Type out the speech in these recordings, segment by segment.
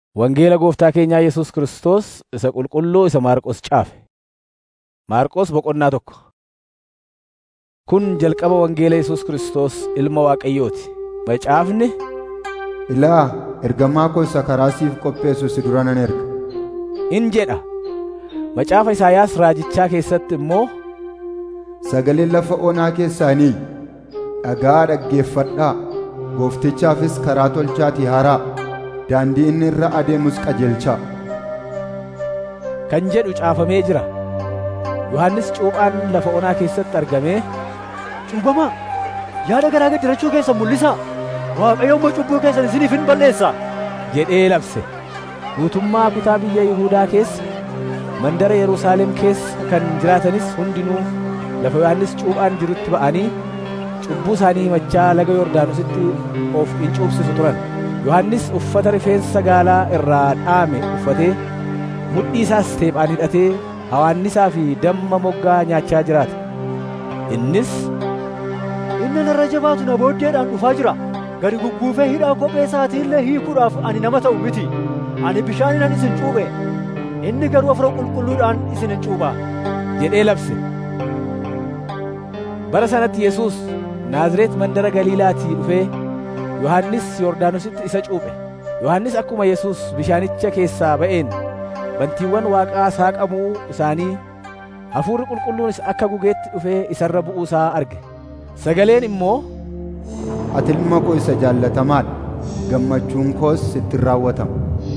Wangeela gooftaa keenyaa Yesuus Kiristoos isa qulqulluu isa Maarqos caafe. Maarqos boqonnaa tokko. Kun jalqaba wangeela Yesuus Kiristoos ilma Waaqayyooti. Macaafni Ilaa ergamaa koo isa karaa siif qopheessu si dura nan erga. in jedha. Macaafa Isaayaas raajichaa keessatti immoo Sagaleen lafa onaa keessaanii dhagaa dhaggeeffadhaa gooftichaafis karaa tolchaatii haraa daandii inni irra adeemus qajeelchaa. kan jedhu caafamee jira. Yohannis cuuphaan lafa onaa keessatti argamee Cuubamaa yaada garaa gaddirachuu keessan mul'isaa Waaqayyo immoo cubbuu keessan isiniif hin balleessaa jedhee labse. Guutummaa kutaa biyya Yihuudaa keessa mandara Yerusaalem keessa kan jiraatanis hundinuu lafa Yohannis cuuphaan jirutti ba'anii cubbuu isaanii himachaa laga Yordaanositti of in cuubsisu turan. Yohannis uffata rifeensa gaalaa irraa dhaame uffatee mudhii isaas teephaan hidhatee hawaannisaa fi damma moggaa nyaachaa jiraata. Innis Inni narra jabaatu na booddeedhaan dhufaa jira gadi gugguufee hidhaa kophee isaatii illee hiikuudhaaf ani nama ta'u miti ani bishaaninan isin cuuphe inni garuu afura qulqulluudhaan isin hin cuuphaa jedhee labse. Bara sanatti Yesuus Naazreet mandara Galiilaatii dhufee Yohannis Yordaanositti isa cuuphe. Yohannis akkuma Yesuus bishaanicha keessaa ba'een bantiiwwan Waaqaa saaqamuu isaanii hafuurri qulqulluunis akka gugeetti dhufee isarra bu'uu isaa arge. Sagaleen immoo Ati ilma koo isa jaallatamaadha. Gammachuun koos sittin raawwatama.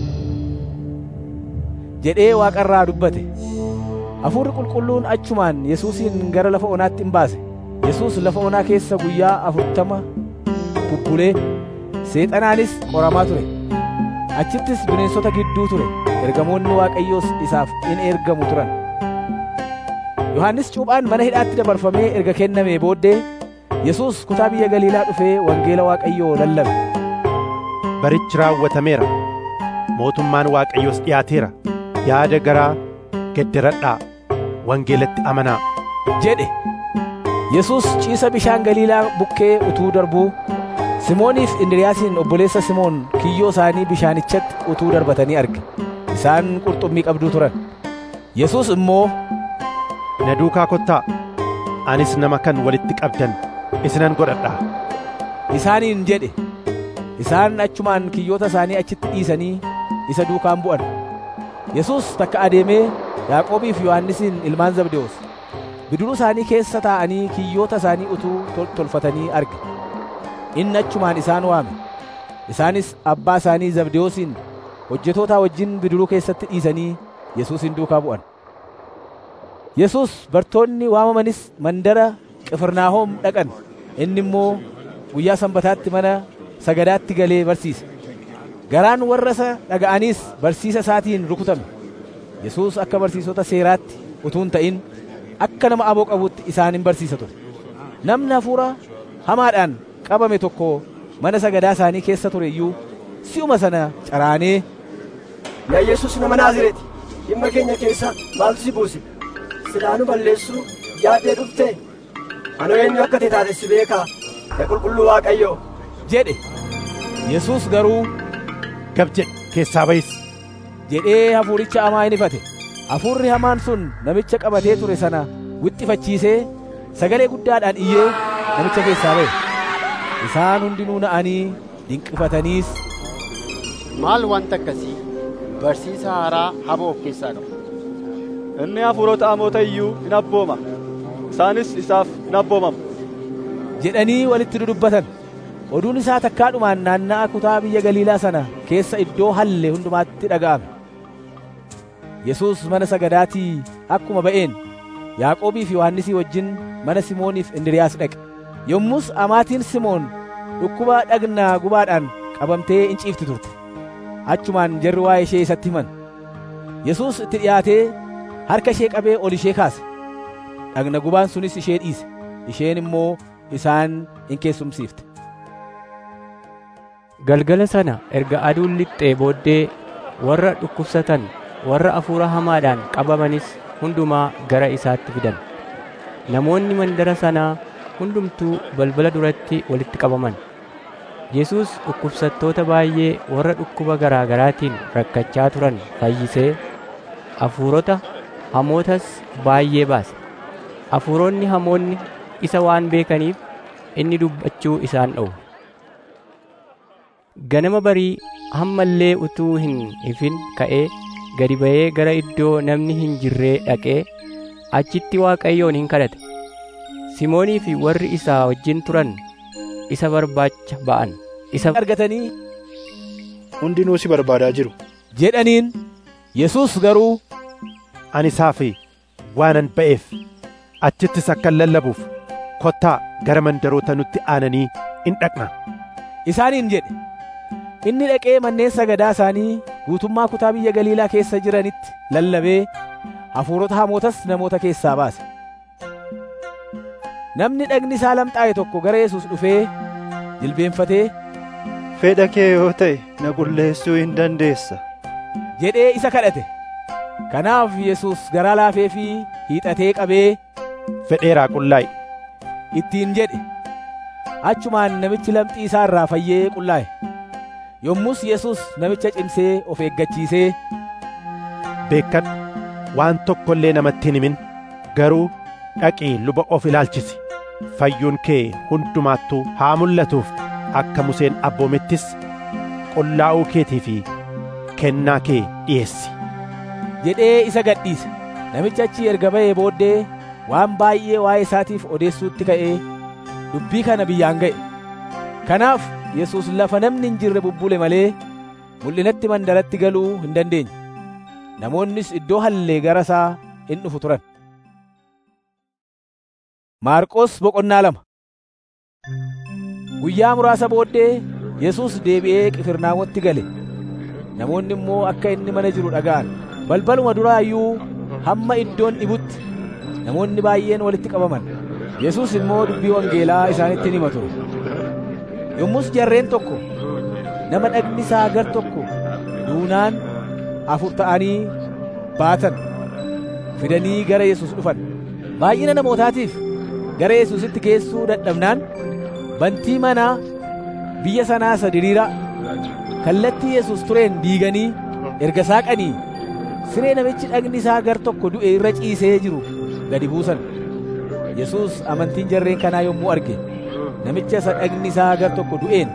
jedhee Waaqarraa dubbate. Hafuurri qulqulluun achumaan Yesuusin gara lafa onaatti in baase. Yesuus lafa onaa keessa guyyaa afurtama bubbulee seexanaanis qoramaa ture. Achittis bineensota gidduu ture. Ergamoonni Waaqayyoos isaaf in ergamu turan. Yohannis cuuphaan mana hidhaatti dabarfamee erga kennamee booddee Yesuus kutaa biyya Galiilaa dhufee wangeela Waaqayyoo lallabe. Barichi raawwatameera. Mootummaan Waaqayyoos dhiyaateera. Yaada garaa gedderadhaa. Wangeelatti amanaa. jedhe. Yesuus ciisa bishaan Galiilaa bukkee utuu darbuu Simooniif Indiriyaasiin obboleessa Simoon kiyyoo isaanii bishaanichatti utuu darbatanii arge. Isaan qurxummii qabduu turan. Yesuus immoo Na duukaa kottaa. Anis nama kan walitti qabdan isinan godhadhaa. isaaniin jedhe. Isaan achumaan kiyyoota isaanii achitti dhiisanii isa duukaan bu'an. Yesuus takka adeemee Yaaqoobii fi Yohannisiin ilmaan Zabdewoos bidiruu isaanii keessa taa'anii kiyyoota isaanii utuu tol- tolfatanii arge. Inni achumaan isaan waame. Isaanis abbaa isaanii Zabdewoosiin hojjetootaa wajjin bidiruu keessatti dhiisanii Yesuusin duukaa bu'an. Yesuus bartoonni waamamanis mandara Qifirnaahom dhaqan. Inni immoo guyyaa sanbataatti mana sagadaatti galee barsiise. Garaan warra isa dhaga'aniis barsiisa isaatiin rukutame. Yesuus akka barsiisota seeraatti utuu hin ta'in akka nama aboo qabutti isaan hin barsiisa ture. Namni hafuura hamaadhaan qabame tokko mana sagadaa isaanii keessa ture iyyuu si'uma sana caraanee Yaa Yesuus nama Naazreeti, dhimma keenya keessa maaltu si buuse? Silaa nu balleessuu yaaddee dhufte? Anoo eenyu akka ta'e taate si beekaa, yaa qulqulluu Waaqayyoo. jedhe. Yesuus garuu Gab jedhi keessaa bayis. jedhee hafuuricha hamaa in ifate. Hafuurri hamaan sun namicha qabatee ture sana wixxifachiisee sagalee guddaadhaan iyyee namicha keessaa ba'e. Isaan hundinuu na'anii dinqifataniis Maal wanta akkasii barsiisa haaraa haba of keessaa qaba. inni hafuurota hamoota iyyuu hin abbooma isaanis isaaf hin abboomamu jedhanii walitti dudubbatan. Oduun isaa takkaadhumaan naanna'a kutaa biyya Galiilaa sana keessa iddoo halle hundumaatti dhaga'ame. Yesuus mana sagadaatii akkuma ba'een Yaaqoobii fi Yohannisii wajjin mana Simooniif Indiriyaas dhaqe. Yommus amaatiin Simoon dhukkuba dhagnaa gubaadhaan qabamtee in ciifti turte. Achumaan jarri waa'ee ishee isatti himan. Yesuus itti dhiyaatee harka ishee qabee ol ishee kaase. Dhagna gubaan sunis ishee dhiise. Isheen immoo isaan in keessumsiifte. Galgala sana erga aduun lixxee booddee warra dhukkubsatan warra hafuura hamaadhaan qabamanis hundumaa gara isaatti fidan. Namoonni mandara sanaa hundumtuu balbala duratti walitti qabaman. Yesuus dhukkubsattoota baay'ee warra dhukkuba garaa garaatiin rakkachaa turan fayyisee hafuurota hamootas baay'ee baase. Hafuuronni hamoonni isa waan beekaniif inni dubbachuu isaan dhowwe. Ganama barii hamma illee utuu hin ifin ka'ee gadi ba'ee gara iddoo namni hin jirree dhaqee achitti Waaqayyoon hin kadhate. Simoonii fi warri isaa wajjin turan isa barbaacha ba'an. Isa argatanii hundinuu si barbaadaa jiru. jedhaniin Yesuus garuu Ani isaaf waanan ba'eef achittis akkan lallabuuf kottaa gara mandaroota nutti aananii in dhaqna. isaaniin jedhe. Inni dhaqee manneen sagadaa isaanii guutummaa kutaa biyya Galiilaa keessa jiranitti lallabee hafuurota hamootas namoota keessaa baase. Namni dhagni isaa lamxaa'e tokko gara Yesuus dhufee jilbeenfatee Fedha kee yoo ta'e na qulleessuu hin dandeessa. jedhee isa kadhate. Kanaaf Yesuus garaa laafee fi hiixatee qabee Fedheeraa qullaa'i. ittiin jedhe. Achumaan namichi lamxii isaa irraa fayyee qullaa'e. Yommus Yesuus namicha cimsee of eeggachiisee Beekkadhu waan tokko illee namatti hin himin garuu dhaqii luba of ilaalchisi. Fayyuun kee hundumaattuu haa mul'atuuf akka Museen abboomettis qullaa'uu keetii fi kennaa kee dhiyeessi. jedhee isa gadhiise. Namicha achi erga ba'ee booddee waan baay'ee waa'ee isaatiif odeessuutti ka'ee dubbii kana biyyaan ga'e. Kanaaf Yesuus lafa namni hin jirre bubbule malee mul'inatti mandaratti galuu hin dandeenye. Namoonnis iddoo hallee gara isaa in dhufu turan. Maarqos boqonnaa lama Guyyaa muraasa booddee Yesuus deebi'ee Qifirnaamotti gale. Namoonni immoo akka inni mana jiru dhaga'an. Balbaluma duraa iyyuu hamma iddoon dhibutti namoonni baay'een walitti qabaman. Yesuus immoo dubbii wangeelaa isaanitti hima ture. Yommus jarreen tokko nama dhagni isaa gar tokko duunaan afur ta'anii baatan fidanii gara Yesuus dhufan. Baay'ina namootaatiif gara Yesuusitti geessuu dadhabnaan bantii manaa biyya sanaa isa diriiraa kallattii Yesuus tureen diiganii erga saaqanii siree namichi dhagni isaa gar tokko du'e irra ciisee jiru gadi buusan. Yesuus amantiin jarreen kanaa yommuu arge namicha isa dhagni isaa gar tokko du'een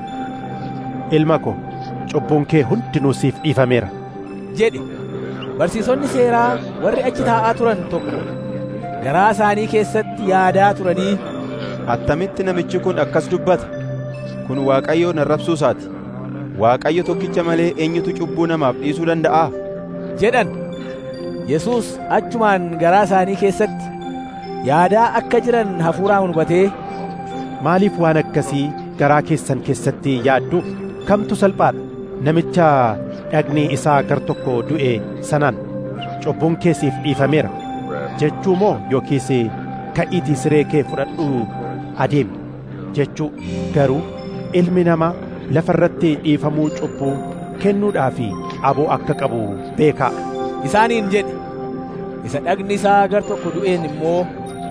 Ilma ko cubbuun kee hundinuu siif dhiifameera. jedhe. Barsiisonni seeraa warri achi taa'aa turan tokko garaa isaanii keessatti yaadaa turanii Attamitti namichi kun akkas dubbata? Kun Waaqayyoon arrabsuu isaati. Waaqayyo tokkicha malee eenyutu cubbuu namaaf dhiisuu danda'aa? jedhan. Yesuus achumaan garaa isaanii keessatti yaadaa akka jiran hafuuraan hubatee Maaliif waan akkasii garaa keessan keessatti yaaddu? Kamtu salphaadha? Namicha dhagni isaa gar tokko du'e sanaan cubbuun kee siif dhiifameera jechuu moo yookiis ka'iitii siree kee fudhadhuu adeemi jechuu garuu ilmi namaa lafa irratti dhiifamuu cubbuu kennuudhaaf aboo akka qabu beekaa. isaaniin jedhe. Isa dhagni isaa gar tokko du'een immoo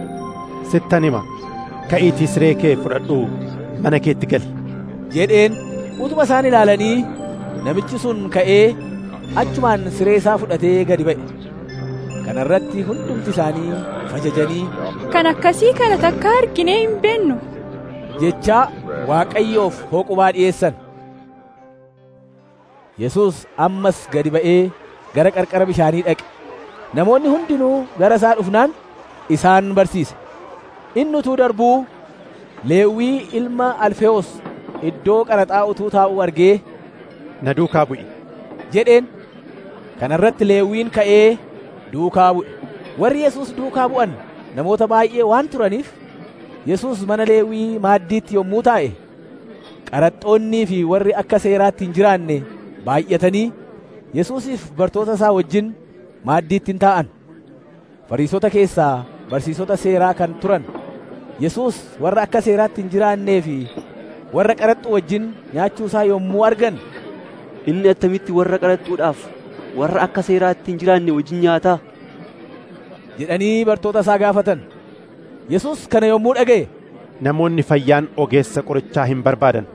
Sittan hima ka'iitii siree kee fudhadhuu mana keetti gali. jedheen utuma isaan ilaalanii namichi sun ka'ee achumaan siree isaa fudhatee gadi ba'e. Kana irratti hundumti isaanii fajajanii Kan akkasii kana takka arginee hin beennu. jechaa Waaqayyoof hooqubaa dhi'eessan. Yesuus ammas gadi ba'ee gara qarqara bishaanii dhaqe. Namoonni hundinuu gara isaa dhufnaan isaan barsiise. Inni utuu darbuu Leewwii ilma Alfeewos iddoo qaraxaa utuu taa'uu argee Na duukaa bu'i. jedheen. Kana irratti Leewwiin ka'ee duukaa bu'e. Warri Yesuus duukaa bu'an namoota baay'ee waan turaniif Yesuus mana Leewwii maaddiitti yommuu taa'e qaraxxoonnii fi warri akka seeraatti hin jiraanne baay'atanii Yesuusiif bartoota isaa wajjin maaddiitti hin taa'an. Fariisota keessaa barsiisota seeraa kan turan Yesuus warra akka seeraatti hin jiraannee fi warra qaraxxuu wajjin nyaachuu isaa yommuu argan Inni attamitti warra qaraxxuudhaaf warra akka seeraatti hin jiraanne wajjin nyaataa? jedhanii bartoota isaa gaafatan. Yesuus kana yommuu dhaga'e Namoonni fayyaan ogeessa qorichaa hin barbaadan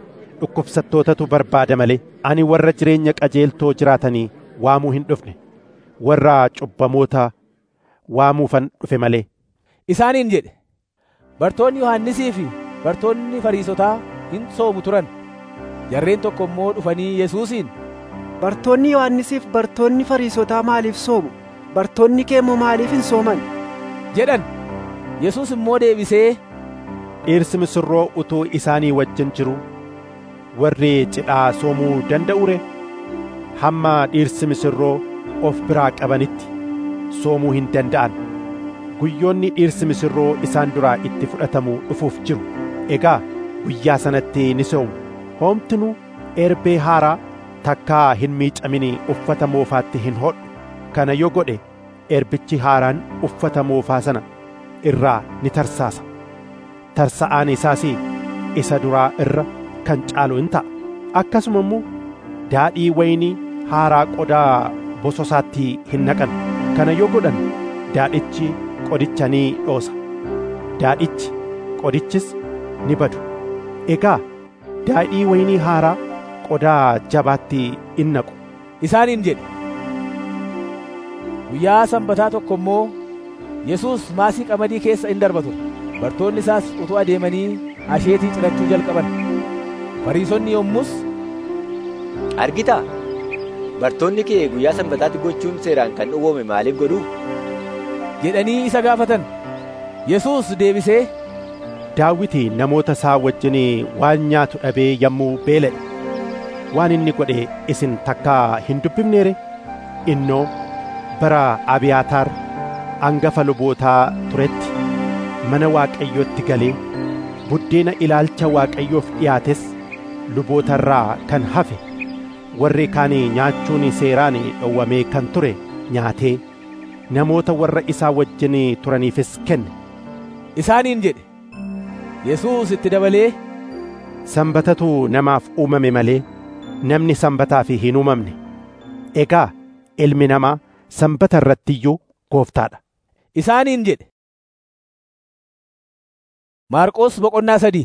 dhukkubsattootatu barbaada malee ani warra jireenya qajeeltoo jiraatanii waamuu hin dhufne warra cubbamoota waamuufan dhufe malee isaaniin jedhe bartoonni yohannisii fi bartoonni fariisotaa hin soomu turan jarreen tokko immoo dhufanii yesuusiin bartoonni yohannisiif bartoonni fariisotaa maaliif soomu bartoonni kee immoo maaliif hin sooman jedhan yesuus immoo deebisee dhirsi misirroo utuu isaanii wajjin jiru warri cidhaa soomuu danda'ure hamma dhirsi misirroo of biraa qabanitti soomuu hin danda'an guyyoonni dhirsi misirroo isaan duraa itti fudhatamuu dhufuuf jiru egaa guyyaa sanatti ni soomu hoomtinuu erbee haaraa takkaa hin miicamini uffata moofaatti hin hodhu kana yoo godhe erbichi haaraan uffata moofaa sana irraa ni tarsaasa tarsa'aan isaas isa duraa irra kan caalu in ta'a akkasuma immoo daadhii waynii haaraa qodaa bososaatti hin naqan kana yoo godhan daadhichi qodicha ni dhoosa daadhichi qodichis ni badu egaa daadhii waynii haaraa qodaa jabaatti in naqu isaaniin jedhe guyyaa sanbataa tokko immoo yesuus maasii qamadii keessa in darba ture bartoonni isaas utuu adeemanii asheetii cirachuu jalqaban fariisonni yommus argitaa bartoonni kee guyyaa sanbataatti gochuun seeraan kan dhowwame maaliif godhu jedhanii isa gaafatan yesuus deebisee daawiti namoota isaa wajjin waan nyaatu dhabee yommuu beela'e waan inni godhe isin takkaa hin dubbifneere innoo bara abiyaataar angafa lubootaa turetti mana waaqayyootti galee buddeena ilaalcha waaqayyoof dhiyaates lubootarraa kan hafe warri kaan nyaachuun seeraan dhowwamee kan ture nyaatee namoota warra isaa wajjin turaniifis kenne isaaniin jedhe yesuus itti dabalee sanbatatu namaaf uumame malee namni sanbataaf hin uumamne egaa ilmi namaa sanbata irratti iyyuu gooftaadha isaaniin jedhe maarqos boqonnaa sadii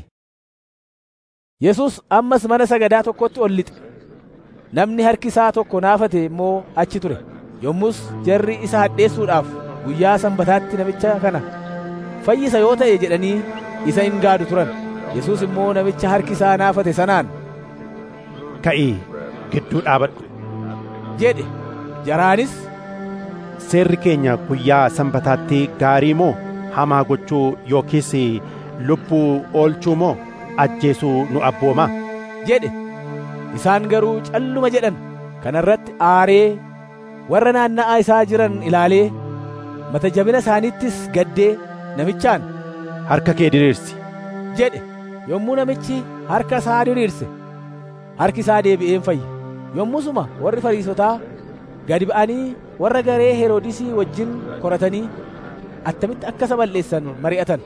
yesus ammas mana sagadaa tokkotti ol lixe namni harki isaa tokko naafate immoo achi ture yommus jarri isa hadheessuudhaaf guyyaa sanbataatti namicha kana fayyisa yoo ta'e jedhanii isa hin gaadu turan yesus immoo namicha harki isaa naafate sanaan ka'ii gidduu dhaabadhu jedhe jaraanis seerri keenya guyyaa sanbataatti gaarii moo hamaa gochuu yookiis lubbuu oolchuu moo ajjeesuu nu abboomaa jedhe isaan garuu calluma jedhan kana irratti aaree warra naanna'aa isaa jiran ilaalee mata jabina isaaniittis gaddee namichaan harka kee diriirsi jedhe yommuu namichi harka isaa diriirse harki isaa deebi'een fayye yommusuma warri fariisotaa gadi ba'anii warra garee heroodisii wajjin koratanii attamitti akka isa balleessan mari'atan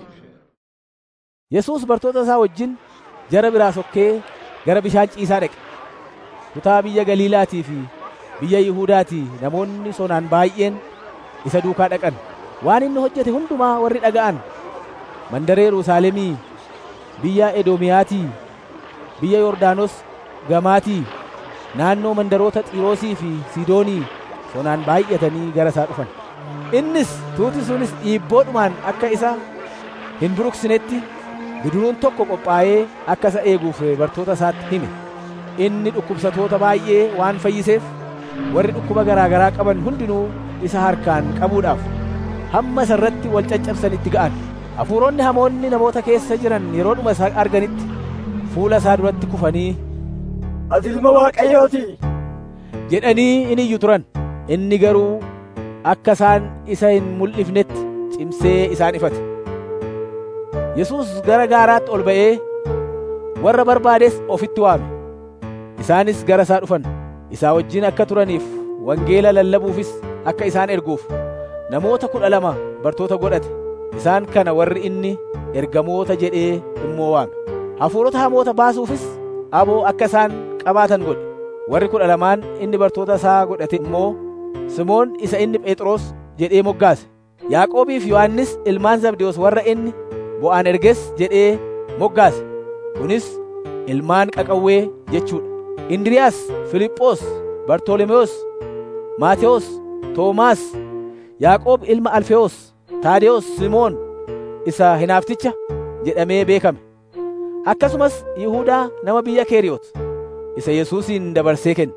yesuus bartoota isaa wajjin jara biraa sokkee gara bishaan ciisaa dhaqe kutaa biyya galiilaatii fi biyya yihuudaatii namoonni sonaan baay'een isa duukaa dhaqan waan inni hojjete hundumaa warri dhaga'an mandaree yerusaalemii biyya edoomiyaatii biyya yordaanos gamaatii naannoo mandaroota xiiroosii fi siidoonii sonaan baay'atanii gara isaa dhufan innis tuuti sunis dhiibboodhumaan akka isa hin buruksinetti bidiruun tokko qophaa'ee akka isa eeguuf bartoota isaatti hime inni dhukkubsatoota baay'ee waan fayyiseef warri dhukkuba garaa garaa qaban hundinuu isa harkaan qabuudhaaf hamma isa irratti wal caccabsanitti ga'an hafuuronni hamoonni namoota keessa jiran yeroodhuma isaa arganitti fuula isaa duratti kufanii ati ilma waaqayyooti jedhanii in iyyu turan inni garuu akka isaan isa hin mul'ifnetti cimsee isaan ifate yesus gara gaaraatti ol ba'ee warra barbaades ofitti waame isaanis gara isaa dhufan isaa wajjin akka turaniif wangeela lallabuufis akka isaan erguuf namoota kudha lama bartoota godhate isaan kana warri inni ergamoota jedhee immoo waame hafuurota hamoota baasuufis aboo akka isaan qabaatan godhe warri kudha lamaan inni bartoota isaa godhate immoo simoon isa inni phexros jedhee moggaase yaaqoobiif yohannis ilmaan zabdewoos warra inni bo'aan erges jedhee moggaase kunis ilmaan qaqawwee jechuudha. Indiriyaas, Filiphoos, Bartolomewoos, Maatewos, Toomaas, Yaaqoob ilma Alfewoos, Taadewoos, Simoon isa hinaafticha jedhamee beekame. Akkasumas Yihuudaa nama biyya Keeriyoot isa Yesuusin dabarsee kenne.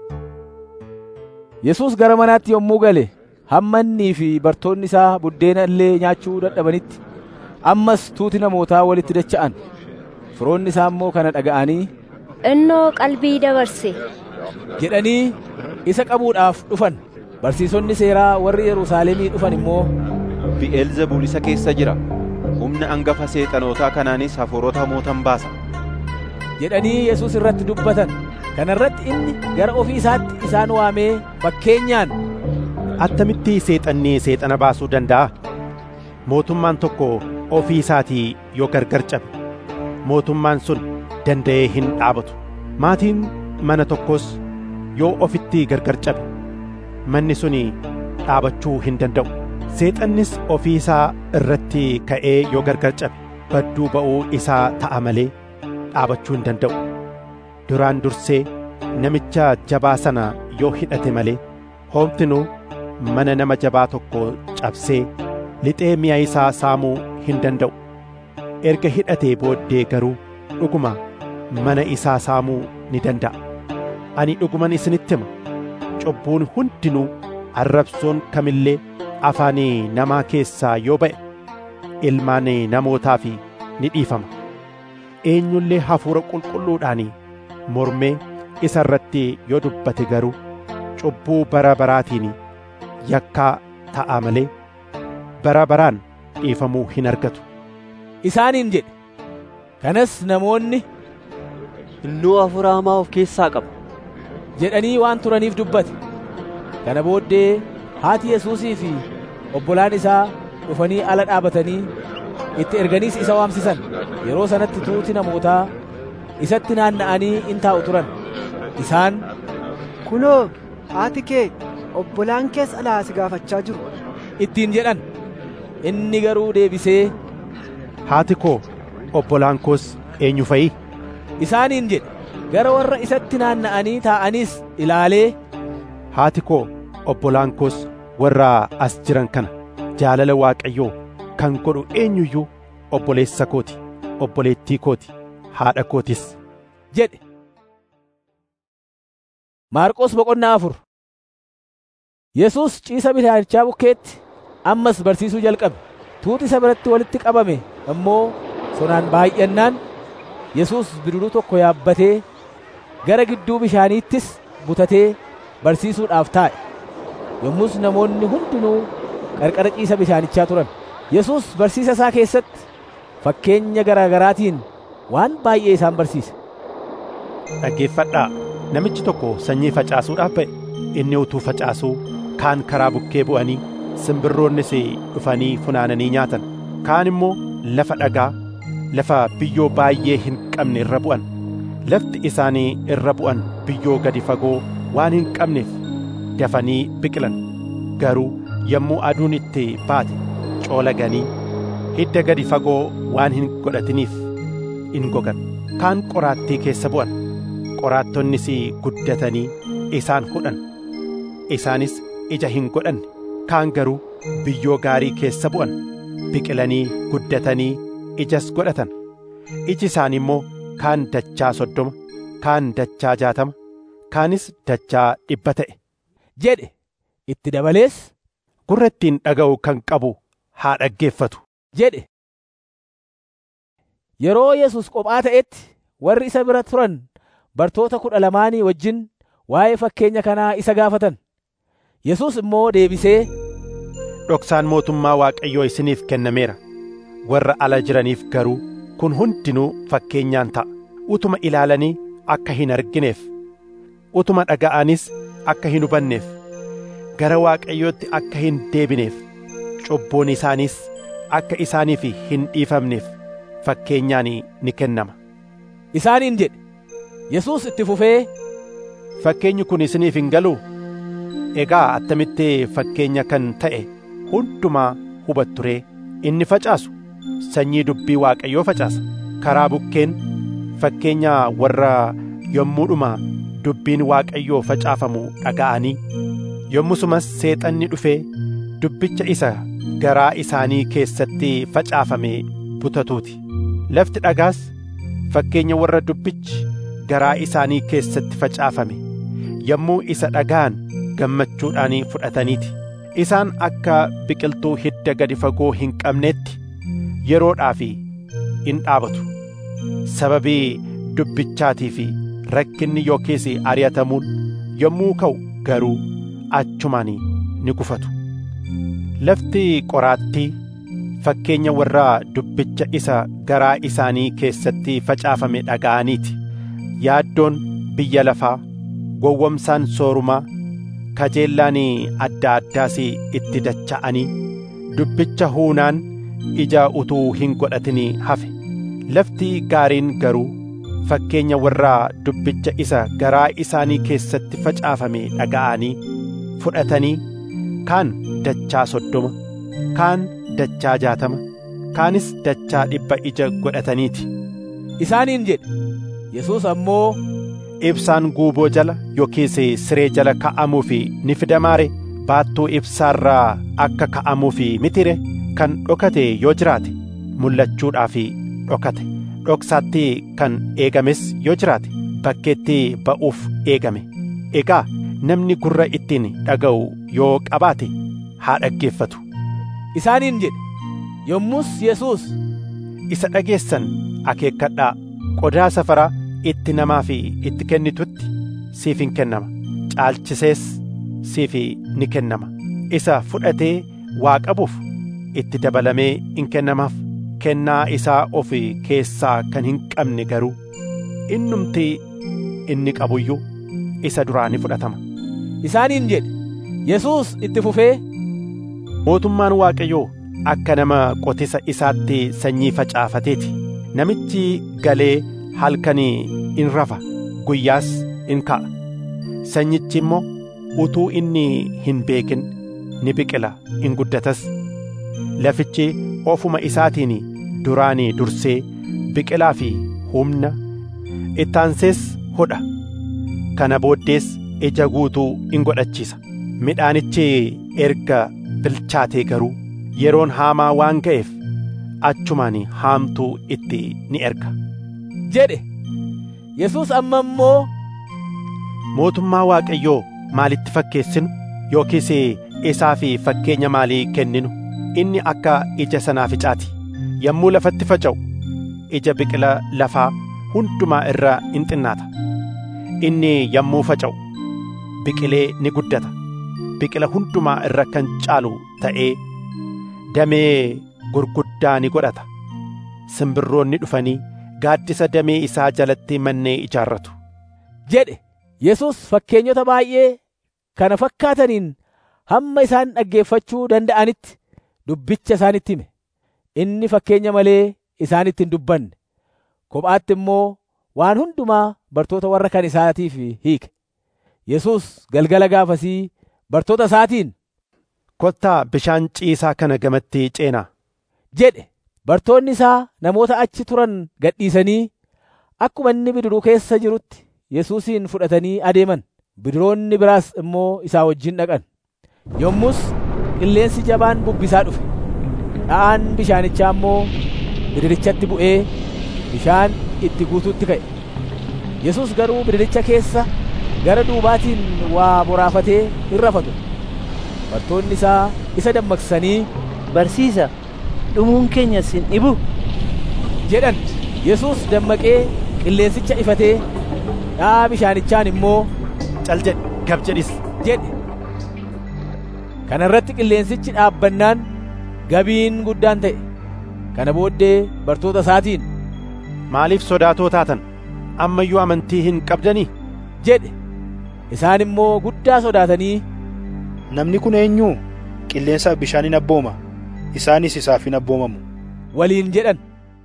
Yesuus gara manaatti yommuu gale hamma innii fi bartoonni isaa buddeena illee nyaachuu dadhabanitti ammas tuuti namootaa walitti dacha'an. Firoonni isaa immoo kana dhaga'anii Innoo qalbii dabarse. jedhanii isa qabuudhaaf dhufan. Barsiisonni seeraa warri Yerusaalemii dhufan immoo Bi'eelzebuul isa keessa jira. Humna angafa seexanootaa kanaanis hafuurota hamootan baasa. jedhanii Yesuus irratti dubbatan. Kana irratti inni gara ofii isaatti isaan waamee fakkeenyaan attamitti seexanni seexana baasuu danda'a? Mootummaan tokko ofii isaatii yoo gargar cabe, mootummaan sun danda'ee hin dhaabatu. Maatiin mana tokkos yoo ofitti gargar cabe, manni sun dhaabachuu hin danda'u. Seexannis ofii isaa irratti ka'ee yoo gargar cabe, badduu ba'uu isaa ta'a malee dhaabachuu hin danda'u. Duraan dursee namicha jabaa sana yoo hidhate malee, hoomtinuu mana nama jabaa tokko cabsee lixee mi'a isaa saamuu hin danda'u. Erga hidhatee booddee garuu dhuguma mana isaa saamuu ni danda'a. Ani dhuguman isinitti hima. Cubbuun hundinuu arrabsoon kamillee afaan namaa keessaa yoo ba'e ilmaan namootaaf ni dhiifama. Eenyullee hafuura qulqulluudhaan mormee isa irratti yoo dubbate garuu cubbuu bara baraatiin yakkaa ta'a malee bara baraan dhiifamuu hin argatu. isaaniin jedhe. Kanas namoonni Innoo hafuura hamaa of keessaa qaba. jedhanii waan turaniif dubbate. Kana booddee haati Yesuusii fi obbolaan isaa dhufanii ala dhaabatanii itti erganiis isa waamsisan. Yeroo sanatti tuuti namootaa isatti naanna'anii in taa'u turan. Isaan Kunoo, haati kee obbolaan kees alaa si gaafachaa jiru. ittiin jedhan. Inni garuu deebisee Haati koo obbolaan koos eenyu fa'i? isaaniin jedhe. Gara warra isatti naanna'anii taa'aniis ilaalee Haati koo obbolaan koos warra as jiran kana jaalala Waaqayyoo kan godhu eenyuyyuu obboleessa kooti, obboleettii kooti, haadha kootis. jedhe. Maarqos boqonnaa afur Yesuus ciisa bishaanicha bukkeetti ammas barsiisuu jalqabe. Tuuti isa biratti walitti qabame immoo sonaan baay'annaan Yesuus bidiruu tokko yaabbatee gara gidduu bishaaniittis butatee barsiisuudhaaf taa'e. Yommus namoonni hundinuu qarqara ciisa bishaanichaa turan. Yesuus barsiisa isaa keessatti fakkeenya garaa garaatiin waan baay'ee isaan barsiise. Dhaggeeffadhaa namichi tokko sanyii facaasuudhaaf ba'e inni utuu facaasuu kaan karaa bukkee bu'anii simbirroonnis dhufanii funaananii nyaatan kaan immoo lafa dhagaa lafa biyyoo baay'ee hin qabne irra bu'an lafti isaanii irra bu'an biyyoo gadi fagoo waan hin qabneef dafanii biqilan garuu yommuu aduun itti baate coolaganii hidda gadi fagoo waan hin godhatiniif in gogan kaan qoraattii keessa bu'an qoraattonnis guddatanii isaan hudhan isaanis ija hin godhanne kaan garuu biyyoo gaarii keessa bu'an biqilanii guddatanii ijas godhatan iji isaanii immoo kaan dachaa soddoma kaan dachaa jaatama kaanis dachaa dhibba ta'e jedhe itti dabalees gurra ittiin dhaga'u kan qabu haa dhaggeeffatu jedhe. Yeroo Yesus qophaa ta'etti warri isa bira turan bartoota kudha lamaanii wajjin waa'ee fakkeenya kanaa isa gaafatan. Yesus immoo deebisee dhoksaan mootummaa Waaqayyoo isiniif kennameera warra ala jiraniif garuu kun hundinuu fakkeenyaan ta'a utuma ilaalanii akka hin argineef utuma dhaga'anis akka hin hubanneef gara Waaqayyootti akka hin deebineef cubbuun isaaniis akka isaaniif hin dhiifamneef fakkeenyaan ni kennama. Isaaniin jedhe Yesuus itti fufee fakkeenyi kun isiniif hin galuu egaa attamitti fakkeenya kan ta'e hundumaa hubattu ree inni facaasu sanyii dubbii Waaqayyoo facaasa karaa bukkeen fakkeenya warra yommuudhuma dubbiin waaqayyoo facaafamu dhaga'anii yommusumas seexanni dhufee dubbicha isa garaa isaanii keessatti facaafame butatuuti lafti dhagaas fakkeenya warra dubbichi garaa isaanii keessatti facaafame yommuu isa dhaga'an gammachuudhaan fudhataniiti isaan akka biqiltuu hidda gadi fagoo hin qabneetti yeroodhaaf in dhaabatu sababii dubbichaatii fi rakkinni yookiis ari'atamuun yommuu ka'u garuu achumaan ni gufatu lafti qoraattii fakkeenya warra dubbicha isa garaa isaanii keessatti facaafame dhaga'aniiti yaaddoon biyya lafaa gowwomsaan soorumaa kajeellaan adda addaas itti dacha'anii dubbicha huunaan ija utuu hin godhatin hafe lafti gaariin garuu fakkeenya warra dubbicha isa garaa isaanii keessatti facaafame dhaga'anii fudhatanii kaan dachaa soddoma kaan dachaa jaatama kaanis dachaa dhibba ija godhataniiti isaaniin jedhe yesus ammoo ibsaan guuboo jala yookiis siree jala ka'amuuf ni fidamaare baattuu ibsaarraa akka ka'amuuf mitire kan dhokate yoo jiraate mul'achuudhaaf dhokate dhoksaatti kan eegames yoo jiraate bakkeetti ba'uuf eegame egaa namni gurra ittiin dhaga'u yoo qabaate haa dhaggeeffatu isaaniin jedhe yommus yesus isa dhageessan akeekkadhaa qodaa safaraa itti namaaf itti kennitutti siif hin kennama caalchisees siif ni kennama isa fudhatee waa qabuuf itti dabalamee in kennamaaf kennaa isaa of keessaa kan hin qabne garuu innumti inni qabuyyuu isa duraa ni fudhatama isaaniin jedhe yesus itti fufee mootummaan waaqayyoo akka nama qotisa isaatti sanyii facaafateeti namichi galee halkanii in rafa guyyaas in ka'a sanyichi immoo utuu inni hin beekin ni biqila in guddatas lafichi ofuma isaatiin duraanii dursee biqilaa fi humna ittaansees hodha kana booddees ija guutuu in godhachiisa midhaanichi erga bilchaatee garuu yeroon haamaa waan ga'eef achumaan haamtuu itti ni erga jedhe yesus amma immoo mootummaa waaqayyoo maalitti fakkeessinu yookiis isaa fi fakkeenya maalii kenninu inni akka ija sanaaficaati yommuu lafatti faca'u ija biqila lafaa hundumaa irra in xinnaata inni yommuu faca'u biqilee ni guddata biqila hundumaa irra kan caalu ta'ee damee gurguddaa ni godhata simbirroonni dhufanii gaaddisa damee isaa jalatti mannee ijaarratu jedhe yesus fakkeenyota baay'ee kana fakkaataniin hamma isaan dhaggeeffachuu danda'anitti dubbicha isaanitti hime inni fakkeenya malee isaanitti hin dubbanne kophaatti immoo waan hundumaa bartoota warra kan isaatiif hiike yesus galgala gaafasii bartoota isaatiin kottaa bishaan ciisaa kana gamatti ceenaa jedhe bartoonni isaa namoota achi turan gadhiisanii akkuma inni bidiruu keessa jirutti yesuusin fudhatanii adeeman bidiroonni biraas immoo isaa wajjin dhaqan yommus qilleensi jabaan bubbisaa dhufe dha'aan bishaanichaa immoo bidirichatti bu'ee bishaan itti guutuutti ka'e yesus garuu bidiricha keessa gara duubaatiin waa boraafatee hin rafatu bartoonni isaa isa dammaqsanii barsiisa dhumuun keenya sin dhibu jedhan yesus dammaqee qilleensicha ifatee dha'aa bishaanichaan immoo cal jedhe gab jedhis jedhe kana irratti qilleensichi dhaabbannaan gabiin guddaan ta'e kana booddee bartoota isaatiin maaliif sodaatoo taatan ammayyuu amantii hin qabdanii jedhe isaan immoo guddaa sodaatanii namni kun eenyuu qilleensaaf bishaan hin abbooma isaanis isaaf hin abboomamu waliin jedhan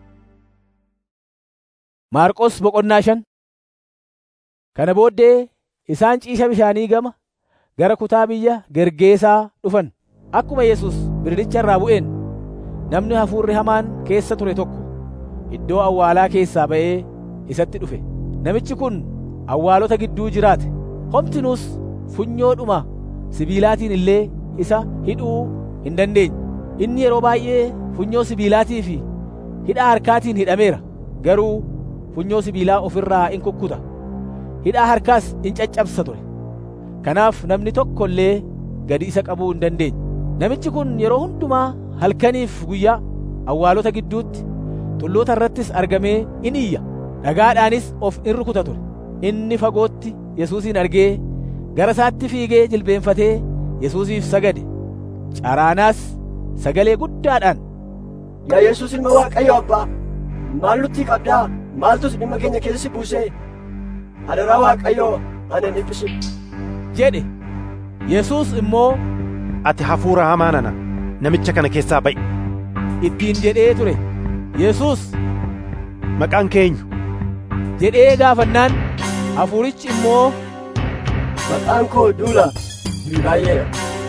maarqos boqonnaa shan kana booddee isaan ciisha bishaanii gama gara kutaa biyya gergeesaa dhufan akkuma yesus bidiricha irraa bu'een namni hafuurri hamaan keessa ture tokko iddoo awwaalaa keessaa ba'ee isatti dhufe namichi kun awwaalota gidduu jiraate homtinuus funyoodhuma sibiilaatiin illee isa hidhuu hin dandeenye inni yeroo baay'ee funyoo sibiilaatii fi hidhaa harkaatiin hidhameera garuu funyoo sibiilaa ofirraa in kukkuta hidhaa harkaas in caccabsa ture kanaaf namni tokko illee gadi isa qabuu hin dandeenye namichi kun yeroo hundumaa halkaniif guyyaa awwaalota gidduutti tulloota irrattis argamee in iyya dhagaadhaanis of in rukuta ture inni fagootti yesuusin argee gara isaatti fiigee jilbeenfatee yesuusiif sagade caraanaas sagalee guddaadhaan Yaa Yesuus ilma Waaqayyo Abbaa, maal nutti qabdaa? Maaltus dhimma keenya keessatti buusee? Adaraa Waaqayyoo ana hin dhiphisu. jedhe Yesuus immoo ati hafuura hamaa nana namicha kana keessaa ba'i ittiin jedhee ture Yesuus maqaan keenyu jedhee gaafannaan hafuurichi immoo Maqaan koo duula baay'eedha.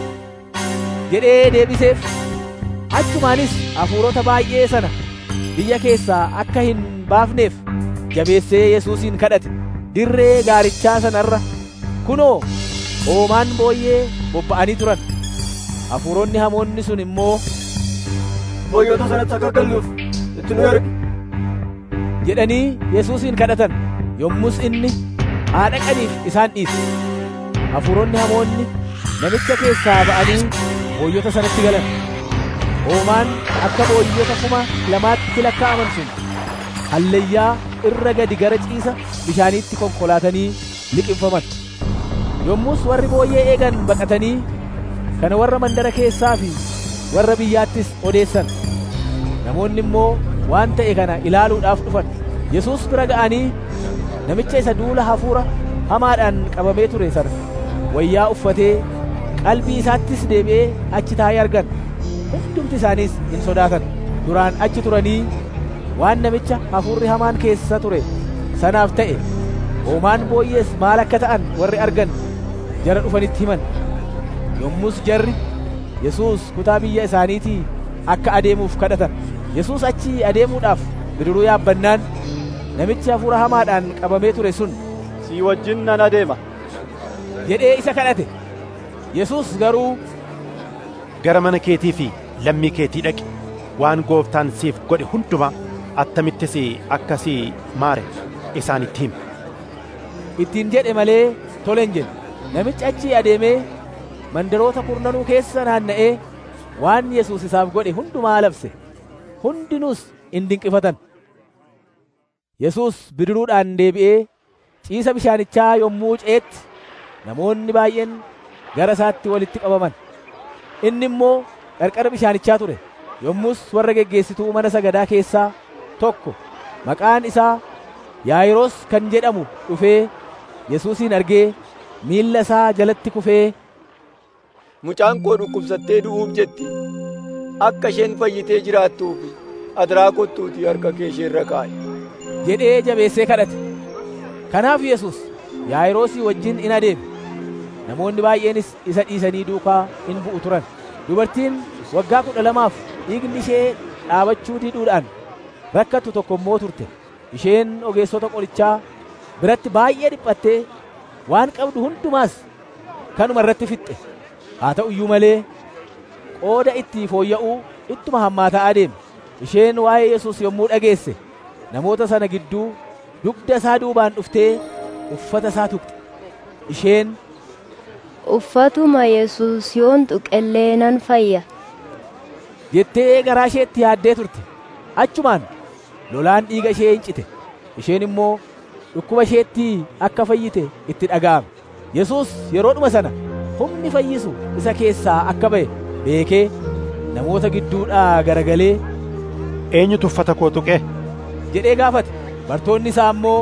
jedhee deebiseef achumaanis hafuurota baay'ee sana biyya keessaa akka hin baafneef jabeessee Yesuusin kadhate dirree gaarichaa sanarra kunoo hoomaan booyyee bobba'anii turan hafuuronni hamoonni sun immoo Booyyota sanatti akka galluuf itti nu ergi. jedhanii Yesuusin kadhatan yommus inni haa dhaqaniif isaan dhiise hafuuronni hamoonni namicha keessaa ba'anii booyyota sanatti galan hoomaan akka booyyota kuma lamaatti lakkaa'aman sun hallayyaa irra gadi gara ciisa bishaaniitti konkolaatanii liqimfaman yommus warri booyyee eegan baqatanii kana warra mandara keessaa fi warra biyyaattis odeessan namoonni immoo waan ta'e kana ilaaluudhaaf dhufan yesuus bira ga'anii namicha isa duula hafuura hamaadhaan qabamee ture sana wayyaa uffatee qalbii isaattis deebi'ee achi taa'ee argan hundumti isaaniis hin sodaatan duraan achi turanii waan namicha hafuurri hamaan keessa ture sanaaf ta'e hoomaan booyyees maal akka ta'an warri argan jara dhufanitti himan yommus jarri yesuus kutaa biyya isaaniitii akka adeemuuf kadhatan yesuus achi adeemuudhaaf bidiruu yaabbannaan namichi hafuura hamaadhaan qabamee ture sun si wajjin nan adeema jedhee isa kadhate yesuus garuu gara mana keetii fi lammii keetii dhaqi waan gooftaan siif godhe hundumaa attamittis akkasii maare isaanitti himi ittiin jedhe malee tole hin jenne namichi achii adeemee mandaroota kurnanuu keessa naanna'ee waan yesuus isaaf godhe hundumaa labse hundinuus in dinqifatan yesuus bidiruudhaan deebi'ee ciisa bishaanichaa yommuu ceetti namoonni baay'een gara isaatti walitti qabaman inni immoo qarqara bishaanichaa ture yommus warra geggeessituu mana sagadaa keessaa tokko maqaan isaa yaayiroos kan jedhamu dhufee yesuusin argee miilla isaa jalatti kufee mucaan koo dhukkubsattee du'uuf jetti akka isheen fayyitee jiraattuuf adaraa kottuutii harka kee ishee irra kaa'i jedhee jabeessee kadhate kanaaf yesus yaayiroosii wajjin in adeeme namoonni baay'eenis isa dhiisanii duukaa in bu'u turan dubartiin waggaa kudha lamaaf dhiigni ishee dhaabachuu diduudhaan rakkattu tokko immoo turte isheen ogeessota qorichaa biratti baay'ee dhiphattee waan qabdu hundumaas kanuma irratti fixxe haa ta'u iyyuu malee qooda itti fooyya'uu ittuma hammaataa adeeme isheen waa'ee yesus yommuu dhageesse namoota sana gidduu dugda isaa duubaan dhuftee uffata isaa tuqxe isheen uffatuma yesus yoon tuqellee nan fayya jettee garaa isheetti yaaddee turte achumaan lolaan dhiiga ishee hin cite isheen immoo dhukkuba isheetti akka fayyite itti dhaga'ame yesus yeroodhuma sana humni fayyisu isa keessaa akka ba'e beekee namoota gidduudhaa garagalee eenyutu uffata koo tuqe jedhee gaafate bartoonni isaa immoo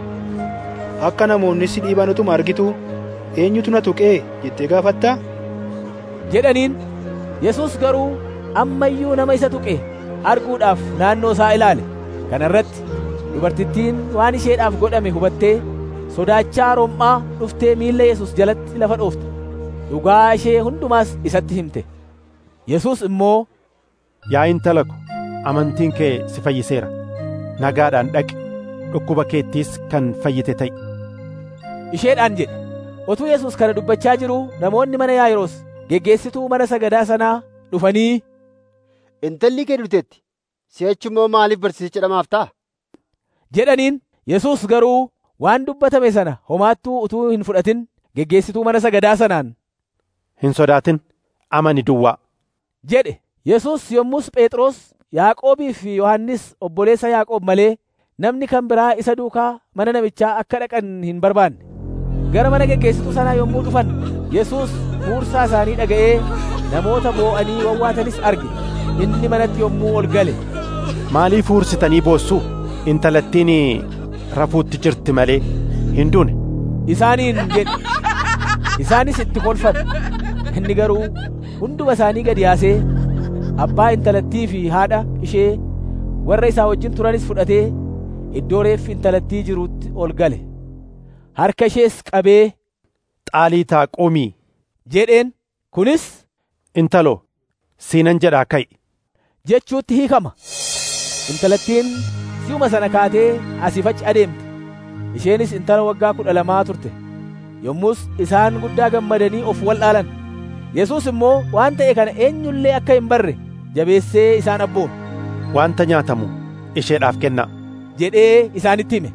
akka namoonni si dhiiban utuma argitu eenyutu na tuqee jettee gaafattaa jedhaniin yesus garuu amma iyyuu nama isa tuqe arguudhaaf naannoo isaa ilaale kana irratti dubartittiin waan isheedhaaf godhame hubattee sodaachaa rom'aa dhuftee miilla yesus jalatti lafa dhoofte dhugaa ishee hundumaas isatti himte yesus immoo yaa intala ko amantiin kee si fayyiseera nagaadhaan dhaqi dhukkuba keettiis kan fayyite ta'i isheedhaan jedhe otuu yesus kana dubbachaa jiruu namoonni mana yaa'iroos geggeessituu mana sagadaa sanaa dhufanii intalli kee duuteetti si'achi immoo maaliif barsiisicha dhamaaf ta'a jedhaniin yesus garuu waan dubbatame sana homaattuu utuu hin fudhatin geggeessituu mana sagadaa sanaan hin sodaatin amani duwwaa jedhe yesus yommus phexros yaaqoobii fi yohannis obboleessa yaaqoob malee namni kan biraa isa duukaa mana namichaa akka dhaqan hin barbaanne gara mana geggeessituu sanaa yommuu dhufan yesus huursaa isaanii dhaga'ee namoota boo'anii wawwaatanis arge inni manatti yommuu ol gale maaliif huursitanii boossuu intalattiin rafuutti jirti malee hin duune isaaniin jedhe isaanis itti kolfan inni garuu hunduma isaanii gad yaasee abbaa intalattii fi haadha ishee warra isaa wajjin turanis fudhatee iddoo reeffi intalattii jirutti ol gale harka ishees qabee xaaliitaa qumii jedheen kunis intalo siinan jedhaa ka'i jechuutti hiikama intalattiin si'uma sana kaatee asiif achi adeemte isheenis intala waggaa kudha lamaa turte yommus isaan guddaa gammadanii of wal'aalan yesus immoo waan ta'e kana eenyullee akka hin barre jabeessee isaan abboome wanta nyaatamu isheedhaaf kennaa jedhee isaanitti hime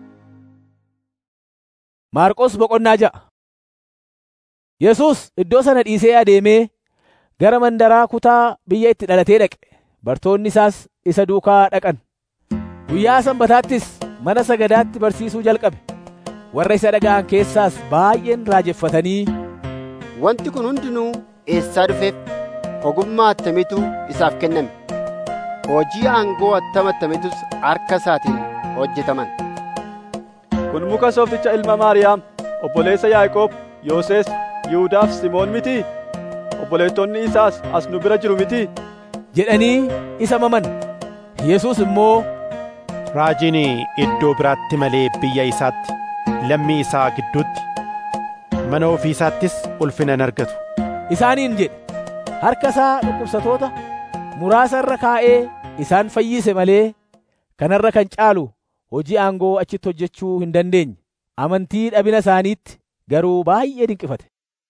maarqos boqonnaa ja'a yesus iddoo sana dhiisee adeemee gara mandaraa kutaa biyya itti dhalatee dhaqe bartoonni isaas isa duukaa dhaqan guyyaa sanbataattis mana sagadaatti barsiisuu jalqabe warra isa dhaga'an keessaas baay'een raajeffatanii wanti kun hundinuu eessaa dhufeef ogummaa attamiitu isaaf kenname hojii aangoo attam attamiitus harka isaatiin hojjetaman kun muka soofticha ilma maariyaam obboleessa yaaqoob yooses yihudaaf simoon miti obboleettonni isaas as nu bira jiru miti jedhanii isa maman yesus immoo raajiin iddoo biraatti malee biyya isaatti lammii isaa gidduutti mana ofii isaattis ulfina hin argatu isaaniin jedhe harka isaa dhukkubsatoota muraasa irra kaa'ee isaan fayyise malee kanarra kan caalu hojii aangoo achitti hojjechuu hin dandeenye amantii dhabina isaaniitti garuu baay'ee dinqifate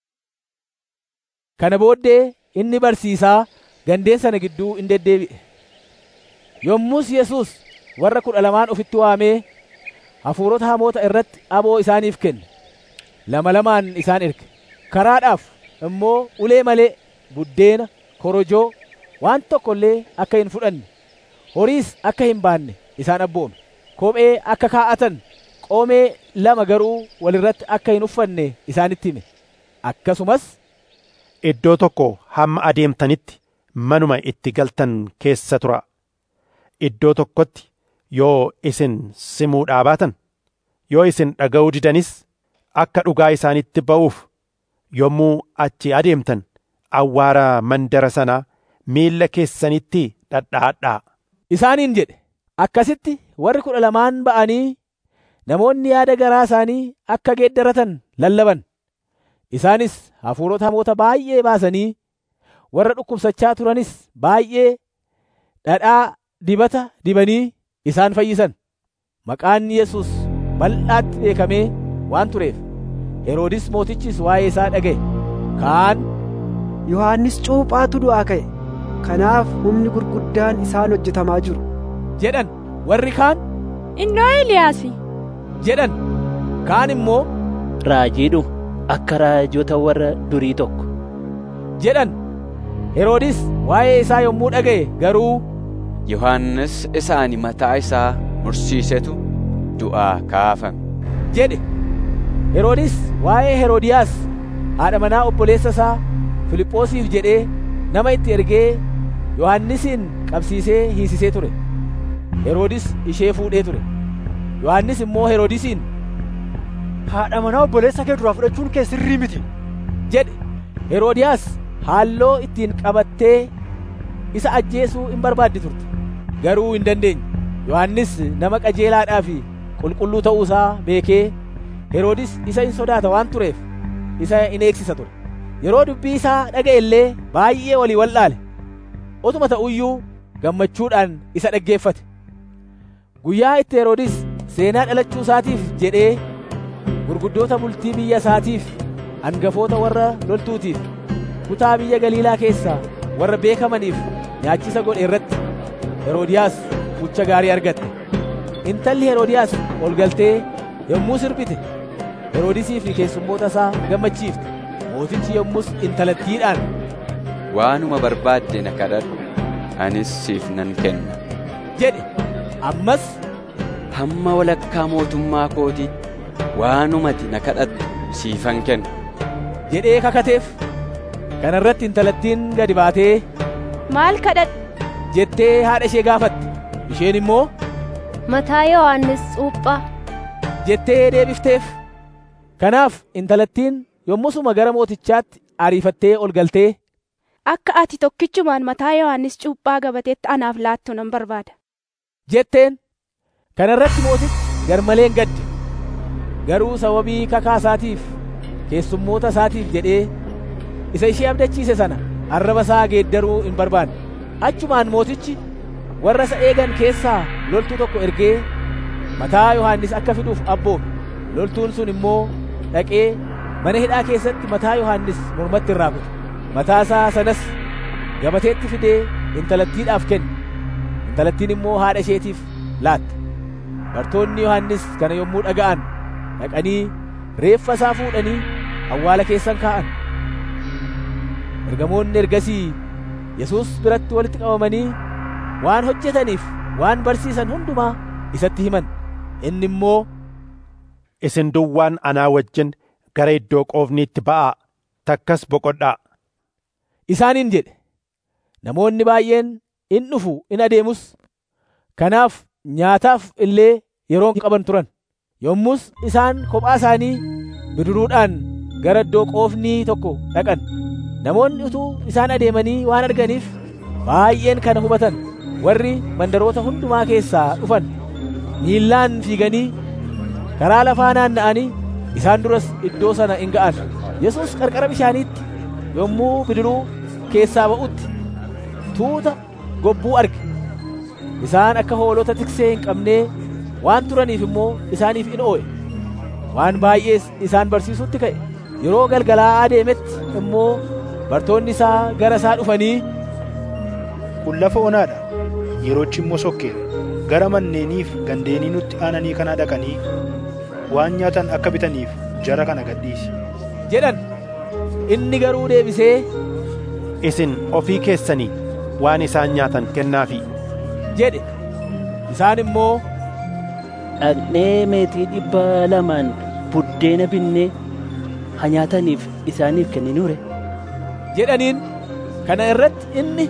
kana booddee inni barsiisaa gandeen sana gidduu in deddeebi'e yommus yesus warra kudha lamaan ofitti waamee hafuurota hamoota irratti aboo isaaniif kenne lama lamaan isaan erge karaadhaaf immoo ulee malee buddeena korojoo waan tokko illee akka hin fudhanne horiis akka hin baanne isaan abboome kophee akka kaa'atan qoomee lama garuu walirratti akka hin uffanne isaanitti hime akkasumas iddoo tokko hamma adeemtanitti manuma itti galtan keessa tura iddoo tokkotti yoo isin simuudhaa baatan yoo isin dhaga'uu didanis akka dhugaa isaanitti ba'uuf yommuu achi adeemtan awwaara mandara sanaa miilla keessanitti dhadhaadhaa isaaniin jedhe akkasitti warri kudha lamaan ba'anii namoonni yaada garaa isaanii akka geeddaratan lallaban isaanis hafuurota hamoota baay'ee baasanii warra dhukkubsachaa turanis baay'ee dhadhaa dibata dibanii isaan fayyisan maqaan yesus bal'aatti beekamee waan tureef heroodis mootichis waa'ee isaa dhaga'e kaan yohannis cuuphaatu du'aa ka'e kanaaf humni gurguddaan isaan hojjetamaa jiru jedhan warri kaan innoo eliyaasi jedhan kaan immoo raajiidhu akka raajota warra durii tokko jedhan heroodis waa'ee isaa yommuu dhaga'e garuu yohannis isa ani mataa isaa mursiisetu du'aa kaafame jedhe heroodis waa'ee heroodiyaas haadha manaa obboleessa isaa filiphoosiif jedhee nama itti ergee yohannisin qabsiisee hiisisee ture heroodis ishee fuudhee ture yohannis immoo heroodisiin haadha manaa obboleessa kee duraa fudhachuun kee sirrii miti jedhe heroodiyaas haalloo ittiin qabattee isa ajjeesuu hin barbaaddi turte garuu hin dandeenye yohannis nama qajeelaadhaa fi qulqulluu ta'uu isaa beekee heroodis isa hin sodaata waan tureef isa in eegsisa ture yeroo dubbii isaa dhaga'e illee baay'ee walii wal'aale utuma ta'uyyuu gammachuudhaan isa dhaggeeffate guyyaa itti heroodis seenaa dhalachuu isaatiif jedhee gurguddoota bultii biyya isaatiif hangafoota warra loltuutiif kutaa biyya galiilaa keessaa warra beekamaniif nyaachisa godhe irratti heroodiyaas mucha gaarii argatte intalli heroodiyaas ol galtee yommuu sirbite heroodisii fi keessummoota isaa gammachiifte mootichi yommus intalattiidhaan waanuma barbaadde na kadhadhu anis siif nan kenna jedhe ammas hamma walakkaa mootummaa kootiitti waanumati na kadhattu siifan kenna jedhee kakateef kana irratti intalattiin gadi baatee maal kadhadhu jettee haadha ishee gaafatte isheen immoo mataa yohannis cuuphaa jettee deebifteef kanaaf intalattiin yommusuma gara mootichaatti ariifattee ol galtee akka ati tokkichumaan mataa yohannis cuuphaa gabateetti anaaf laattu nan barbaada jetteen kana irratti mootichi garmaleen gadde garuu sababii kakaa isaatiif keessummoota isaatiif jedhee isa ishee abdachiise sana arraba isaa geeddaruu hin barbaanne achumaan mootichi warra isa eegan keessaa loltuu tokko ergee mataa yohannis akka fiduuf abboome loltuun sun immoo dhaqee mana hidhaa keessatti mataa yohannis mormatti irraa kute mataa isaa sanas gabateetti fidee intalattiidhaaf kenne intalattiin immoo haadha isheetiif laatte bartoonni yohannis kana yommuu dhaga'an dhaqanii reeffa isaa fuudhanii awwaala keessan kaa'an ergamoonni ergasii yesuus biratti walitti qabamanii waan hojjetaniif waan barsiisan hundumaa isatti himan inni immoo isin duwwaan anaa wajjin gara iddoo qoofniitti ba'aa takkas boqodhaa isaaniin jedhe namoonni baay'een in dhufu in adeemus kanaaf nyaataaf illee yeroon qaban turan yommus isaan kophaa isaanii bidiruudhaan gara iddoo qoofnii tokko dhaqan namoonni utuu isaan adeemanii waan arganiif baay'een kana hubatan warri mandaroota hundumaa keessaa dhufan miillaan fiiganii karaa lafaa naanna'anii isaan duras iddoo sana in ga'an yesus qarqara bishaaniitti yommuu bidiruu keessaa ba'utti tuuta gobbuu arge isaan akka hoolota tiksee hin qabnee waan turaniif immoo isaaniif in oo'e waan baay'ees isaan barsiisutti ka'e yeroo galgalaa adeemetti immoo bartoonni isaa gara isaa dhufanii kun lafa onaadha yeroochi immoo sokkeera gara manneeniif gandeenii nutti aananii kana dhaqanii waan nyaatan akka bitaniif jara kana gadhiisi jedhan inni garuu deebisee isin ofii keessanii waan isaan nyaatan kennaafi jedhe isaan immoo dhaqnee meetii dhibba lamaan buddeena binnee haa nyaataniif isaaniif kenninuure jedhaniin kana irratti inni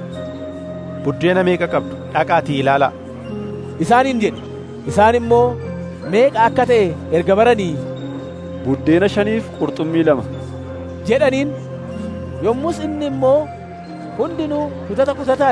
buddeena meeqa qabdu dhaqaatii ilaalaa isaaniin jedhe isaan immoo meeqa akka ta'e erga baranii buddeena shaniif qurxummii lama jedhaniin yommus inni immoo hundinuu kutata kutataan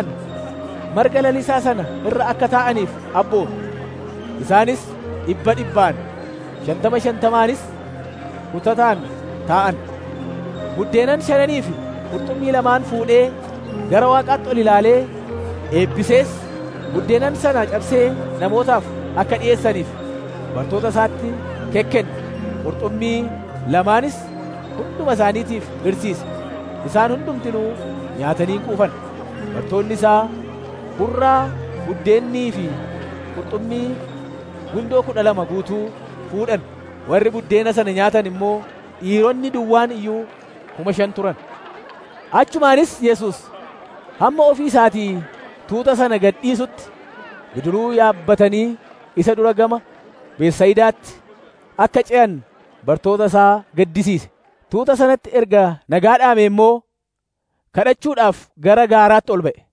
marga lalisaa sana irra akka taa'aniif abboome isaanis dhibba dhibbaan shantama shantamaanis kutataan taa'an buddeenan shananii fi qurxummii lamaan fuudhee gara waaqaatti ol ilaalee eebbisees buddeenan sana cabsee namootaaf akka dhi'eessaniif bartoota isaatti kekkenne qurxummii lamaanis hunduma isaaniitiif hirsiise isaan hundumtinuu nyaatanii quufan bartoonni isaa burraa buddeennii fi qurxummii gundoo kudha lama guutuu fuudhan warri buddeena sana nyaatan immoo dhiironni duwwaan iyyuu kuma shan turan achumaanis yesus hamma ofii isaatii tuuta sana gad dhiisutti bidiruu yaabbatanii isa dura gama beessayidaatti akka ce'an bartoota isaa gaddisiise tuuta sanatti erga nagaa dhaame immoo kadhachuudhaaf gara gaaraatti ol ba'e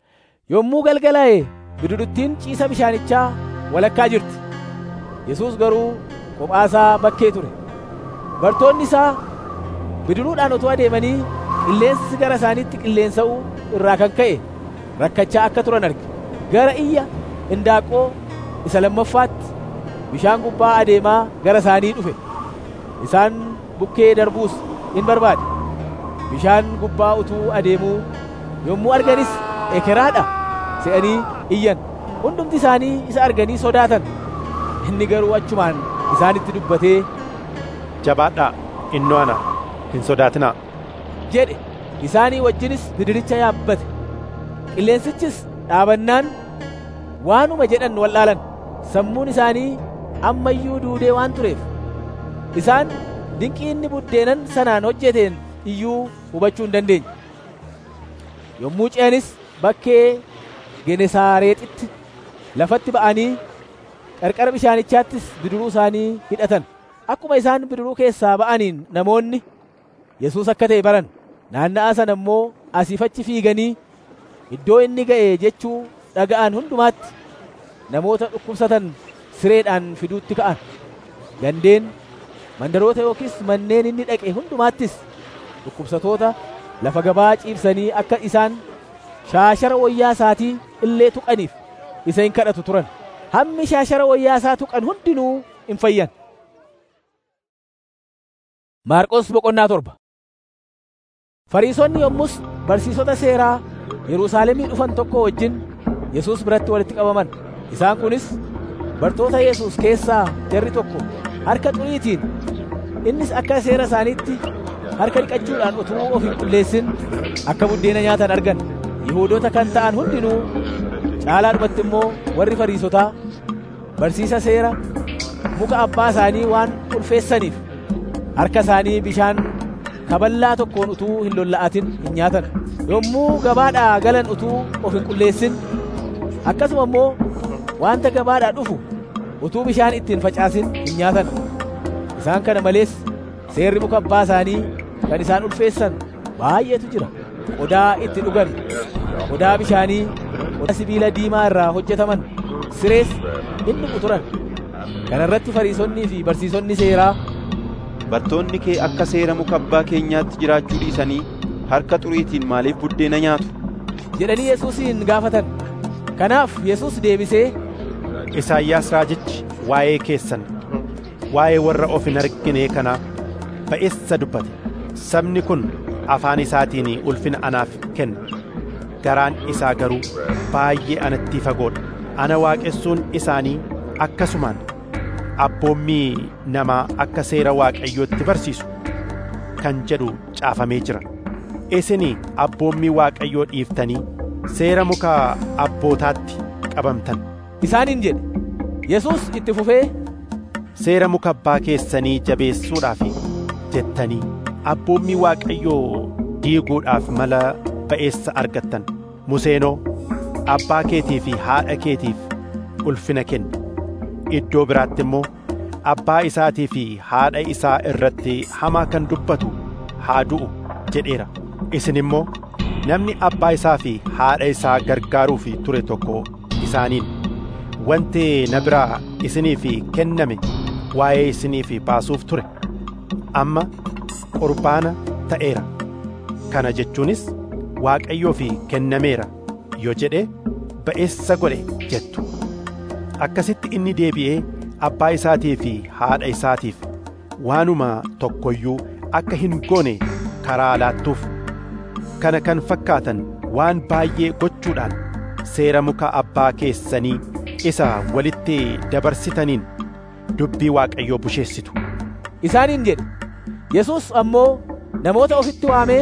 yommuu galgalaa'e bidiruttiin ciisa bishaanichaa walakkaa jirti yesus garuu kophaasaa bakkee ture bartoonni isaa bidiruudhaan otoo adeemanii qilleensi gara isaaniitti qilleensa'uu irraa kan ka'e rakkachaa akka turan arge gara iyya indaaqoo isa lammaffaatti bishaan gubbaa adeemaa gara isaanii dhufe isaan bukkee darbuus in barbaade bishaan gubbaa utuu adeemuu yommuu arganis ekeraadha se'anii iyyan hundumti isaanii isa arganii sodaatan inni garuu achumaan isaanitti dubbatee jabaadhaa innoo ana hin sodaatinaa jedhe isaanii wajjinis bidiricha yaabbate qilleensichis dhaabannaan waanuma jedhan wallaalan sammuun isaanii ammayyuu duudee waan tureef isaan dinqii inni buddeenan sanaan hojjeteen iyyuu hubachuu hin dandeenye yommuu ce'anis bakkee genesaareexitti lafatti ba'anii qarqara bishaanichaattis bidiruu isaanii hidhatan akkuma isaan bidiruu keessaa ba'aniin namoonni yesuus akka ta'e baran naanna'aa sana immoo asiif achi fiiganii iddoo inni ga'e jechuu dhaga'an hundumaatti namoota dhukkubsatan sireedhaan fiduutti ka'an gandeen mandaroota yookiis manneen inni dhaqe hundumaattis dhukkubsatoota lafa gabaa ciibsanii akka isaan shaashara wayyaa isaatii illee tuqaniif isa hin kadhatu turan hammi shaashara wayyaa isaa tuqan hundinuu hin fayyan maarqos boqonnaa torba fariisonni yommus barsiisota seeraa yerusaalemii dhufan tokko wajjin yesuus biratti walitti qabaman isaan kunis bartoota yesuus keessaa jarri tokko harka xuriitiin innis akka seera isaaniitti harka dhiqachuudhaan utuu of hin qulleessin akka buddeena nyaatan argan yihuudoota kan ta'an hundinuu caalaadhumatti immoo warri fariisotaa barsiisa seera muka abbaa isaanii waan ulfeessaniif harka isaanii bishaan kaballaa tokkoon utuu hin lolla'atin hin nyaatan yommuu gabaadhaa galan utuu of hin qulleessin akkasuma immoo wanta gabaadhaa dhufu utuu bishaan ittiin facaasin hin nyaatan isaan kana malees seerri muka abbaa isaanii kan isaan ulfeessan baay'eetu jira qodaa itti dhugan qodaa bishaanii qodaa sibiila diimaa irraa hojjetaman sirees hin dhugu turan kana irratti fariisonnii fi barsiisonni seeraa bartoonni kee akka seera muka abbaa keenyaatti jiraachuu dhiisanii harka xuriitiin maaliif buddeena nyaatu jedhanii yesuusin gaafatan kanaaf yesuus deebisee isaayyaas raajichi waa'ee keessan waa'ee warra of hin argine kanaa ba'eessa dubbate sabni kun afaan isaatiin ulfina anaaf kenna garaan isaa garuu baay'ee anatti fagoodha ana waaqessuun isaanii akkasumaan abboommii namaa akka seera waaqayyootti barsiisu kan jedhu caafamee jira isin abboommii waaqayyoo dhiiftanii seera muka abbootaatti qabamtan isaaniin jedhe yesuus itti fufee seera muka abbaa keessanii jabeessuudhaaf jettanii abboommii waaqayyoo diiguudhaaf mala ba'eessa argattan museenoo abbaa keetii fi haadha keetiif ulfina kenni iddoo biraatti immoo abbaa isaatii fi haadha isaa irratti hamaa kan dubbatu haa du'u jedheera isin immoo namni abbaa isaa fi haadha isaa gargaaruuf ture tokko isaaniin wanti na biraa isiniif kenname waa'ee isiniif baasuuf ture amma qurbaana ta'eera kana jechuunis waaqayyoof kennameera yoo jedhe ba'eessa godhe jettu akkasitti inni deebi'ee abbaa isaatii fi haadha isaatiif waanuma tokkoyyuu akka hin goone karaa laattuuf kana kan fakkaatan waan baay'ee gochuudhaan seera muka abbaa keessanii isa walitti dabarsitaniin dubbii waaqayyoo busheessitu isaaniin jedhe yesuus ammoo namoota ofitti waamee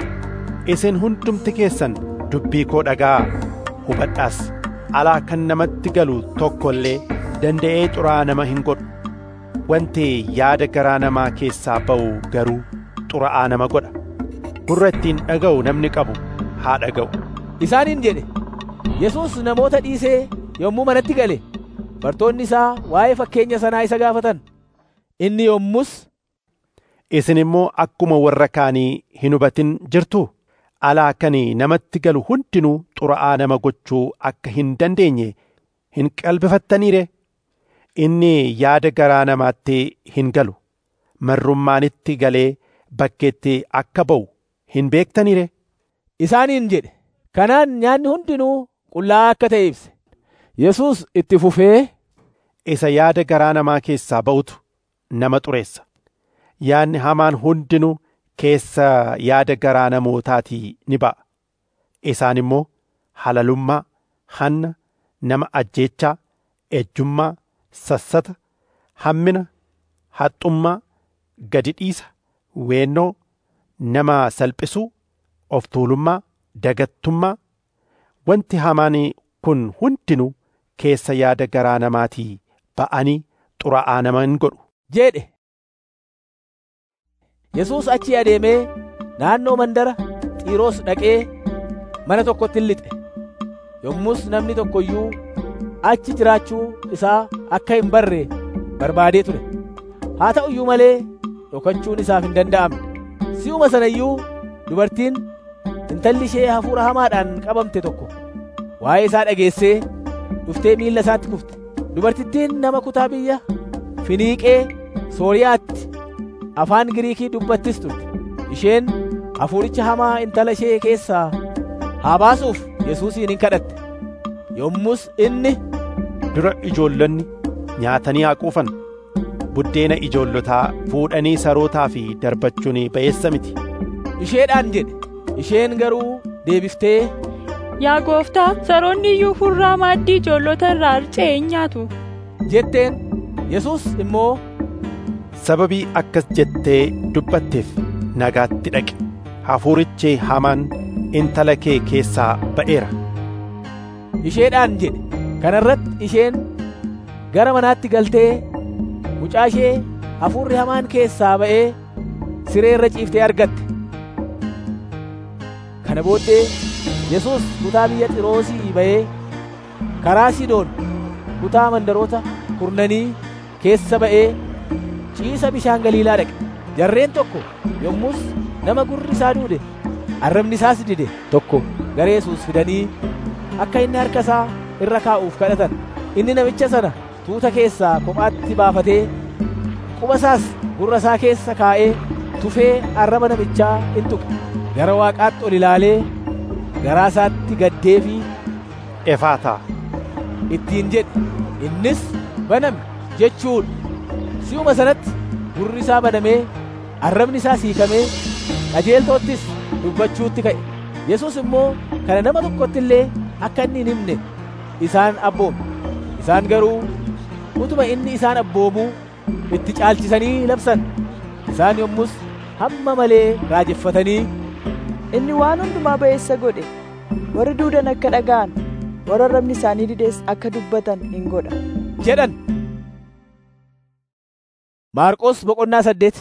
isin hundumti keessan dubbii koo dhagaa hubadhaas alaa kan namatti galu tokko illee danda'ee xuraa nama hin godhu wanti yaada garaa namaa keessaa ba'u garuu xura'aa nama godha gurra ittiin dhaga'u namni qabu haa dhaga'u isaaniin jedhe yesuus namoota dhiisee yommuu manatti gale bartoonni isaa waa'ee fakkeenya sanaa isa gaafatan inni yommus isin immoo akkuma warra kaanii hin hubatin jirtuu alaa kan namatti galu hundinuu xura'aa nama gochuu akka hin dandeenye hin qalbifattaniire inni yaada garaa namaatti hin galu marrummaanitti galee bakkeetti akka ba'u hin beektaniire isaaniin jedhe kanaan nyaanni hundinuu qullaa'aa akka ta'e ibse yesuus itti fufee isa yaada garaa namaa keessaa ba'utu nama xureessa yaadni hamaan hundinuu keessa yaada garaa namootaatii ni ba'a isaan immoo halalummaa hanna nama ajjeechaa ejjummaa sassata hammina haxxummaa gadi dhiisa weennoo nama salphisuu of tuulummaa dagattummaa wanti hamaan kun hundinuu keessa yaada garaa namaatii ba'anii xuraa'aa nama hin godhu jedhe Yesuus achii adeemee naannoo mandara Xiiroos dhaqee mana tokkotti lixe. Yommus namni tokko iyyuu achi jiraachuu isaa akka hin barre barbaadee ture. Haa ta'u iyyuu malee dhokachuun isaaf hin danda'amne. Si'uma sana iyyuu dubartiin intalli ishee hafuura hamaadhaan qabamte tokko waa'ee isaa dhageessee dhuftee miilla isaatti kufte. Dubartittiin nama kutaa biyya Finiiqee Sooriyaatti afaan Giriikii dubbattis turte. Isheen hafuuricha hamaa intala ishee keessaa haa baasuuf Yesuusiin hin kadhatte. Yommus inni dura ijoollonni nyaatanii haa quufan buddeena ijoollotaa fuudhanii sarootaa fi darbachuun ba'eessa miti. Isheedhaan jedhe isheen garuu deebiftee Yaa gooftaa saroonni iyyuu furraa maaddii ijoollota irraa harca'e hin nyaatu. jetteen Yesuus immoo sababii akkas jettee dubbatteef nagaatti dhaqi hafuurichi hamaan intala kee keessaa ba'eera. Isheedhaan jedhe kana irratti isheen gara manaatti galtee mucaa ishee hafuurri hamaan keessaa ba'ee siree irra ciiftee argatte. Kana booddee Yesuus kutaa biyya Xiroosii ba'ee karaa Sidoon kutaa mandaroota kurnanii keessa ba'ee ciisa bishaan Galiilaa dhaqe. Jarreen tokko yommus nama gurri isaa duude arrabni isaas dide tokko gara Yesuus fidanii akka inni harka isaa irra kaa'uuf kadhatan. Inni namicha sana tuuta keessaa kophaatti baafatee quba isaas gurra isaa keessa kaa'ee tufee arraba namichaa in tuqe. Gara waaqaatti ol ilaalee garaa isaatti gaddee fi efaataa ittiin jedhe innis baname jechuudha. Si'uma sanatti gurri isaa banamee arrabni isaa siikamee qajeeltoottis dubbachuutti ka'e. Yesuus immoo kana nama tokkotti illee akka inni hin himne isaan abboome. Isaan garuu utuma inni isaan abboomuu itti caalchisanii labsan. Isaan yommus hamma malee raajeffatanii Inni waan hundumaa ba'eessa godhe warri duudan akka dhaga'an warra arrabni isaanii dides akka dubbatan hin godha. jedhan. Maarqos boqonnaa saddeet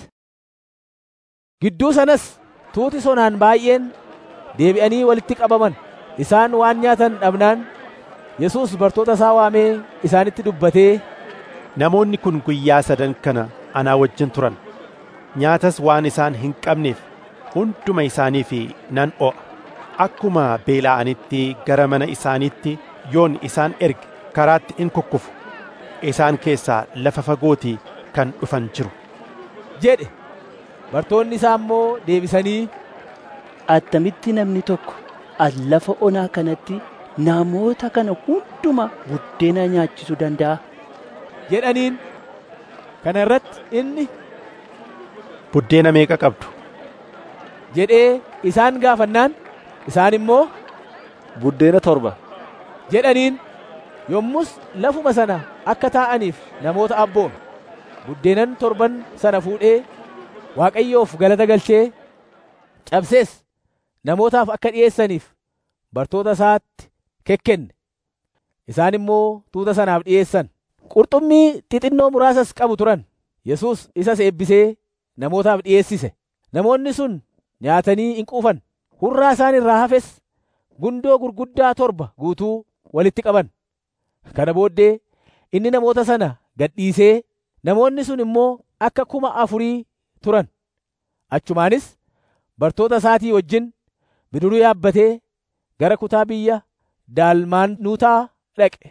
Gidduu sanas tuuti sonaan baay'een deebi'anii walitti qabaman isaan waan nyaatan dhabnaan Yesuus bartoota isaa waamee isaanitti dubbatee namoonni kun guyyaa sadan kana anaa wajjin turan nyaatas waan isaan hin qabneef hunduma isaaniif nan o'a akkuma beela'anitti gara mana isaaniitti yoon isaan erge karaatti in kukkufu isaan keessaa lafa fagootii kan dhufan jiru jedhe bartoonni isaa immoo deebisanii attamitti namni tokko as lafa onaa kanatti namoota kana hunduma buddeena nyaachisuu danda'a jedhaniin kana irratti inni buddeena meeqa qabdu jedhee isaan gaafannaan isaan immoo buddeena torba jedhaniin yommus lafuma sana akka taa'aniif namoota abboome buddeenan torban sana fuudhee waaqayyoof galata galchee cabsees namootaaf akka dhi'eessaniif bartoota isaatti kekkenne isaan immoo tuuta sanaaf dhi'eessan qurxummii xixinnoo muraasas qabu turan yesus isas eebbisee namootaaf dhi'eessise namoonni sun nyaatanii in quufan hurraa isaan irraa hafes gundoo gurguddaa torba guutuu walitti qaban kana booddee inni namoota sana gadhiisee namoonni sun immoo akka kuma afurii turan achumaanis bartoota isaatii wajjin bidiruu yaabbatee gara kutaa biyya daalmaanuutaa dhaqe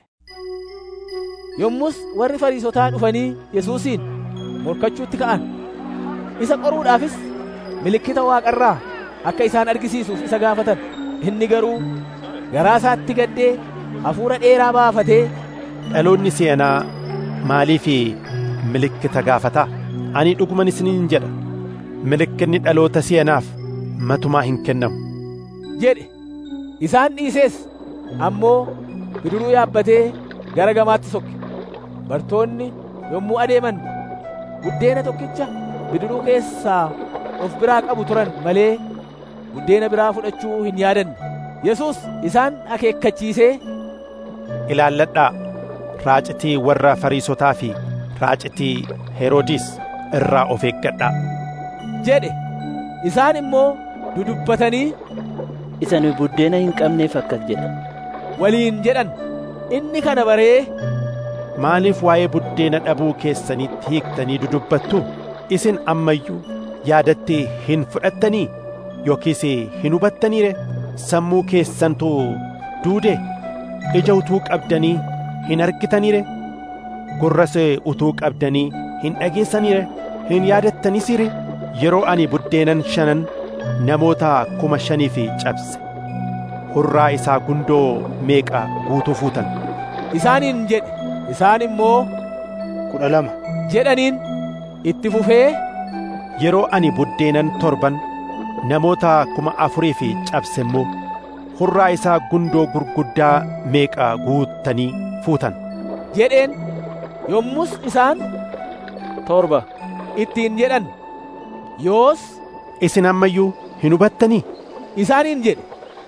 yommus warri fariisotaa dhufanii yesuusiin morkachuutti ka'an isa qoruudhaafis milikkita waaqarraa akka isaan argisiisuuf isa gaafatan inni garuu garaa isaatti gaddee hafuura dheeraa baafatee dhaloonni seenaa maaliif milikkita gaafata ani dhuguman isiniin jedha milikkinni dhaloota seenaaf matumaa hin kennamu jedhe isaan dhiisees ammoo bidiruu yaabbatee gara gamaatti sokke bartoonni yommuu adeeman buddeena tokkicha bidiruu keessaa of biraa qabu turan malee buddeena biraa fudhachuu hin yaadanne yesus isaan akeekkachiisee ilaalladhaa raacitii warra fariisotaa fi raacitii heroodis irraa of eeggadhaa jedhe isaan immoo dudubbatanii isa nu buddeena hin qabneef akkas jedhan waliin jedhan inni kana baree maaliif waa'ee buddeena dhabuu keessanitti hiiktanii dudubbattu isin ammayyuu yaadatti hin fudhattanii yookiis hin hubattaniire sammuu keessantu duude ija utuu qabdanii hin argitaniire gurras utuu qabdanii hin dhageessaniire hin yaadattanisire yeroo ani buddeenan shanan namoota kuma shaniif cabse hurraa isaa gundoo meeqa guutuu fuutan isaaniin jedhe isaan immoo kudha lama jedhaniin itti fufee yeroo ani buddeenan torban namoota kuma afurii fi cabse immoo hurraa isaa gundoo gurguddaa meeqa guuttanii fuutan jedheen yommus isaan torba ittiin jedhan yoos isin ammayyuu hin hubattanii isaaniin jedhe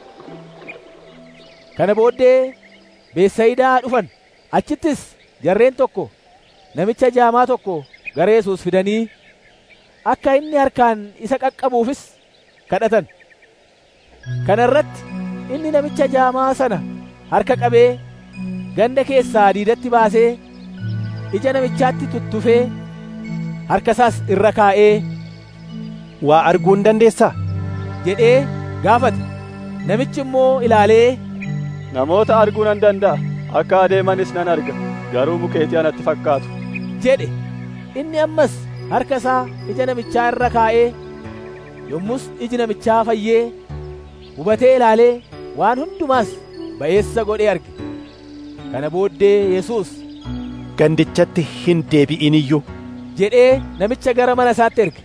kana booddee beessayidaa dhufan achittis jarreen tokko namicha jaamaa tokko gara Yesuus fidanii akka inni harkaan isa qaqqabuufis kadhatan kana irratti inni namicha jaamaa sana harka qabee ganda keessaa diidatti baasee ija namichaatti tuttufee harka isaas irra kaa'ee waa arguu hin dandeessaa jedhee gaafate namichi immoo ilaalee namoota arguu nan danda'a akka adeemanis nan arga garuu mukeetii anatti fakkaatu jedhe inni ammas harka isaa ija namichaa irra kaa'ee yommus iji namichaa fayyee hubatee ilaalee waan hundumaas ba'eessa godhee arge kana booddee yesus gandichatti hin deebi'in iyyuu jedhee namicha gara mana isaatti erge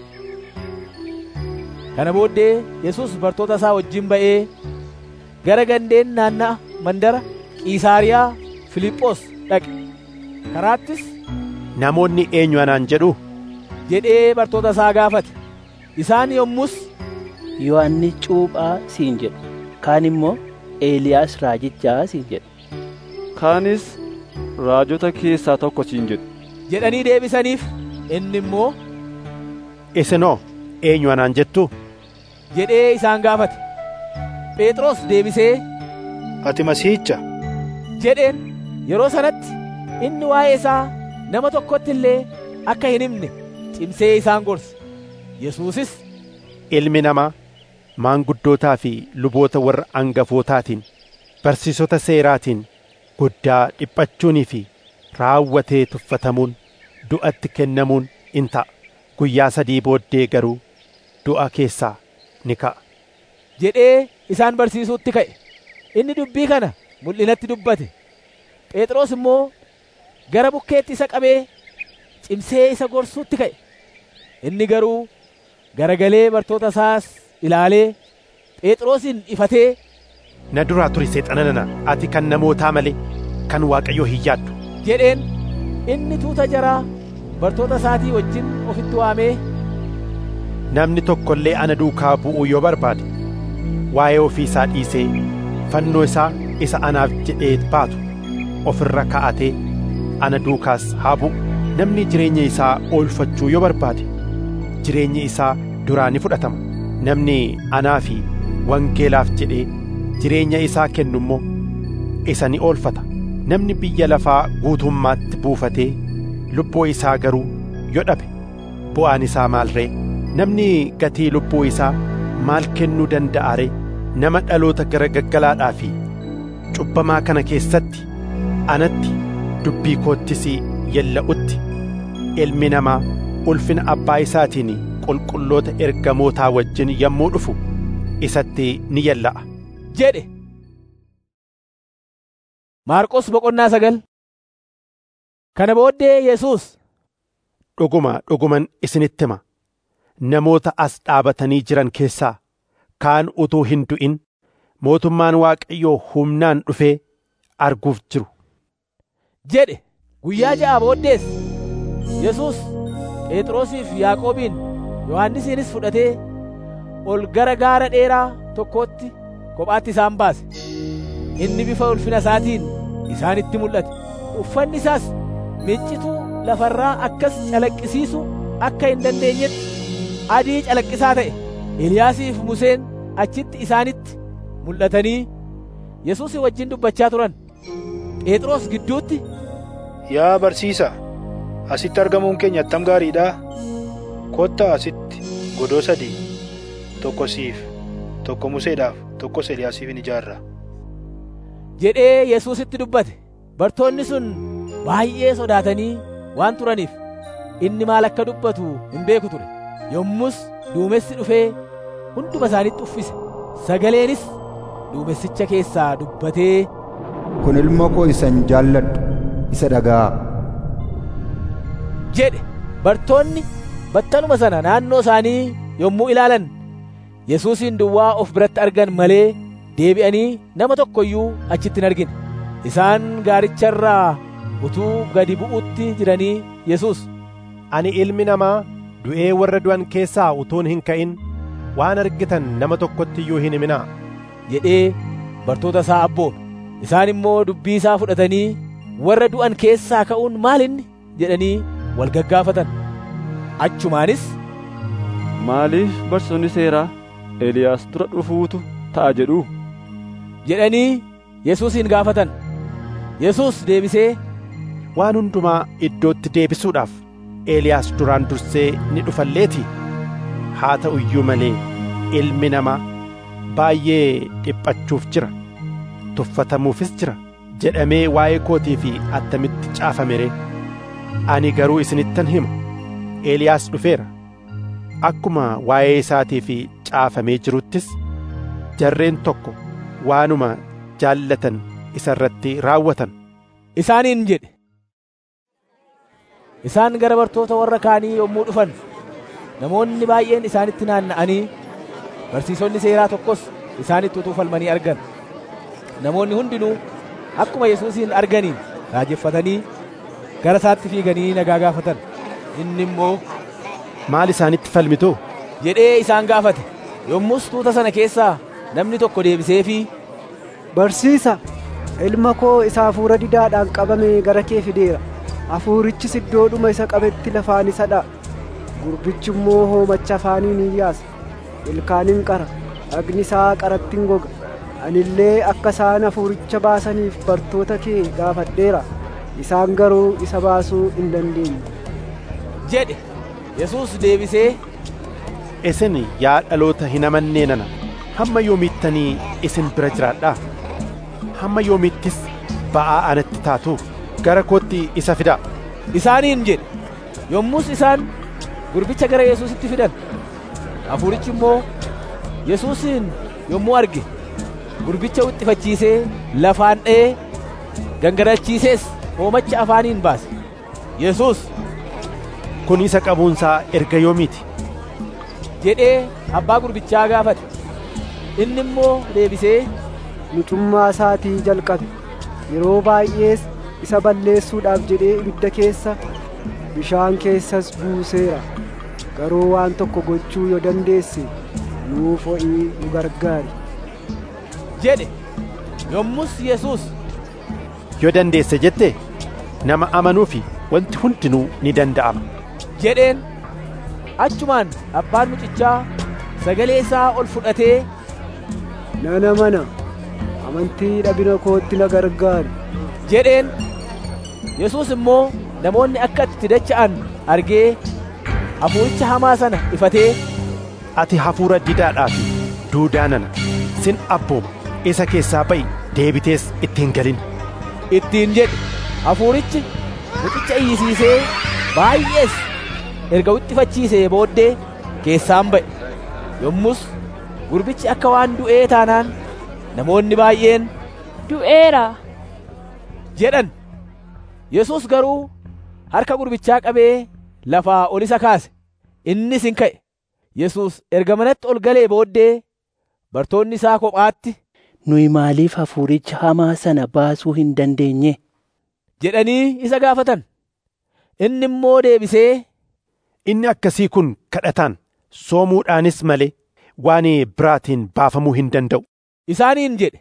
kana booddee yesus bartoota isaa wajjin ba'ee gara gandeen naanna'a mandara qiisaariyaa filiphos dhaqe karaattis namoonni eenyu anaan jedhu jedhee bartoota isaa gaafate isaan yommus yohannis cuuphaa siin jedhu kaan immoo eeliyaas raajichaa siin jedhu kaanis raajota keessaa tokko siin jedhu jedhanii deebisaniif inni immoo isinoo eenyu anaan jettu jedhee isaan gaafate phexros deebisee ati masiihicha jedheen yeroo sanatti inni waa'ee isaa nama tokkotti illee akka hin himne cimsee isaan gorse yesuusis ilmi namaa maanguddootaa fi luboota warra angafootaatiin barsiisota seeraatiin guddaa dhiphachuunii fi raawwatee tuffatamuun du'atti kennamuun in ta'a guyyaa sadii booddee garuu du'a keessaa ni ka'a jedhee isaan barsiisuutti ka'e inni dubbii kana mul'inatti dubbate phexros immoo gara bukkeetti isa qabee cimsee isa gorsuutti ka'e inni garuu garagalee bartoota isaas ilaalee phexrosin ifatee na duraa turi seexana nana ati kan namootaa malee kan waaqayyoo hin yaaddu jedheen inni tuuta jaraa bartoota isaatii wajjin ofitti waamee namni tokko illee ana duukaa bu'uu yoo barbaade waa'ee ofii isaa dhiisee fannoo isaa isa anaaf jedhee baatu ofirra ka'atee ana duukaas haa bu'u namni jireenya isaa oolfachuu yoo barbaade jireenyi isaa duraa ni fudhatama namni anaa fi wangeelaaf jedhee jireenya isaa kennu immoo isa ni oolfata namni biyya lafaa guutummaatti buufatee lubbuu isaa garuu yoo dhabe bu'aan isaa maal ree namni gatii lubbuu isaa maal kennuu danda'a ree nama dhaloota gara gaggalaadhaa fi cubbamaa kana keessatti anatti dubbii koottis yella'utti ilmi namaa ulfina abbaa isaatiin qulqulloota ergamootaa wajjin yommuu dhufu isatti ni yella'a jedhe maarqos boqonnaa sagal kana booddee yesus dhuguma dhuguman isinitti hima namoota as dhaabatanii jiran keessaa kaan utuu hin du'in mootummaan waaqayyoo humnaan dhufee arguuf jiru jedhe guyyaa ja'a booddees yesus phexrosiif yaaqoobiin yohannisiinis fudhatee ol gara gaara dheeraa tokkootti kophaatti isaan baase inni bifa ulfina isaatiin isaanitti mul'ate uffanni isaas miccituu lafarraa akkas calaqqisiisu akka hin dandeenyetti adii calaqqisaa ta'e Eliyaasiif Museen achitti isaanitti mul'atanii Yesuusii wajjin dubbachaa turan Phexros gidduutti Yaa barsiisaa asitti argamuun keenya attam gaariidha kottaa asitti godoo sadii tokko siif tokko Museedhaaf tokkos Eliyaasiif in ijaarra jedhee Yesuusitti dubbate bartoonni sun baay'ee sodaatanii waan turaniif inni maal akka dubbatu hin beeku ture yommus duumessi dhufee hunduma isaanitti uffise sagaleenis duumessicha keessaa dubbatee kun ilma koo isan jaalladhu isa dhaga'aa jedhe bartoonni battaluma sana naannoo isaanii yommuu ilaalan Yesuusin duwwaa of biratti argan malee deebi'anii nama tokko iyyuu achitti hin argine isaan gaaricharraa utuu gadi bu'utti jiranii Yesuus ani ilmi namaa du'ee warra du'an keessaa utuun hin ka'in waan argitan nama tokkotti iyyuu hin himinaa jedhee bartoota isaa abboome isaan immoo dubbii isaa fudhatanii warra du'an keessaa ka'uun maalinni jedhanii wal gaggaafatan achumaanis maaliif barsoonni seeraa Eliyaas dura dhufuutu ta'a jedhu jedhanii Yesuusin gaafatan Yesuus deebisee waan hundumaa iddootti deebisuudhaaf Eeliyaas duraan dursee ni dhufalleeti haa ta'u iyyuu malee ilmi namaa baay'ee dhiphachuuf jira tuffatamuufis jira jedhamee waa'ee kootii fi attamitti caafame ree ani garuu isinittan hima Eeliyaas dhufeera akkuma waa'ee isaatii fi caafamee jiruttis jarreen tokko waanuma jaallatan isa irratti raawwatan isaaniin jedhe isaan gara bartoota warra kaanii yommuu dhufan namoonni baay'een isaanitti naanna'anii barsiisonni seeraa tokkos isaanitti utuu falmanii argan namoonni hundinuu akkuma yesuusin arganiin raajeffatanii gara isaatti fiiganii nagaa gaafatan inni immoo maal isaanitti falmitu jedhee isaan gaafate yommus tuuta sana keessaa namni tokko deebiseefii barsiisa ilma koo isa hafuura didaadhaan qabame gara kee fideera hafuurichis iddoodhuma isa qabetti lafaan isa dha'a gurbichi immoo hoomacha afaaniin hin yaasa ilkaaniin qara dhagni isaa qaratti hin goga anillee akka isaan hafuuricha baasaniif bartoota kee gaafadheera isaan garuu isa baasuu hin dandeenye jedhe yesuus deebisee isin yaa dhaloota hin amannee nana hamma yoomiittanii isin bira jiraadhaa hamma yoomiittis ba'aa anatti taatu gara kootti isa fidaa isaaniin jedhe yommus isaan gurbicha gara yesuusitti fidan hafuurichi immoo yesuusin yommuu arge gurbicha wixxifachiisee lafaan dha'ee gangarachiisees hoomacha afaaniin baase yesuus kun isa qabuunsaa erga yoomiiti jedhee abbaa gurbichaa gaafate inni immoo deebisee mucummaa isaatii jalqabe yeroo baay'ees isa balleessuudhaaf jedhee ibidda keessa bishaan keessas buuseera garuu waan tokko gochuu yoo dandeesse nuuf ho'ii nu gargaari jedhe yommus yesuus yoo dandeesse jette nama amanuu fi wanti hundinuu ni danda'ama jedheen achumaan abbaan mucichaa sagalee isaa ol fudhatee nan amana amantii dhabina kootti na gargaari jedheen yesuus immoo namoonni akka itti dacha'an argee hafuuricha hamaa sana ifatee ati hafuura didaadhaa fi duudaa nana sin abbooma isa keessaa ba'i deebitees ittiin galin ittiin jedhe hafuurichi mucicha iyyisiisee baay'ees erga wixxifachiisee booddee keessaan ba'e yommus gurbichi akka waan du'ee taanaan namoonni baay'een du'eera jedhan yesus garuu harka gurbichaa qabee lafaa ol isa kaase innis hin ka'e yesus erga manatti ol galee booddee bartoonni isaa kophaatti nuyi maaliif hafuuricha hamaa sana baasuu hin dandeenye jedhanii isa gaafatan. Inni immoo deebisee, Inni akkasii kun kadhataan soomuudhaanis malee waan biraatiin baafamuu hin danda'u. Isaaniin jedhe.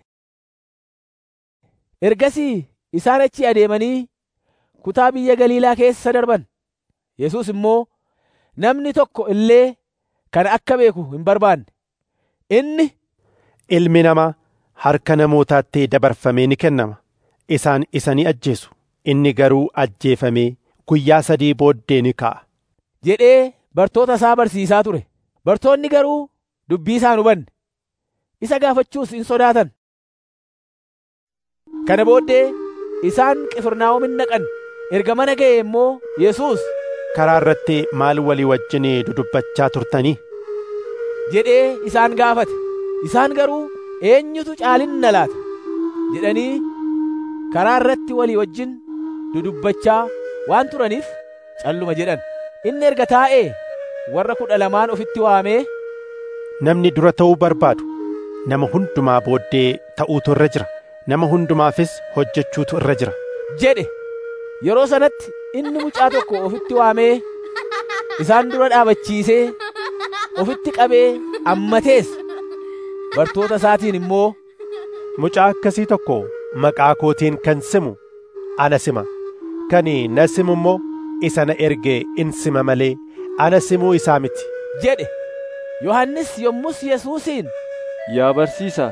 Ergasii isaan achi adeemanii kutaa biyya Galiilaa keessa darban. Yesuus immoo namni tokko illee kana akka beeku hin barbaanne. Inni Ilmi namaa harka namootaatti dabarfamee ni kennama. Isaan isa ni ajjeesu. Inni garuu ajjeefamee guyyaa sadii booddee ni ka'a. jedhee bartoota isaa barsiisaa ture. Bartoonni garuu dubbii isaa hin hubanne. Isa gaafachuus hin sodaatan. Kana booddee isaan Qifirnaahom dhaqan. Erga mana ga'e immoo Yesuus Karaa irratti maal walii wajjin dudubbachaa turtanii? jedhee isaan gaafate. Isaan garuu eenyutu caalinna laata? jedhanii karaa irratti walii wajjin dudubbachaa waan turaniif calluma jedhan. Inni erga taa'ee warra kudha lamaan ofitti waamee Namni dura ta'uu barbaadu nama hundumaa booddee ta'uutu irra jira. Nama hundumaafis hojjechuutu irra jira. jedhe. Yeroo sanatti inni mucaa tokko ofitti waamee isaan dura dhaabachiisee ofitti qabee ammatees bartoota isaatiin immoo Mucaa akkasii tokko maqaa kootiin kan simu ana sima. Kan na simu immoo isa na erge in sima malee ana simuu isaa miti. jedhe. Yohannis yommus Yesuusiin Yaa barsiisaa,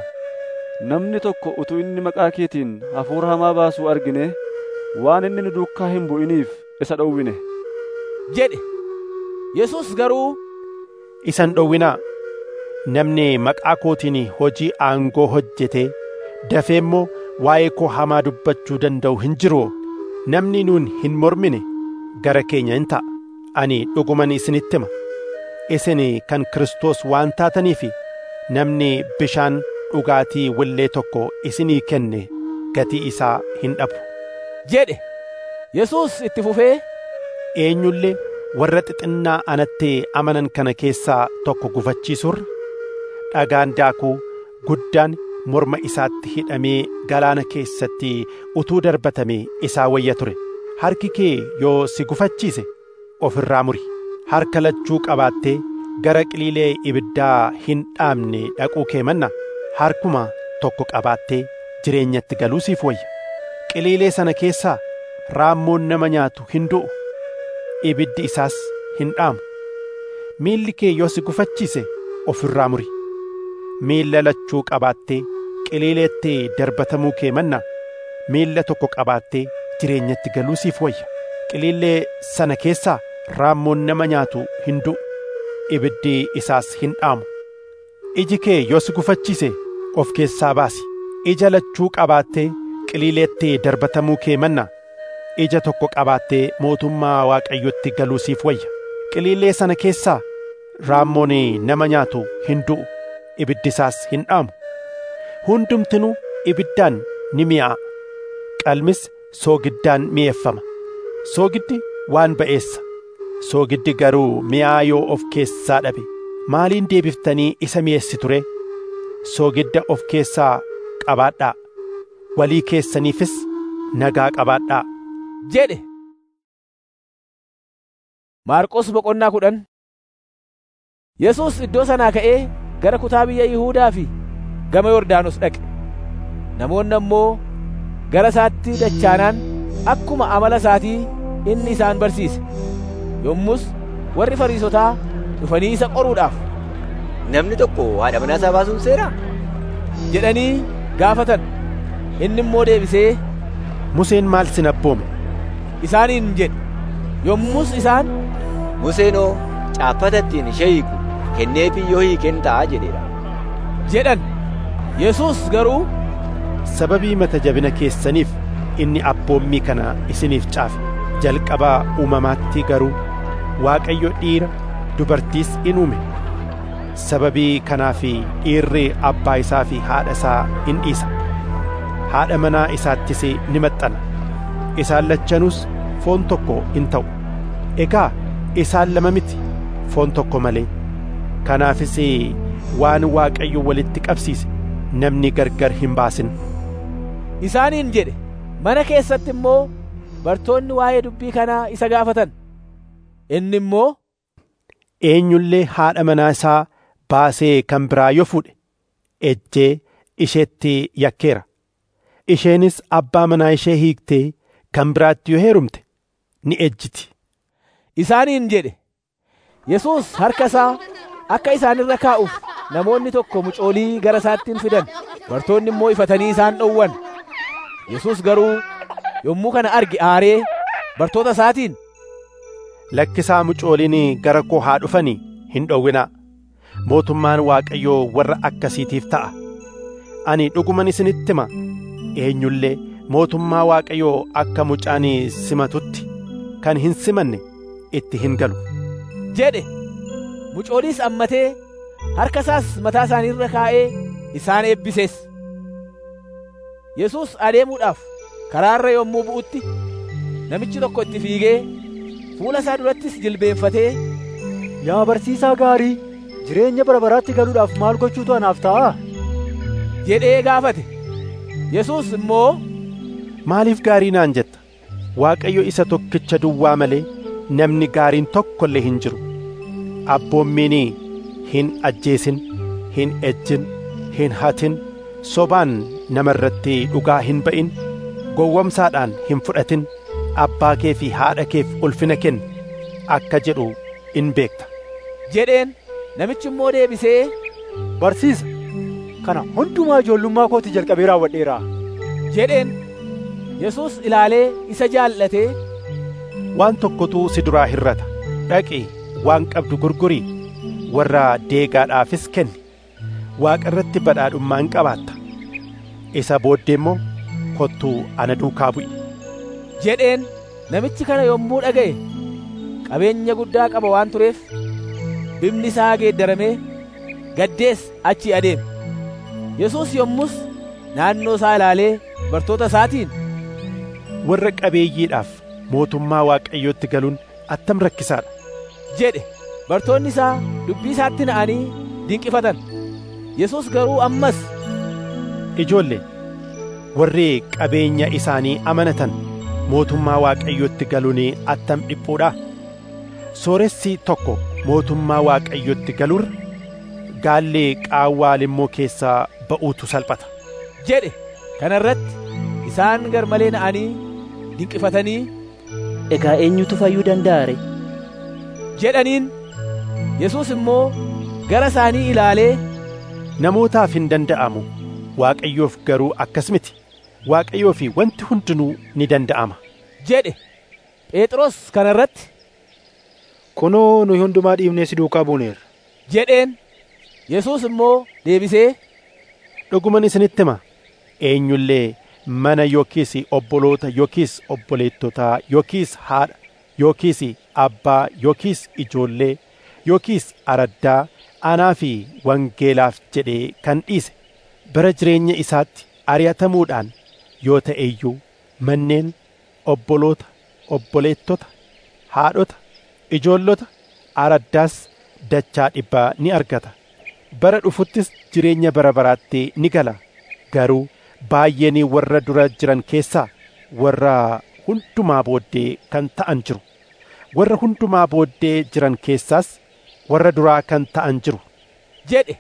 namni tokko utuu inni maqaa keetiin hafuura hamaa baasuu argine waan inni nu duukaa hin bu'iniif isa dhowwine. jedhe. Yesuus garuu Isan dhowwinaa namni maqaa kootiin hojii aangoo hojjetee dafee immoo waa'ee koo hamaa dubbachuu danda'u hin jiru. Namni nuun hin mormine gara keenya hin ta'a. Ani dhuguman isinitti hima. Isin kan Kiristoos waan taataniif namni bishaan dhugaatii willee tokko isinii kenne gatii isaa hin dhabu. jedhe. Yesuus itti fufee Eenyullee warra xixinnaa anatti amanan kana keessaa tokko gufachiisurra dhagaan daakuu guddaan morma isaatti hidhamee galaana keessatti utuu darbatame isaa wayya ture. Harki kee yoo si gufachiise ofirraa muri. Harka lachuu qabaattee gara qiliilee ibiddaa hin dhaamne dhaquu kee manna harkuma tokko qabaattee jireenyatti galuu siif wayya. Qiliilee sana keessaa raammoon nama nyaatu hin du'u. Ibiddi isaas hin dhaamu. Miilli kee yoo si gufachiise ofirraa muri. Miilla lachuu qabaattee qiliileetti darbatamuu kee manna miilla tokko qabaattee jireenyatti galuu siif wayya. Qiliilee sana keessaa raammoon nama nyaatu hin du'u. Ibiddi isaas hin dhaamu. Iji kee yoo si gufachiise of keessaa baasi. Ija lachuu qabaattee qiliileetti darbatamuu kee manna ija tokko qabaattee mootummaa waaqayyotti galuu siif wayya. Qiliilee sana keessaa raammoon nama nyaatu hin du'u. Ibiddi isaas hin dhaamu. Hundumtinuu ibiddaan ni mi'aa'a. Qalmis soogiddaan mi'eeffama. Soogiddi waan ba'eessa. Soogiddi garuu mi'aa yoo of keessaa dhabe maaliin deebiftanii isa mi'eessi ture? Soogidda of keessaa qabaadhaa. Walii keessaniifis nagaa qabaadhaa. jedhe. Maarqos boqonnaa kudhan Yesuus iddoo sanaa ka'ee gara kutaa biyya Yihuudaa fi gama Yordaanos dhaqe. Namoonni ammoo gara isaatti dachaanaan akkuma amala isaatii inni isaan barsiise. Yommus warri Fariisotaa dhufanii isa qoruudhaaf Namni tokko haadha manaa isaa baasuun seeraa? jedhanii gaafatan. Inni immoo deebisee Museen maal sin abboome? isaaniin jedhe. Yommus isaan Museenoo caaffata ittiin ishee hiiku kenneefii yoo hiiken ta'a jedheera. jedhan. Yesuus garuu Sababii mata jabina keessaniif inni abboommii kana isiniif caafe. Jalqabaa uumamaatti garuu Waaqayyo dhiira dubartiis in uume. Sababii kanaaf dhiirri abbaa isaa fi haadha isaa in dhiisa. Haadha manaa isaattis ni maxxana. Isaan lachanuus foon tokko in ta'u. Egaa isaan lama miti foon tokko malee. Kanaafis waan Waaqayyo walitti qabsiise namni gargar hin baasin. isaaniin jedhe. Mana keessatti immoo bartoonni waa'ee dubbii kanaa isa gaafatan inni immoo eenyullee haadha manaa isaa baasee kan biraa yoo fuudhe ejjee isheetti yakkeera isheenis abbaa manaa ishee hiiktee kan biraatti yoo heerumte ni ejjiti isaaniin jedhe yesuus harka isaa akka isaanirra kaa'uuf namoonni tokko mucoolii gara isaattiin fidan bartoonni immoo ifatanii isaan dhowwan yesuus garuu yommuu kana arge aaree bartoota isaatiin lakkisaa mucooliin gara koo haa dhufanii hin dhowwinaa mootummaan waaqayyoo warra akkasiitiif ta'a ani dhuguman isinitti hima eenyullee mootummaa waaqayyoo akka mucaan simatutti kan hin simanne itti hin galu jedhe mucooliis ammatee harka isaas mataa isaaniirra kaa'ee isaan eebbisees yesuus adeemuudhaaf karaarra yommuu bu'utti namichi tokko itti fiigee fuula isaa durattis jilbeenfatee Yaa barsiisaa gaarii jireenya bara baraatti galuudhaaf maal gochuutu anaaf ta'a? jedhee gaafate yesuus immoo maaliif gaarii naan jetta waaqayyo isa tokkicha duwwaa malee namni gaariin tokko illee hin jiru abboommiin hin ajjeesin hin ejjin hin hatin sobaan nama irratti dhugaa hin ba'in gowwamsaadhaan hin fudhatin abbaa kee fi haadha keef ulfina kenni akka jedhu in beekta jedheen namichi immoo deebisee barsiisa kana hundumaa ijoollummaa kooti jalqabee raawwadheera jedheen yesuus ilaalee isa jaallatee waan tokkotu si duraa hirrata dhaqii waan qabdu gurgurii warra deegaadhaafis kenni waaqa irratti badhaadhummaa in qabaatta isa booddee immoo kottuu ana duukaa bu'i jedheen namichi kana yommuu dhaga'e qabeenya guddaa qaba waan tureef bifni isaa geeddaramee gaddees achii adeeme yesuus yommus naannoo isaa ilaalee bartoota isaatiin warra qabeeyyiidhaaf mootummaa waaqayyootti galuun attam rakkisaadha jedhe bartoonni isaa dubbii isaatti na'anii dinqifatan yesuus garuu ammas ijoollee warri qabeenya isaanii amanatan mootummaa waaqayyootti galuun attam dhiphuudha sooressi tokko mootummaa waaqayyootti galurra gaallee qaawwaa limmoo keessaa ba'uutu salphata jedhe kana irratti isaan gar malee na'anii dinqifatanii egaa eenyutu fayyuu danda'a ree jedhaniin yesuus immoo gara isaanii ilaalee namootaaf hin danda'amu waaqayyoof garuu akkas miti waaqayyoo fi wanti hundinuu ni danda'ama jedhe phexros kana irratti kunoo nuyi hundumaa dhiibnee si duukaa buuneerra jedheen yesuus immoo deebisee dhuguman isinitti hima eenyullee mana yookiis obboloota yookiis obboleettotaa yookiis haadha yookiis abbaa yookiis ijoollee yookiis araddaa anaa fi wangeelaaf jedhee kan dhiise bara jireenya isaatti ari'atamuudhaan yoo ta'e iyyuu manneen obboloota obboleettota haadhota ijoollota araddaas dachaa dhibbaa ni argata bara dhufuttis jireenya bara baraatti ni gala garuu baay'een warra dura jiran keessaa warra hundumaa booddee kan ta'an jiru warra hundumaa booddee jiran keessaas warra duraa kan ta'an jiru jedhe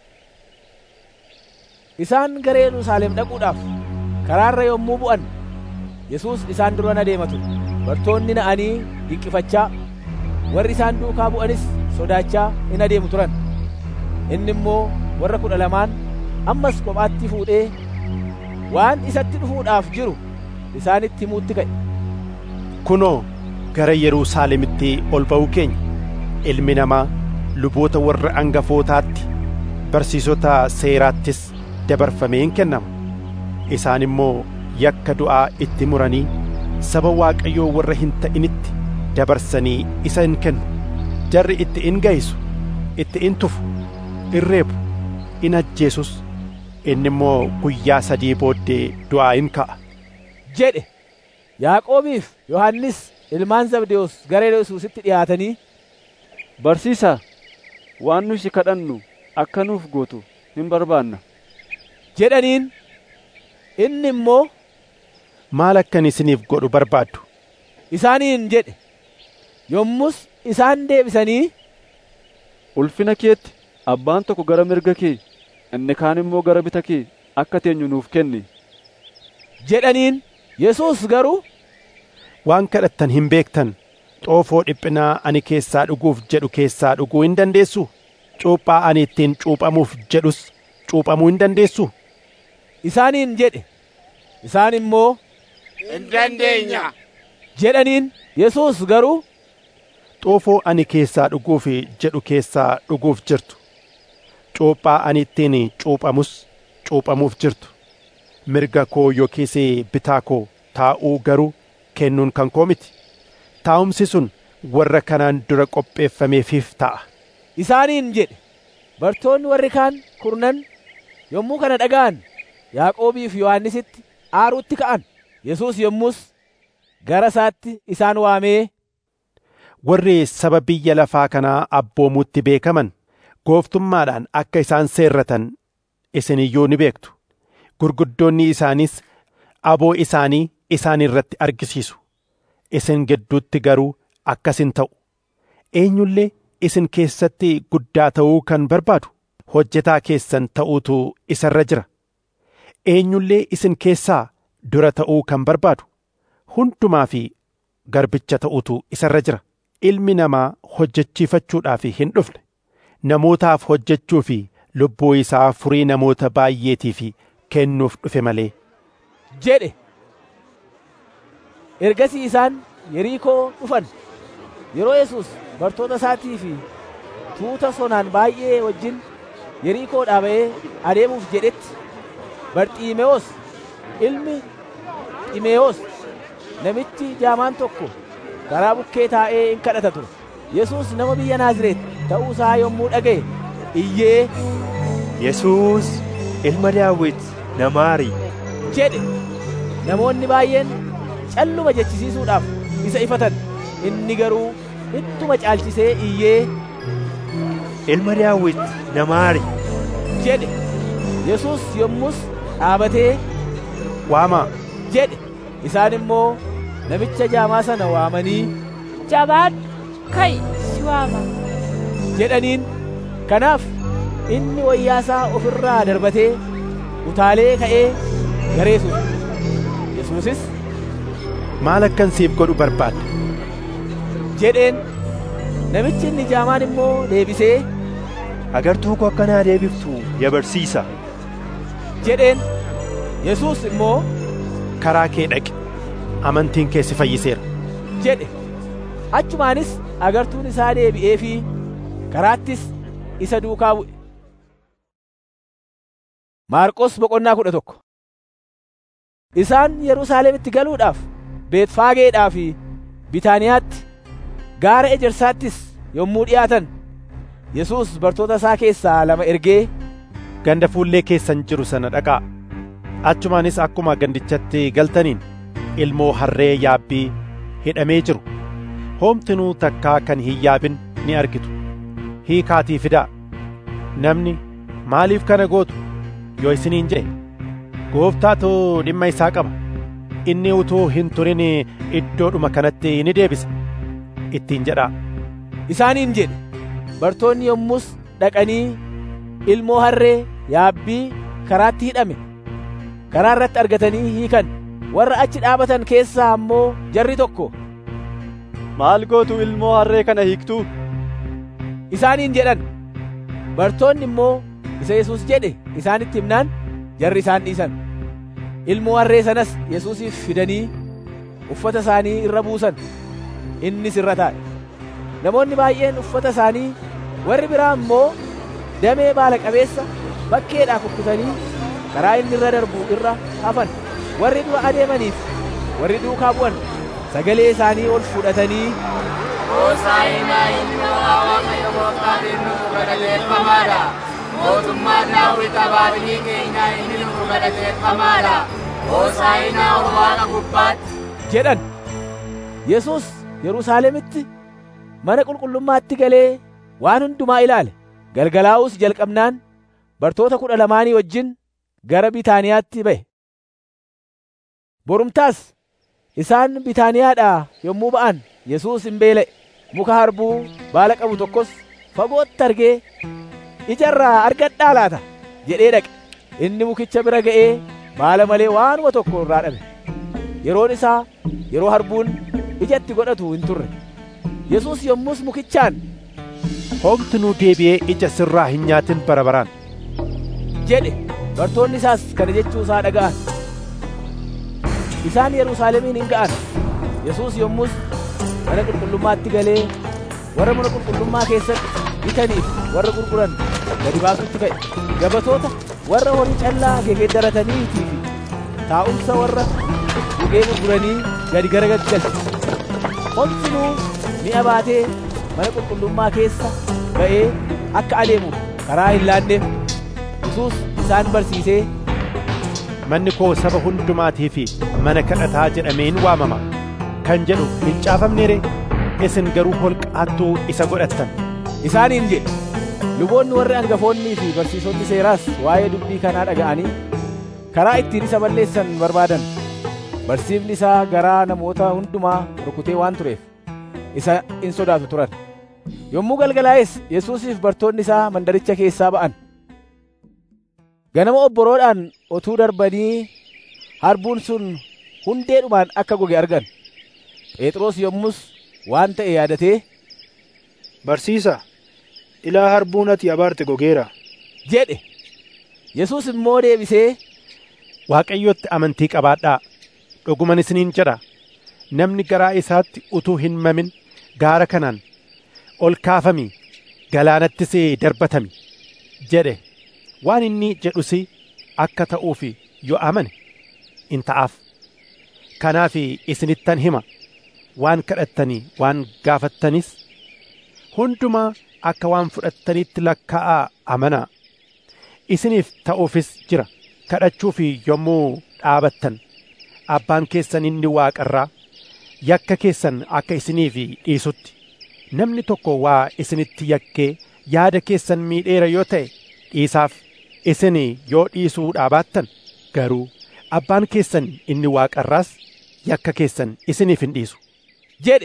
isaan gara Yerusaalem dhaquudhaaf karaarra yommuu bu'an Yesuus isaan dura adeema ture bartoonni na'anii dinqifachaa warri isaan duukaa bu'anis sodaachaa in adeemu turan inni immoo warra kudha lamaan ammas kophaatti fuudhee waan isatti dhufuudhaaf jiru isaanitti himuutti ka'e kunoo gara Yerusaalemitti ol ba'uu keenya ilmi namaa luboota warra angafootaatti barsiisota seeraattis dabarfamee hin kennama isaan immoo yakka du'aa itti muranii saba waaqayyoo warra hin ta'initti dabarsanii isa in kennu jarri itti in ga'isu itti in tufu in reebu in ajjeesus inni immoo guyyaa sadii booddee du'aa in ka'a jedhe yaaqoobiif yohannis ilmaan zabdewoos gara yesuusitti dhiyaatanii barsiisaa waan nu si kadhannu akka nuuf gootu hin barbaanna jedhaniin inni immoo maal akkan isiniif godhu barbaaddu isaaniin jedhe yommus isaan deebisanii ulfina keetti abbaan tokko gara mirga kee inni kaan immoo gara bita kee akka teenyu nuuf kenni jedhaniin yesuus garuu waan kadhattan hin beektan xoofoo dhiphinaa ani keessaa dhuguuf jedhu keessaa dhuguu hin dandeessu cuuphaa ani ittiin cuuphamuuf jedhus cuuphamuu hin dandeessu isaaniin jedhe isaan immoo hin dandeenya jedhaniin yesuus garuu xoofoo ani keessaa dhuguuf jedhu keessaa dhuguuf jirtu cuuphaa ani ittiin cuuphamus cuuphamuuf jirtu mirga koo yookiis bitaa koo taa'uu garuu kennuun kan koo miti taa'umsi sun warra kanaan dura qopheeffameefiif ta'a isaaniin jedhe bartoonni warri kaan kurnan yommuu kana dhaga'an yaaqoobii fi yohannisitti aaruutti ka'an yesuus yommus gara isaatti isaan waamee warri saba biyya lafaa kanaa abboomuutti beekaman gooftummaadhaan akka isaan seerratan isin iyyuu ni beektu gurguddoonni isaaniis aboo isaanii isaan irratti argisiisu isin gidduutti garuu akkas hin ta'u eenyullee isin keessatti guddaa ta'uu kan barbaadu hojjetaa keessan ta'uutu isarra jira eenyullee isin keessaa dura ta'uu kan barbaadu hundumaa fi garbicha ta'uutu isarra jira ilmi namaa hojjechiifachuudhaaf hin dhufne namootaaf hojjechuu fi lubbuu isaa furii namoota baay'eetiif kennuuf dhufe malee jedhe ergasii isaan yeriikoo dhufan yeroo yesus bartoota isaatii fi tuuta sonaan baay'ee wajjin yeriikoodhaa ba'ee adeemuuf jedhetti barxiimewoos ilmi ximeewos namichi jaamaan tokko karaa bukkee taa'ee in kadhata ture yesus nama biyya naazireet ta'uu isaa yommuu dhaga'e iyyee yesuus ilma daawit na maari jedhe namoonni baay'een calluma jechisiisuudhaaf isa ifatan inni garuu ittuma caalchisee iyyee ilma daawit na maari jedhe yesus yommus dhaabatee waamaa jedhe isaan immoo namicha jaamaa sana waamanii jabaadhu ka'i si waama jedhaniin kanaaf inni wayyaasaa ofirraa darbatee utaalee ka'ee gara yesuus yesuusis maal akkan siif godhu barbaadda jedheen namichi inni jaamaan immoo deebisee agartuu koo akkanaa deebiftu yaa barsiisa jedheen yesuus immoo karaa kee dhaqi amantiin kee si fayyiseera jedhe achumaanis agartuun isaa deebi'ee fi karaattis isa duukaa bu'e maarqos boqonnaa kudha tokko isaan yerusaalemitti galuudhaaf beetfaageedhaa fi bitaaniyaatti gaara ejersaattis yommuu dhi'aatan yesuus bartoota isaa keessaa lama ergee ganda fuullee keessan jiru sana dhaqaa achumaanis akkuma gandichatti galtaniin ilmoo harree yaabbii hidhamee jiru hoomtinuu takkaa kan hin yaabin ni argitu hiikaatii fidaa namni maaliif kana gootu yoo isiniin jedhe gooftaatu dhimma isaa qaba inni utuu hin turin iddoodhuma kanatti ni deebisa ittiin jedhaa isaaniin jedhe bartoonni yommus dhaqanii ilmoo harree yaabbii karaatti hidhame karaa irratti argatanii hiikan warra achi dhaabatan keessaa ammoo jarri tokko maal gootu ilmoo harree kana hiiktuu isaaniin jedhan bartoonni immoo isa yesuus jedhe isaanitti himnaan jarri isaan dhiisan ilmoo harree sanas yesuusiif fidanii uffata isaanii irra buusan innis irra taa'e namoonni baay'een uffata isaanii warri biraa immoo damee baala qabeessa bakkeedhaa kukkutanii karaa inni irra darbu irra hafan warri dura adeemaniif warri duukaa bu'an sagalee isaanii ol fudhatanii Hoosaa'inaa ilmoo Waaqayyo gooftaatiin nuuf galateeffamaadha. Mootummaan Daawit abaabilii keenyaa inni nuuf galateeffamaadha. Hoosaa'inaa ol waaqa gubbaatti. jedhan yesus yerusaalemitti mana qulqullummaatti galee waan hundumaa ilaale galgalaa'uus jalqabnaan bartoota kudha lamaanii wajjin gara bitaaniyaatti ba'e borumtaas isaan bitaaniyaadhaa yommuu ba'an yesuus hin beela'e muka harbuu baala qabu tokkos fagootti argee ijarraa argadhaa laata jedhee dhaqe inni mukicha bira ga'ee baala malee waanuma tokko irraa dhabe yeroon isaa yeroo harbuun ijatti godhatu hin turre yesuus yommus mukichaan homtinuu deebi'ee ija sirraa hin nyaatin bara baraan jedhe bartoonni isaas kana jechuu isaa dhaga'an isaan yerusaalemiin hin ga'an yesuus yommus mana qulqullummaatti galee warra mana qulqullummaa keessatti bitaniif warra gurguran gadi baasutti ka'e gabatoota warra horii callaa gegeeddarataniitii fi taa'umsa warra gugee gurguranii gadi garagalche homtinuu mi'a baatee mana qulqullummaa keessa ba'ee akka adeemuuf karaa hin laanneef yesuus isaan barsiisee manni koo saba hundumaatii fi mana kadhataa jedhameen waamama kan jedhu hin caafamne ree isin garuu holqaattuu isa godhattan isaaniin jedhe luboonni warri hangafoonnii fi barsiisonni seeraas waa'ee dubbii kanaa dhaga'anii karaa ittiin isa balleessan barbaadan barsiifni isaa garaa namoota hundumaa rukutee waan tureef isa in sodaatu turan yommuu galgalaa'es yesuusiif bartoonni isaa mandaricha keessaa ba'an ganama obboroodhaan otuu darbanii harbuun sun hundeedhumaan akka goge argan phexros yommus waan ta'e yaadatee barsiisa ilaa harbuun ati abaarte gogeera jedhe yesuus immoo deebisee waaqayyotti amantii qabaadhaa dhuguman isiniin jedha namni garaa isaatti utuu hin mamin gaara kanaan ol kaafami galaanattis darbatami jedhe waan inni jedhus akka ta'uuf yoo amane in ta'aaf kanaaf isinittan hima waan kadhattanii waan gaafattanis hundumaa akka waan fudhattanitti lakkaa'aa amanaa isiniif ta'uufis jira kadhachuuf yommuu dhaabattan abbaan keessan inni waaqarraa yakka keessan akka isiniif dhiisutti namni tokko waa isinitti yakkee yaada keessan miidheera yoo ta'e dhiisaaf isin yoo dhiisuu dhaabattan garuu abbaan keessan inni waaqarraas yakka keessan isiniif hin dhiisu jedhe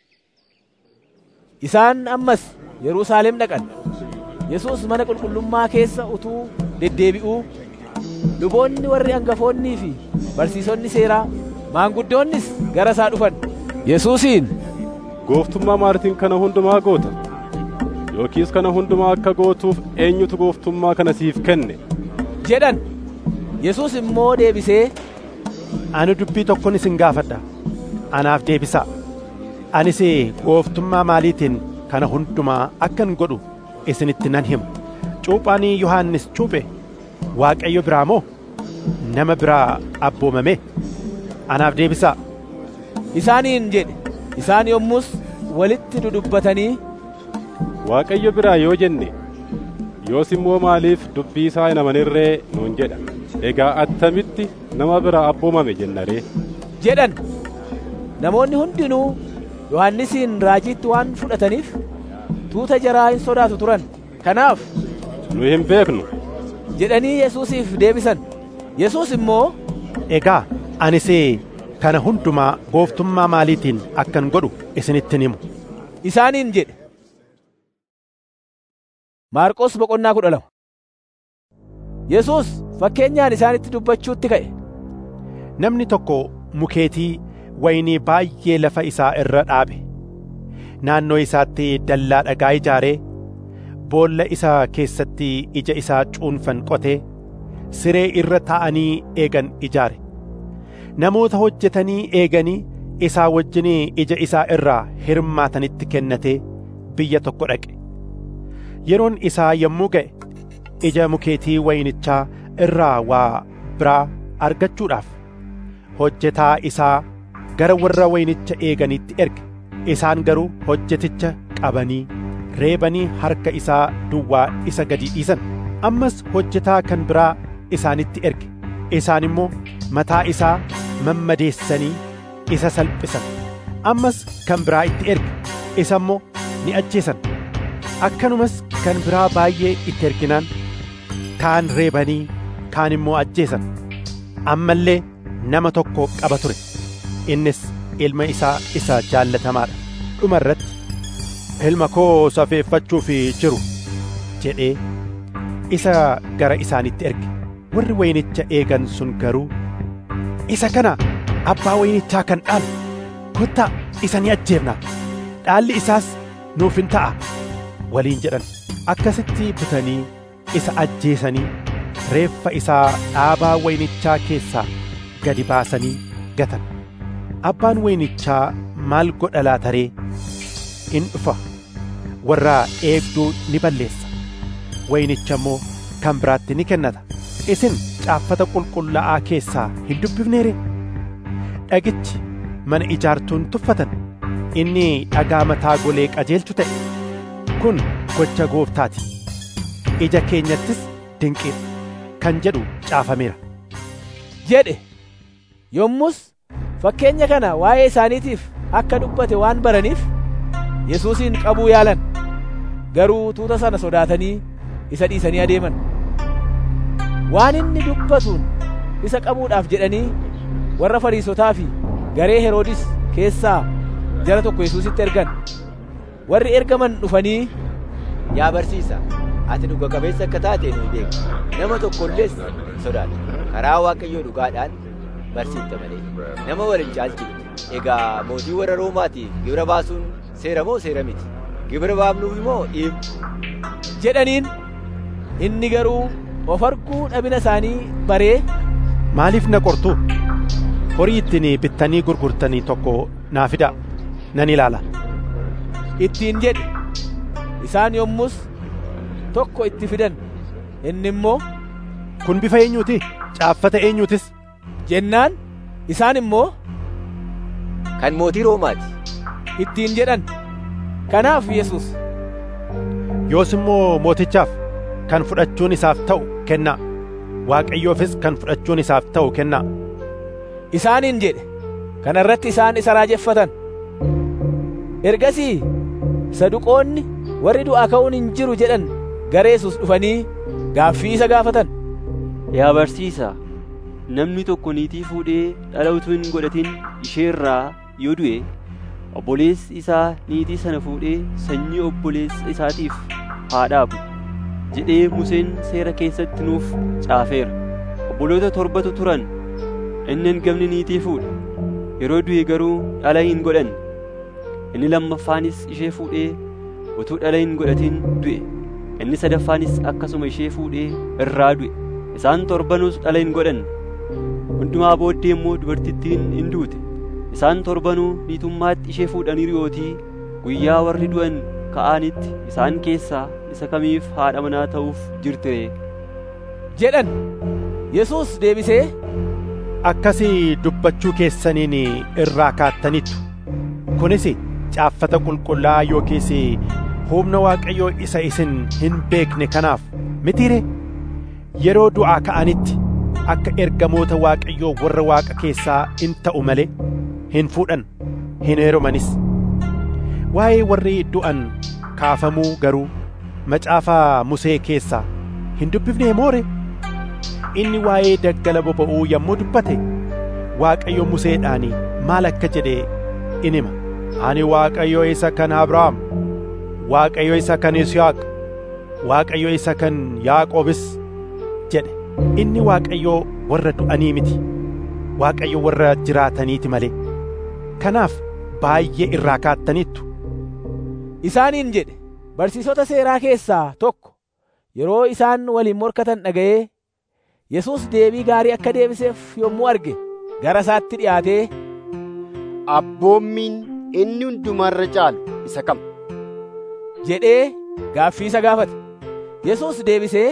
isaan ammas yerusaalem dhaqan yesuus mana qulqullummaa keessa utuu deddeebi'uu luboonni warri hangafoonnii fi barsiisonni seeraa maanguddoonnis gara isaa dhufan yesuusiin gooftummaa maalitiin kana hundumaa goota yookiis kana hundumaa akka gootuuf eenyutu gooftummaa kana siif kenne jedhan yesuus immoo deebisee ani dubbii tokkon isin gaafadha anaaf deebisaa anis gooftummaa maaliitiin kana hundumaa akkan godhu isinitti nan hima cuuphaan yohannis cuuphe waaqayyo biraa moo nama biraa abboomame anaaf deebisaa isaaniin jedhe isaan yommus walitti dudubbatanii waaqayyo biraa yoo jenne yoos immoo maaliif dubbii isaa hin amanirree nuun jedha egaa attamitti nama biraa abboomame jenna ree jedhan namoonni hundinuu yohannisiin raajiitti waan fudhataniif tuuta jaraa hin sodaatu turan kanaaf nu hin beeknu jedhanii yesuusiif deebisan yesuus immoo egaa anis kana hundumaa gooftummaa maaliitiin akkan godhu isinittin himu isaaniin jedhe maarqos boqonnaa kudha lama yesuus fakkeenyaan isaanitti dubbachuutti ka'e namni tokko mukeetii waynii baay'ee lafa isaa irra dhaabe naannoo isaatti dallaa dhagaa ijaaree boolla isaa keessatti ija isaa cuunfan qotee siree irra taa'anii eegan ijaare namoota hojjetanii eeganii isaa wajjin ija isaa irraa hirmaatanitti kennatee biyya tokko dhaqe yeroon isaa yommuu ga'e ija mukeetii waynichaa irraa waa biraa argachuudhaaf hojjetaa isaa gara warra waynicha eeganitti erge isaan garuu hojjeticha qabanii reebanii harka isaa duwwaa isa gadi dhiisan ammas hojjetaa kan biraa isaanitti erge isaan immoo mataa isaa mammadeessanii isa salphisan ammas kan biraa itti erge isa immoo ni ajjeesan akkanumas kan biraa baay'ee itti erginaan kaan reebanii kaan immoo ajjeesan ammallee nama tokko qaba ture innis ilma isaa isa jaallatamaadha dhuma irratti ilma koo safeeffachuuf jiru jedhee isa gara isaanitti erge warri wayinicha eegan sun garuu isa kana abbaa wayinichaa kan dhaalu kottaa isa ni ajjeefna dhaalli isaas nuuf hin ta'a waliin jedhan akkasitti butanii isa ajjeesanii reeffa isaa dhaabaa wayinichaa keessaa gadi baasanii gatan abbaan wayinichaa maal godha laataree in dhufa warra eegduu ni balleessa wayinicha immoo kan biraatti ni kennata isin caaffata qulqullaa'aa keessaa hin dubbifneere dhagichi mana ijaartuun tuffatan inni dhagaa mataa golee qajeelchu ta'e kun gocha gooftaati ija keenyattis dinqiidha kan jedhu caafameera jedhe yommus fakkeenya kana waa'ee isaaniitiif akka dubbate waan baraniif yesuusin qabuu yaalan garuu tuuta sana sodaatanii isa dhiisanii adeeman waan inni dubbatuun isa qabuudhaaf jedhanii warra fariisotaa fi garee heroodis keessaa jara tokko yesuusitti ergan warri ergaman dhufanii yaa barsiisa ati dhuga qabeessa akka taate nu beekna nama tokkollees sodaata karaa waaqayyoo dhugaadhaan barsiifta malee nama waliin caalchifte egaa mootii warra roomaatiif gibira baasuun seera moo seera miti gibira baafnuuf immoo dhiibu jedhaniin inni garuu of arguu dhabina isaanii baree maaliif na qortu horii ittiin bittanii gurgurtanii tokko naa fidaa nan ilaala ittiin jedhe isaan yommus tokko itti fidan inni immoo kun bifa eenyuuti caaffata eenyuutis jennaan isaan immoo kan mootii roomaati ittiin jedhan kanaaf yesus yoos immoo mootichaaf kan fudhachuun isaaf ta'u kennaa waaqayyoofis kan fudhachuun isaaf ta'u kennaa isaaniin jedhe kana irratti isaan isa raajeffatan ergasii saduqoonni warri du'aa ka'uun hin jiru jedhan gara yesus dhufanii gaaffii isa gaafatan yaa barsiisaa namni tokko niitii fuudhee dhala utuu hin godhatin ishee irraa yoo du'e obboleessi isaa niitii sana fuudhee sanyii obboleessa isaatiif haa dhaabu jedhee Museen seera keessatti nuuf caafeera obboloota torbatu turan inni hangafni niitii fuudhe yeroo du'e garuu dhala hin godhanne inni lammaffaanis ishee fuudhee utuu dhala hin godhatin du'e inni sadaffaanis akkasuma ishee fuudhee irraa du'e isaan torbanuus dhala hin godhanne hundumaa booddee immoo dubartittiin hin duute isaan torbanuu niitummaatti ishee fuudhaniiru yootii guyyaa warri du'an ka'anitti isaan keessaa isa kamiif haadha manaa ta'uuf jirtire jedhan yesus deebisee akkasii dubbachuu keessaniin irraa kaattaniittu kunis caaffata qulqullaa yookiis humna waaqayyoo isa isin hin beekne kanaaf mitiire yeroo du'aa ka'anitti akka ergamoota waaqayyoo warra waaqa keessaa in ta'u malee hin fuudhan hin heerumanis waa'ee warri du'an kaafamuu garuu macaafa musee keessaa hin dubbifne moore inni waa'ee daggala boba'uu yommuu dubbate waaqayyo museedhaan maal akka jedhe in hima ani waaqayyo isa kan abrahaam waaqayyo isa kan yisihaaq waaqayyo isa kan yaaqoobis jedhe inni waaqayyo warra du'anii miti waaqayyo warra jiraataniiti malee kanaaf baay'ee irraa kaattaniittu isaaniin jedhe barsiisota seeraa keessaa tokko yeroo isaan waliin morkatan dhaga'ee yesus deebii gaarii akka deebiseef yommuu arge gara isaatti dhiyaatee abboommiin inni hundumarra caalu isa kam jedhee gaaffii isa gaafate yesus deebisee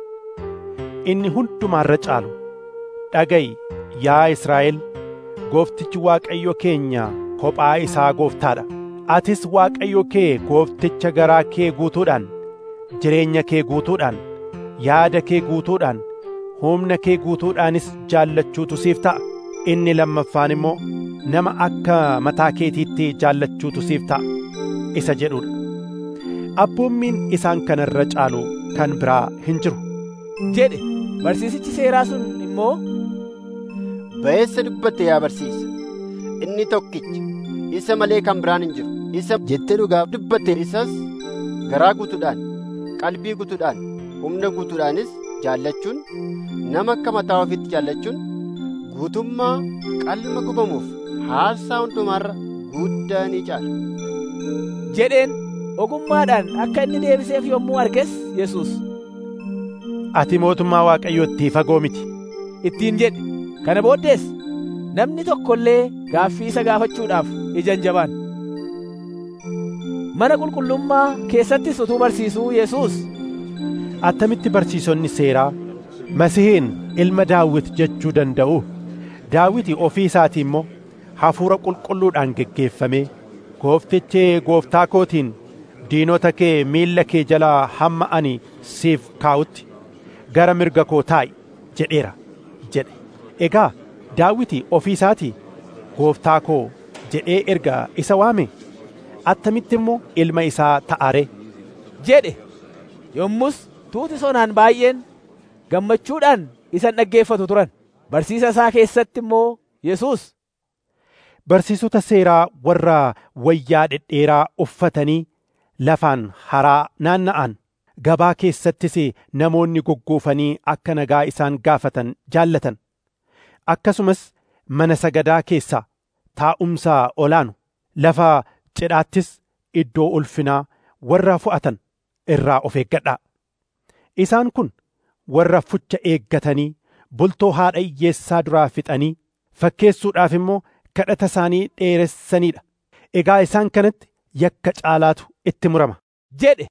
inni hundumaarra caalu dhaga'i yaa Israa'el gooftichi waaqayyo keenya kophaa isaa gooftaadha atis waaqayyo kee goofticha garaa kee guutuudhaan jireenya kee guutuudhaan yaada kee guutuudhaan humna kee guutuudhaanis jaallachuutu siif ta'a inni lammaffaan immoo nama akka mataa keetiitti jaallachuutu siif ta'a isa jedhudha abboommiin isaan kanarra caalu kan biraa hin jiru jedhe barsiisichi seeraa sun immoo ba'eessa dubbatte yaa barsiisa inni tokkicha isa malee kan biraan hin jiru isa jettee dhugaaf dubbatte isas garaa guutuudhaan qalbii guutuudhaan humna guutuudhaanis jaallachuun nama akka mataa ofiitti jaallachuun guutummaa qalma gubamuuf haarsaa hundumaarra guddaa ni caala. jedheen ogummaadhaan akka inni deebiseef yommuu arges Yesuus. Ati mootummaa Waaqayyootti fagoo miti. Ittiin jedhe kana booddees namni tokko illee gaaffii isa gaafachuudhaaf ija hin jabaan. Mana qulqullummaa keessattis utuu barsiisuu Yesuus. Attamitti barsiisonni seeraa Masihiin ilma Daawit jechuu danda'u Daawiti ofii isaatii immoo hafuura qulqulluudhaan geggeeffamee gooftichi gooftaa kootiin diinota kee miilla kee jalaa hamma ani siif kaa'utti gara mirga koo taa'i jedheera jedhe egaa daawiti ofii isaatii gooftaa koo jedhee erga isa waame attamitti immoo ilma isaa ta'are jedhe yommus tuuti sonaan baay'een gammachuudhaan isan dhaggeeffatu turan barsiisa isaa keessatti immoo Yesuus barsiisota seeraa warra wayyaa dhedheeraa uffatanii lafaan haraa naanna'an gabaa keessattis namoonni goggoofanii akka nagaa isaan gaafatan jaallatan akkasumas mana sagadaa keessaa taa'umsaa olaanu lafa cidhaattis iddoo ulfinaa warra fu'atan irraa of eeggadhaa isaan kun warra fucha eeggatanii bultoo haadha hiyyeessaa duraa fixanii fakkeessuudhaaf immoo kadhata isaanii dheeressaniidha egaa isaan kanatti yakka caalaatu itti murama jedhe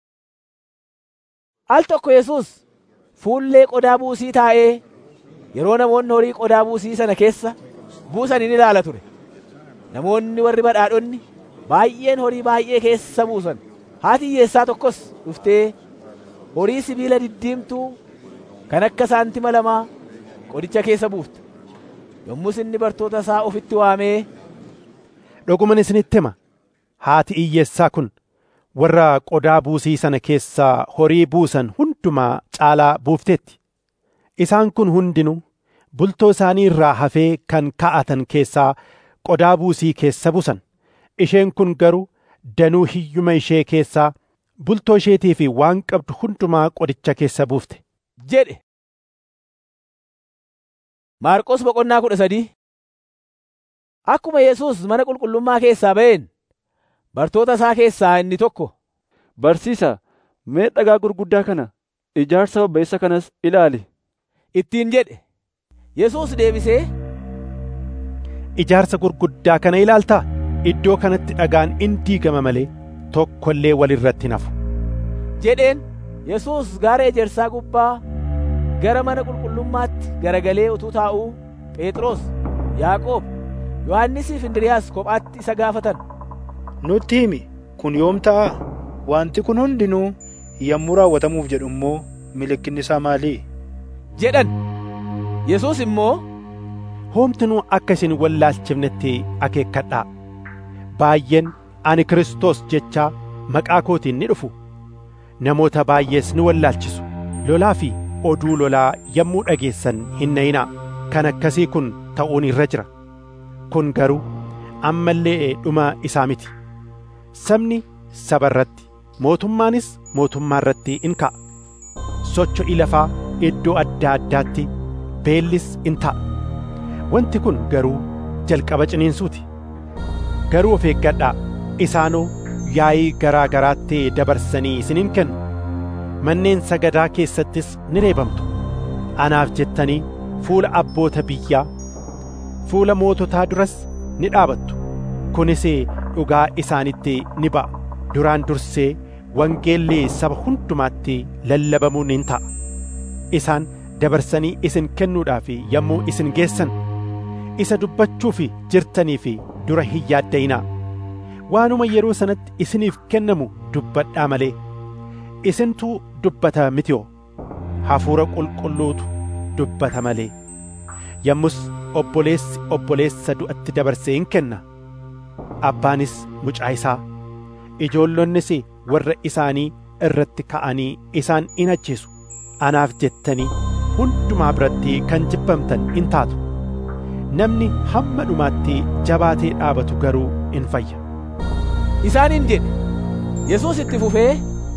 al tokko Yesuus fuullee qodaa buusii taa'ee yeroo namoonni horii qodaa buusii sana keessa buusan in ilaala ture namoonni warri badhaadhonni baay'een horii baay'ee keessa buusan haati hiyyeessaa tokkos dhuftee horii sibiila diddiimtuu kan akka saantima lamaa qodicha keessa buufte yommus inni bartoota isaa ofitti waamee dhuguman isinitti hima haati hiyyeessaa kun warra qodaa buusii sana keessaa horii buusan hundumaa caalaa buufteetti isaan kun hundinuu bultoo isaanii irraa hafee kan kaa'atan keessaa qodaa buusii keessa buusan isheen kun garuu danuu hiyyuma ishee keessaa bultoo isheetii fi waan qabdu hundumaa qodicha keessa buufte jedhe Maarqos boqonnaa kudha sadii Akkuma Yesuus mana qulqullummaa keessaa ba'een bartoota isaa keessaa inni tokko Barsiisa, mee dhagaa gurguddaa kana ijaarsa babbeessa kanas ilaali. Ittiin jedhe Yesuus deebisee Ijaarsa gurguddaa kana ilaaltaa iddoo kanatti dhagaan in diigama malee tokko illee walirratti nafu. jedheen Yesuus gaara ejersaa gubbaa gara mana qulqullummaatti garagalee utuu taa'uu Phexros, Yaaqoob, Yohannisii fi Indiriyaas kophaatti isa gaafatan. Nutti himi kun yoom ta'a? Wanti kun hundinuu yommuu raawwatamuuf jedhu immoo mallattoon isaa maali? jedhan. Yesuus immoo Homtinuu akka isin wallaalchifnetti akeekkadhaa. Baay'een ani Kiristoos jechaa maqaa kootiin ni dhufu. Namoota baay'ees ni wallaalchisu. Lolaa fi oduu lolaa yommuu dhageessan hin na'inaa. Kan akkasii kun ta'uun irra jira. Kun garuu ammallee dhuma isaa miti. Sabni saba irratti, mootummaanis mootummaa irratti in ka'a. Socho'i lafaa iddoo adda addaatti beellis in ta'a. Wanti kun garuu jalqaba ciniinsuuti. Garuu of eeggadhaa isaanoo yaa'ii garaa garaatti dabarsanii isiniin kennu. Manneen sagadaa keessattis ni reebamtu. Anaaf jettanii fuula abboota biyyaa, fuula moototaa duras ni dhaabattu. Kunis dhugaa isaanitti ni ba'a. Duraan dursee wangeelli saba hundumaatti lallabamuun in ta'a. Isaan dabarsanii isin kennuudhaaf yommuu isin geessan isa dubbachuuf jirtanii fi dura hin yaadda'inaa. Waanuma yeroo sanatti isiniif kennamu dubbadhaa malee. Isintuu dubbata mitiyoo hafuura qulqulluutu dubbata malee. Yommus obboleessi obboleessa du'atti dabarsee in kenna. Abbaanis mucaa isaa. Ijoollonnis warra isaanii irratti ka'anii isaan in ajjeesu. Anaaf jettanii hundumaa biratti kan jibbamtan in taatu. namni hamma dhumaatti jabaatee dhaabatu garuu in fayya isaaniin jedhe yesuus itti fufee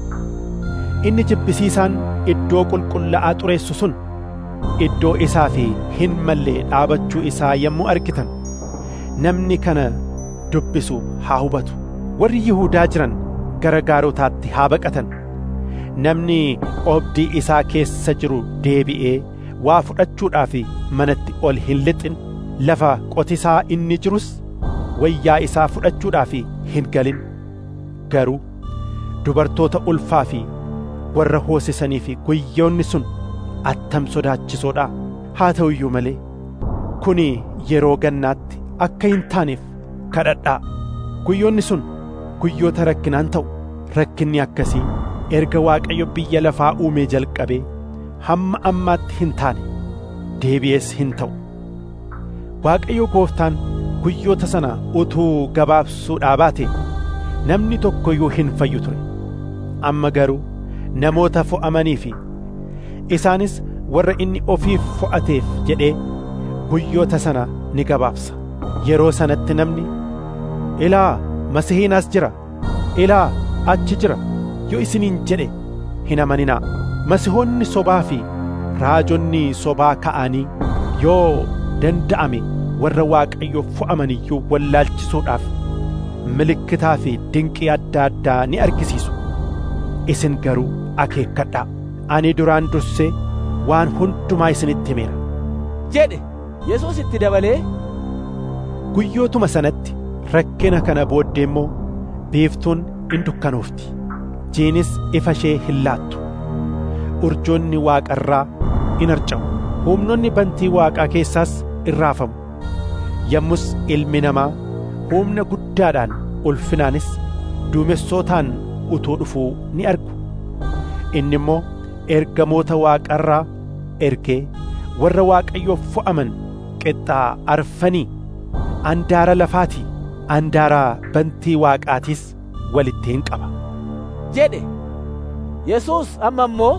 inni jibbisiisaan iddoo qulqullaa'aa xureessu sun iddoo isaa fi hin mallee dhaabachuu isaa yommuu argitan namni kana dubbisu haa hubatu warri yihuudaa jiran gara gaarotaatti haa baqatan namni oobdii isaa keessa jiru deebi'ee waa fudhachuudhaaf manatti ol hin lixin lafa qotisaa inni jirus wayyaa isaa fudhachuudhaaf hin galin garuu dubartoota ulfaa fi warra hoosisanii fi guyyoonni sun attam sodaachisoodha haa ta'u iyyuu malee kuni yeroo gannaatti akka hin taaneef kadhadhaa guyyoonni sun guyyoota rakkinaan ta'u rakkinni akkasii erga waaqayyo biyya lafaa uumee jalqabee hamma ammaatti hin taane deebi'ees hin ta'u waaqayyo gooftaan guyyoota sana utuu gabaabsuudhaa baate namni tokko iyyuu hin fayyu ture amma garuu namoota fo'amanii fi isaanis warra inni ofiif fo'ateef jedhee guyyoota sana ni gabaabsa yeroo sanatti namni ilaa masihiin as jira ilaa achi jira yoo isiniin jedhe hin amaninaa masihoonni sobaa fi raajonni sobaa ka'anii yoo danda'ame warra waaqayyo fo'aman iyyuu wallaalchisuudhaaf milikkitaa fi dinqii adda addaa ni argisiisu isin garuu akeekkadhaa ani duraan dursee waan hundumaa isinitti himeera jedhe yesuus itti dabalee guyyootuma sanatti rakkina kana booddee immoo biiftuun in dukkanoofti jiinis ifa ishee hin laattu urjoonni waaqarraa in harca'u humnoonni bantii waaqaa keessaas in raafamu yommus ilmi namaa humna guddaadhaan ulfinaanis duumessootaan utuu dhufuu ni argu inni immoo ergamoota waaqarraa ergee warra waaqayyoof fo'aman qixxaa arfanii andaara lafaatii andaara bantii waaqaatiis walitti hin qaba jedhe yesuus amma immoo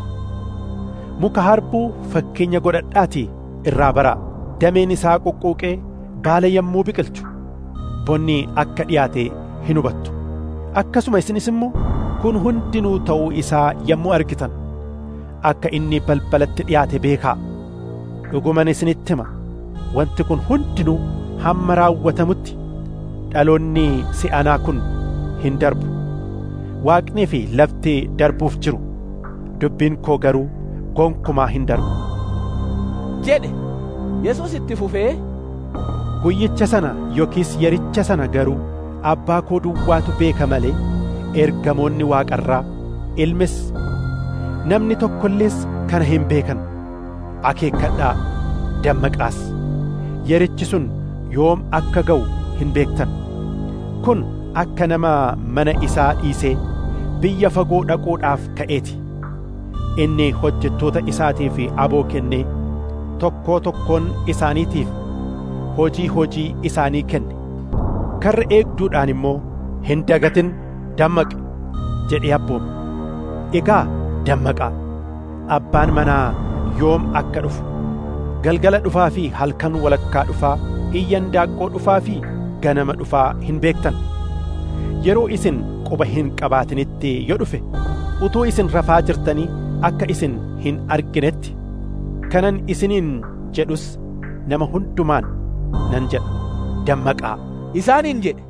muka harbuu fakkeenya godhadhaatii irraa baraa dameen isaa quqquuqee baala yommuu biqilchu bonni akka dhiyaate hin hubattu akkasuma isinis immoo kun hundinuu ta'uu isaa yommuu argitan akka inni balbalatti dhiyaate beekaa dhuguman isinitti hima wanti kun hundinuu hamma raawwatamutti dhaloonni si'anaa kun hin darbu waaqnii fi lafti darbuuf jiru dubbiin koo garuu gonkumaa hin darbu jedhe yesuus itti fufee guyyicha sana yookiis yericha sana garuu abbaa koo duwwaatu beeka malee ergamoonni waaqarraa ilmis namni tokko illees kana hin beekan akeekkadhaa dammaqaas yerichi sun yoom akka ga'u hin beektan kun akka nama mana isaa dhiisee biyya fagoo dhaquudhaaf ka'eeti inni hojjettoota isaatiif aboo kennee tokkoo tokkoon isaaniitiif hojii hojii isaanii kenne karra eegduudhaan immoo hin dagatin dammaqi jedhee abboome egaa dammaqaa abbaan manaa yoom akka dhufu galgala dhufaa fi halkan walakkaa dhufaa iyyan daaqqoo dhufaa fi ganama dhufaa hin beektan yeroo isin quba hin qabaatinitti yoo dhufe utuu isin rafaa jirtanii akka isin hin arginetti kanan isiniin jedhus nama hundumaan nan jedha dammaqaa isaaniin jedhe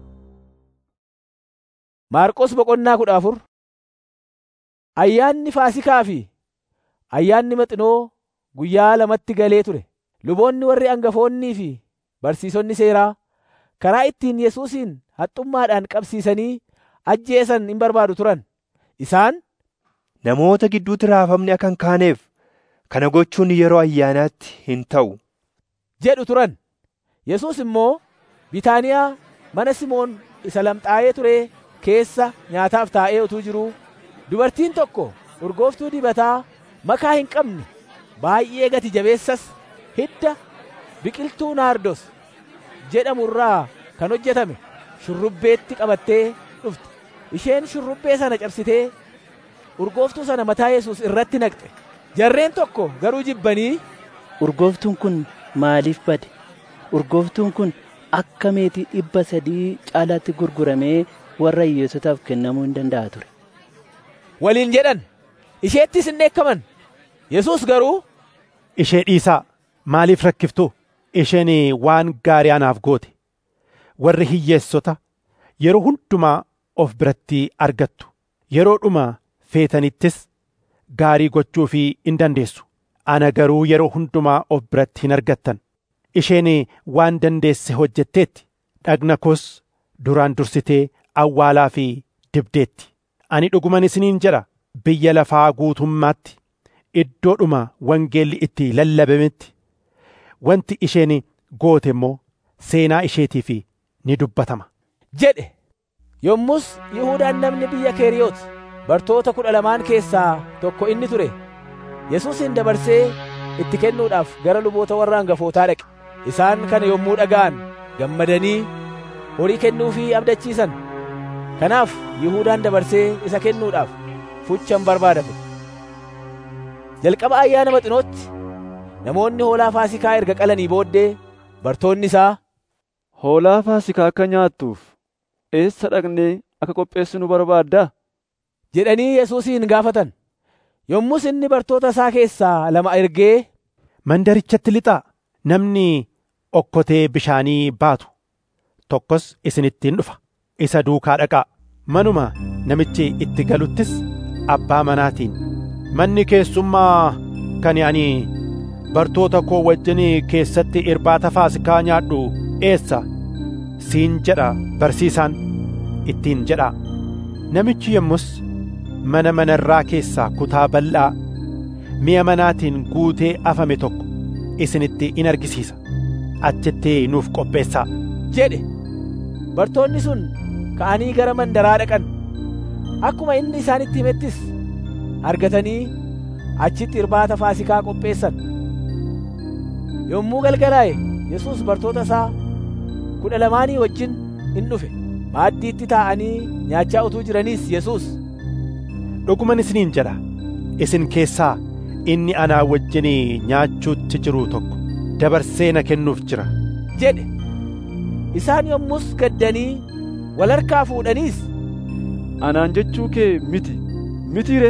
maarqos boqonnaa kudha afur ayyaanni faasikaa fi ayyaanni maxinoo guyyaa lamatti galee ture luboonni warri angafoonnii fi barsiisonni seeraa karaa ittiin yesuusin haxxummaadhaan qabsiisanii ajjeesan hin barbaadu turan isaan namoota gidduutti raafamni akka hin kaaneef kana gochuun yeroo ayyaanaatti hin ta'u jedhu turan yesuus immoo bitaaniyaa mana simoon isa lamxaa'ee ture keessa nyaataaf taa'ee utuu jiruu dubartiin tokko urgooftuu dibataa makaa hin qabne baay'ee gati jabeessas hidda biqiltuu naardos jedhamu irraa kan hojjetame shurrubbeetti qabattee dhufte isheen shurrubbee sana cabsitee urgooftuu sana mataa yesuus irratti naqxe jarreen tokko garuu jibbanii urgooftuun kun maaliif bade urgooftuun kun akka meetii dhibba sadii caalaatti gurguramee warra hiyyeessotaaf kennamuu hin danda'a ture. Waliin jedhan isheettis hin dheekkaman. Yesuus garuu ishee dhiisaa maaliif rakkiftuu isheen waan gaarii anaaf goote warri hiyyeessota yeroo hundumaa of biratti argattu yeroo dhuma feetanittis gaarii gochuu fi hin dandeessu ana garuu yeroo hundumaa of biratti hin argattan isheen waan dandeesse hojjetteetti dhagna koos duraan dursitee awwaalaa fi dibdeetti ani dhuguman isiniin jedha biyya lafaa guutummaatti iddoodhuma wangeelli itti lallabametti wanti isheen goote immoo seenaa isheetiif ni dubbatama. jedhe yommus Yihuudaan namni biyya Keeriyoot bartoota kudha lamaan keessaa tokko inni ture Yesuusin dabarsee itti kennuudhaaf gara luboota warra hangafootaa dhaqe isaan kana yommuu dhaga'an gammadanii horii kennuufii abdachiisan kanaaf Yihuudaan dabarsee isa kennuudhaaf fuchan barbaadate jalqaba ayyaana maxinootti namoonni hoolaa faasikaa erga qalanii booddee bartoonni isaa hoolaa faasikaa akka nyaattuuf eessa dhaqnee akka qopheessinu barbaaddaa jedhanii Yesuusin gaafatan yommus inni bartoota isaa keessaa lama ergee mandarichatti lixaa namni okkotee bishaanii baatu tokkos isinittiin dhufa isa duukaa dhaqaa manuma namichi itti galuttis abbaa manaatiin manni keessummaa kan ani bartoota koo wajjin keessatti irbaata faasikaa nyaadhu eessa siin jedha barsiisaan ittiin jedhaa namichi yommus mana manarraa keessaa kutaa bal'aa mi'a manaatiin guutee afame tokko isinitti in argisiisa achitti nuuf qopheessaa jedhe bartoonni sun ka'anii gara mandaraa dhaqan akkuma inni isaanitti himettis argatanii achitti irbaata faasikaa qopheessan yommuu galgalaa'e Yesuus bartoota isaa kudha lamaanii wajjin in dhufe maaddiitti taa'anii nyaachaa utuu jiraniis Yesuus dhuguman isiniin jedha isin keessaa inni anaa wajjin nyaachuutti jiru tokko dabarsee na kennuuf jira jedhe isaan yommus gaddanii wal harkaa fuudhaniis anaan jechuu kee miti mitiire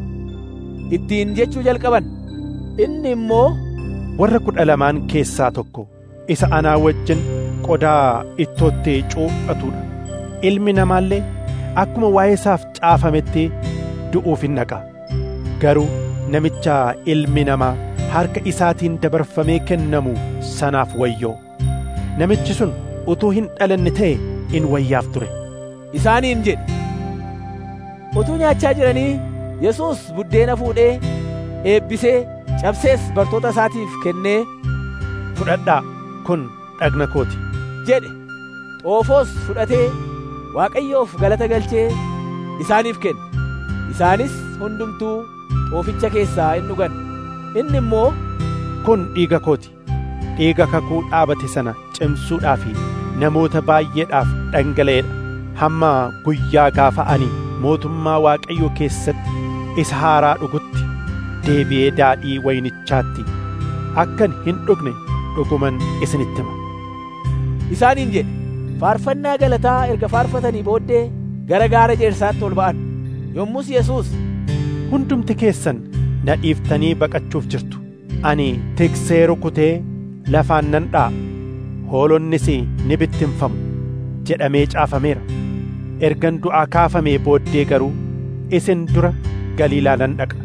ittiin jechuu jalqaban inni immoo warra kudha lamaan keessaa tokko isa anaa wajjin qodaa ittootti cuuphatudha ilmi namaallee akkuma waa'ee isaaf caafametti du'uuf hin dhaqa garuu namicha ilmi namaa harka isaatiin dabarfamee kennamu sanaaf wayyoo namichi sun utuu hin dhalanne ta'e in wayyaaf ture isaaniin jedhe utuu nyaachaa jiranii Yesuus buddeena fuudhee eebbisee cabsees bartoota isaatiif kennee fudhadhaa kun dhagna kooti jedhe xoofoos fudhatee Waaqayyoof galata galchee isaaniif kenne isaanis hundumtuu xooficha keessaa in dhugan inni immoo kun dhiiga kooti dhiiga kakuu dhaabate sana cimsuudhaa fi namoota baay'eedhaaf dhangala'eedha hamma guyyaa gaafa ani mootummaa waaqayyoo keessatti isa haaraa dhugutti deebi'ee daadhii wayinichaatti akkan hin dhugne dhuguman isinitti hima isaaniin jedhe faarfannaa galataa erga faarfatanii booddee gara gaara jeersaatti ol ba'an yommus Yesuus hundumti keessan na dhiiftanii baqachuuf jirtu ani tiksee rukutee lafaan nan dha'a hoolonnis ni bittinfamu jedhamee caafameera ergan du'aa kaafamee booddee garuu isin dura galiilaa nan dhaqa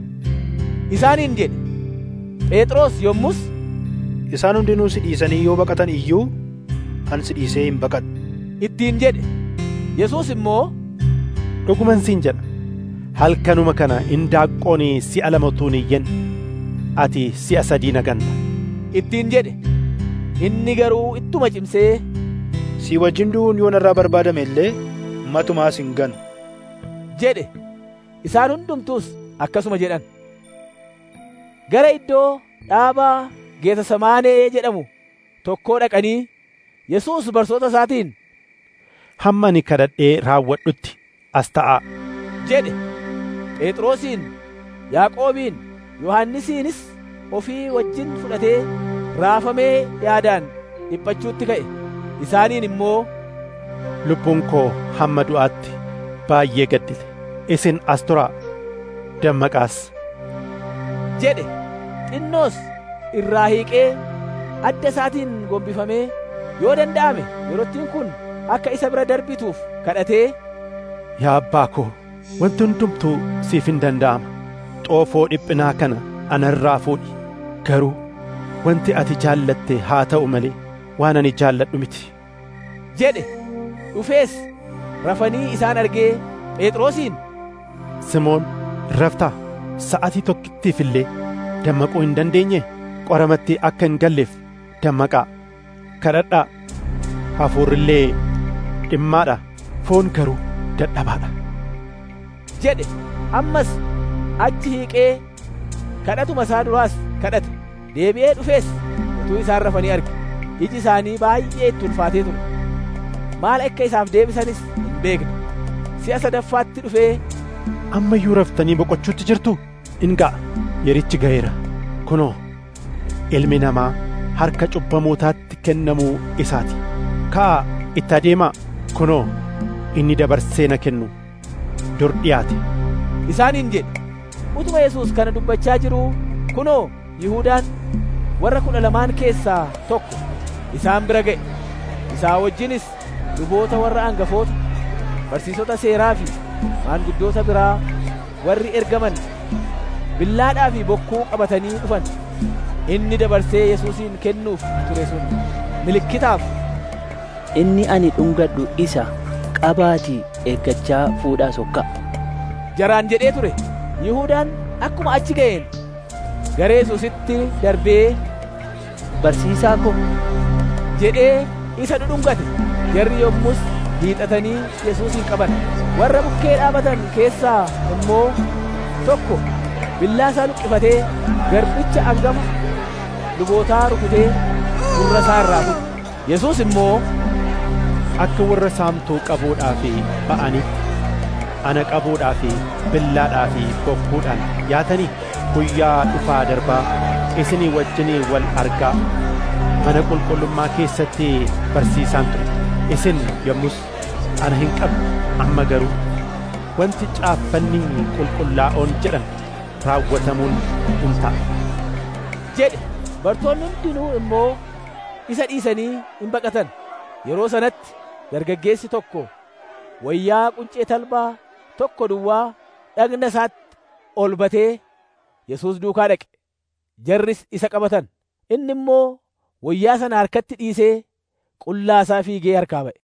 isaaniin jedhe phexros yommus isaan hundinuu si dhiisanii yoo baqatan iyyuu an si dhiisee hin baqadhu ittiin jedhe yesuus immoo dhuguman siin jedha halkanuma kana indaaqqoon si'a lama utuu hin iyyin ati si'a sadii na ganta ittiin jedhe inni garuu ittuma cimsee si wajjin du'uun yoo narraa barbaadame illee matumaas hin ganu jedhe isaan hundumtuus akkasuma jedhan gara iddoo dhaabaa geetsemaanee jedhamu tokkoo dhaqanii Yesuus bartoota isaatiin hamma ani kadhadhee raawwadhutti as ta'aa jedhe Phexrosiin Yaaqoobiin Yohannisiinis ofii wajjin fudhatee raafamee yaadaan dhiphachuutti ka'e isaaniin immoo lubbuun koo hamma du'aatti baay'ee gaddite isin as turaa dammaqaas jedhe xinnoos irraa hiiqee adda isaatiin gombifamee yoo danda'ame yerottiin kun akka isa bira darbituuf kadhatee yaa abbaa koo wanti hundumtuu siif hin danda'ama xoofoo dhiphinaa kana anarraa fuudhi garuu wanti ati jaallatte haa ta'u malee waan ani jaalladhu miti jedhe dhufees rafanii isaan argee phexrosiin simoon raftaa sa'atii tokkittiif illee dammaquu hin dandeenye qoramatti akka hin galleef dammaqaa kadhadhaa hafuurillee dhimmaadha foon garuu dadhabaadha jedhe ammas achi hiiqee kadhatuma isaa duraas kadhate deebi'ee dhufees utuu isaan rafanii arge iji isaanii baay'ee itti ulfaatee ture maal akka isaaf deebisanis hin beekne si'a sadaffaatti dhufee amma iyyuu raftanii boqochuutti jirtu in ga'a yerichi ga'eera kunoo ilmi namaa harka cubbamootaatti kennamuu isaati ka'aa itti adeemaa kunoo inni dabarsee na kennu dur dhiyaate isaaniin jedhe utuma yesuus kana dubbachaa jiruu kunoo yihuudaan warra kudha lamaan keessaa tokko isaan bira ga'e isaa wajjinis luboota warra angafoota barsiisota seeraa fi maanguddoota biraa warri ergaman billaadhaa fi bokkuu qabatanii dhufan inni dabarsee yesuusin kennuuf ture sun milikkitaaf inni ani dhungadhu isa qabaatii eeggachaa fuudhaa sokka jaraan jedhee ture yihuudaan akkuma achi ga'een gara yesuusitti darbee barsiisaa ko jedhee isa dhudhungate jarri yommus hiixatanii yesuusin qaban warra bukkee dhaabatan keessaa immoo tokko billaa isaa luqqifatee garbicha angama lubootaa rukutee gurra isaa irraa fuudhe yesuus immoo akka warra saamtuu qabuudhaa fi ba'anitti ana qabuudhaa fi billaadhaa fi bokkuudhaan yaatanii guyyaa dhufaa darbaa isinii wajjinii wal argaa mana qulqullummaa keessatti barsiisaan ture isin yommus ana hin qabne amma garuu wanti caaffanni qulqullaa'oon jedhan raawwatamuun hin ta'a jedhe bartoonni hundinuu immoo isa dhiisanii hin baqatan yeroo sanatti dargaggeessi tokko wayyaa quncee talbaa tokko duwwaa dhagna isaatti ol batee yesuus duukaa dhaqe jarris isa qabatan inni immoo wayyaa sana harkatti dhiisee qullaa isaa fiigee harkaa ba'e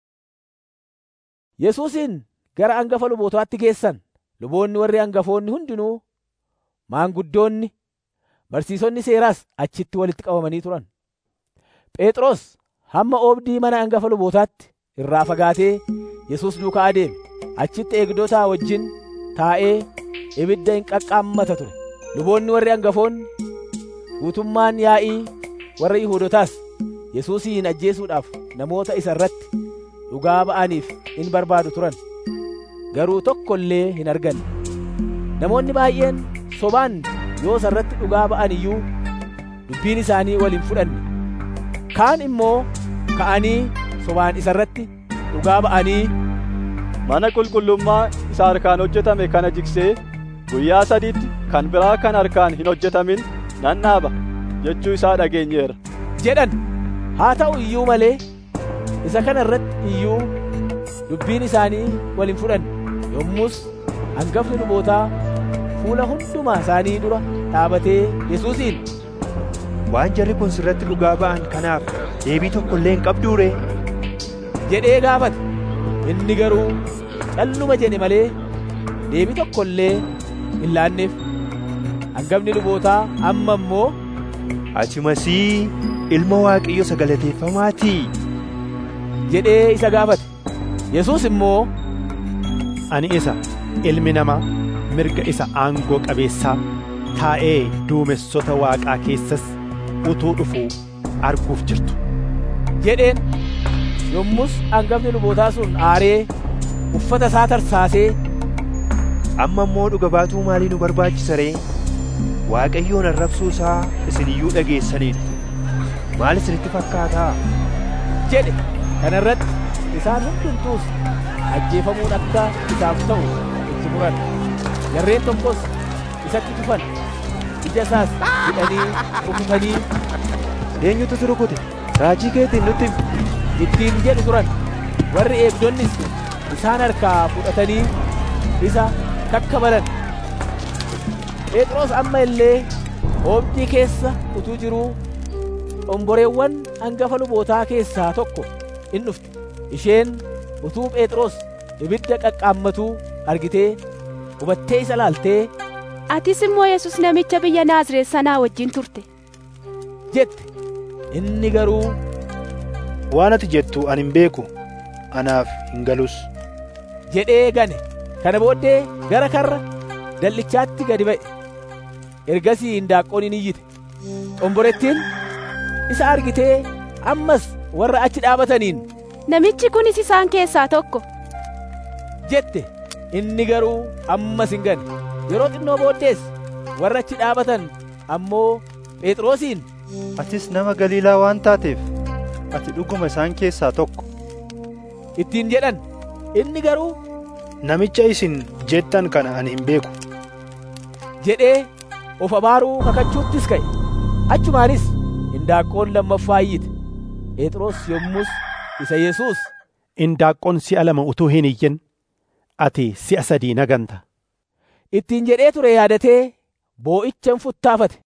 yesuusin gara angafa lubootaatti geessan luboonni warri angafoonni hundinuu maanguddoonni barsiisonni seeraas achitti walitti qabamanii turan phexros hamma oobdii mana angafa lubootaatti irraa fagaatee yesuus duukaa adeeme achitti eegdotaa wajjin taa'ee ibidda hin qaqqaammata ture luboonni warri angafoonni guutummaan yaa'ii warra yihuudotaas yesuusin ajjeesuudhaaf namoota isa irratti dhugaa ba'aniif in barbaadu turan garuu tokko illee hin arganne namoonni baay'een sobaan yoo isa irratti dhugaa ba'an iyyuu dubbiin isaanii wal hin fudhanne kaan immoo ka'anii sobaan isa irratti dhugaa ba'anii mana qulqullummaa isa harkaan hojjetame kana jigsee guyyaa sadiitti kan biraa kan harkaan hin hojjetamin nan dhaaba jechuu isaa dhageenyeera jedhan haa ta'u iyyuu malee isa kana irratti iyyuu dubbiin isaanii wal hin fudhanne yommus hangafni lubootaa fuula hundumaa isaanii dura dhaabatee yesuusiin waan jarri kun sirratti dhugaa ba'an kanaaf deebii tokko illee hin qabduu ree jedhee gaafate inni garuu calluma jedhe malee deebii tokko illee hin laanneef hangafni lubootaa amma immoo ati masii ilma waaqayyo sagalateeffamaatii jedhee isa gaafate yesuus immoo ani isa ilmi namaa mirga isa aangoo qabeessaa taa'ee duumessota waaqaa keessas utuu dhufuu arguuf jirtu jedheen yommus hangafni lubootaa sun aaree uffata isaa tarsaasee amma immoo dhuga baatuu maalii nu barbaachisa ree waaqayyoon arrabsuu isaa isin iyyuu dhageessaniidha maal isinitti fakkaataa jedhe kana irratti isaan hundumtuus ajjeefamuun akka isaaf ta'u itti muran jarreen tokkos isatti tufan ija isaas hidhanii rukutanii eenyutu si rukute raajii keetiin nutti himi ittiin jedhu turan warri eegdonnis isaan harkaa fudhatanii isa kakkabalan phexros amma illee oobdii keessa utuu jiruu xomboreewwan hangafa lubootaa keessaa tokko in dhufte isheen utuu phexros ibidda qaqqaammatuu argitee hubattee isa laaltee atis immoo yesus namicha biyya naazreet sanaa wajjin turte jette inni garuu waan ati jettu ani hin beeku anaaf hin galus jedhee gane kana booddee gara karra dal'ichaatti gadi ba'e ergasii hindaaqqoon in iyyite xomborettiin isa argitee ammas warra achi dhaabataniin namichi kunis isaan keessaa tokko jette inni garuu ammas hin gane yeroo xinnoo booddees warra achi dhaabatan ammoo phexrosiin atis nama galiilaa waan taateef ati dhuguma isaan keessaa tokko ittiin jedhan inni garuu namicha isin jettan kana ani hin beeku jedhee of abaaruu kakachuuttis ka'e achumaanis hindaaqqoon lammaffaa iyyite phexros yommus isa yesuus hindaaqqoon si'a lama utuu hin iyyin ati si'a sadii naganta ittiin jedhee ture yaadatee boo'ichan futtaafate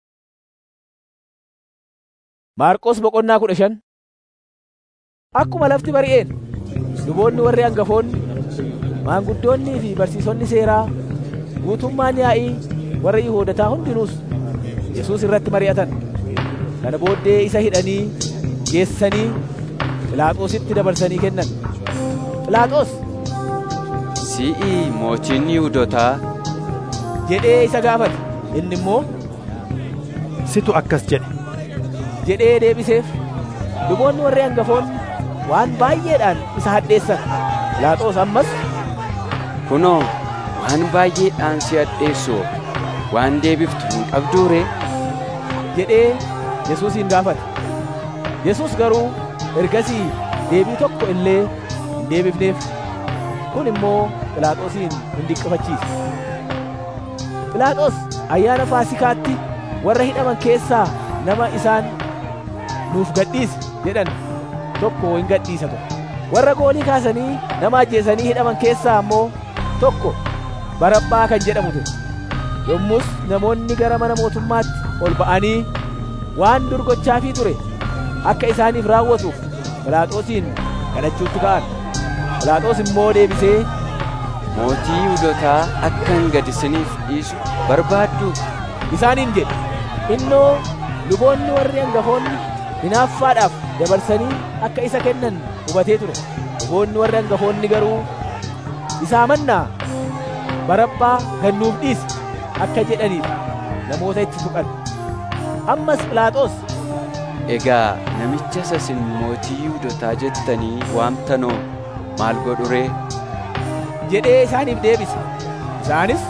maarqos boqonnaa kudha shan akkuma lafti bari'een luboonni warri hangafoonni maanguddoonnii fi barsiisonni seeraa guutummaan yaa'ii warra yihoodataa hundinuus yesuus irratti mari'atan kana booddee isa hidhanii geessanii phiilaaxoositti dabarsanii kennan phiilaaxoos si'i mootiin yihudotaa jedhee isa gaafate inni immoo situ akkas jedhe jedhee deebiseef luboonni warri hangafoonni waan baay'eedhaan isa hadheessan phiilaaxoos ammas kunoo waan baay'eedhaan si hadheessu waan deebiftu hin qabduu ree jedhee yesuusin gaafate yesuus garuu ergasii deebii tokko illee hin deebifneef kun immoo phiilaaxoosiin hin dinqifachiise phiilaaxoos ayyaana faasikaatti warra hidhaman keessaa nama isaan nuuf gadhiisi jedhan tokko hin gadhiisa ture warra goolii kaasanii nama ajjeesanii hidhaman keessaa ammoo tokko barabbaa kan jedhamu ture yommus namoonni gara mana mootummaatti ol ba'anii waan dur gochaafii ture akka isaaniif raawwatuuf phiilaaxoosiin kadhachuutti ka'an phiilaaxoos immoo deebisee mootii yihudotaa akkan gad isiniif dhiisu barbaaddu isaaniin jedhe innoo luboonni warri hangafoonni hinaaffaadhaaf dabarsanii akka isa kennan hubatee ture luboonni warri hangafoonni garuu isaa mannaa barabbaa gannuuf dhiisi akka jedhaniif namoota itti tuqan ammas phiilaaxoos egaa namicha isa isin mootii yihudotaa jettanii waamtanoo maal godhu ree jedhee isaaniif deebise isaanis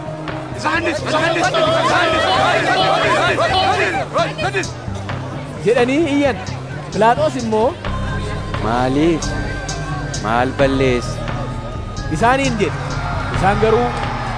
jedhanii iyyan phiilaaxoos immoo maaliif maal balleesse isaaniin jedhe isaan garuu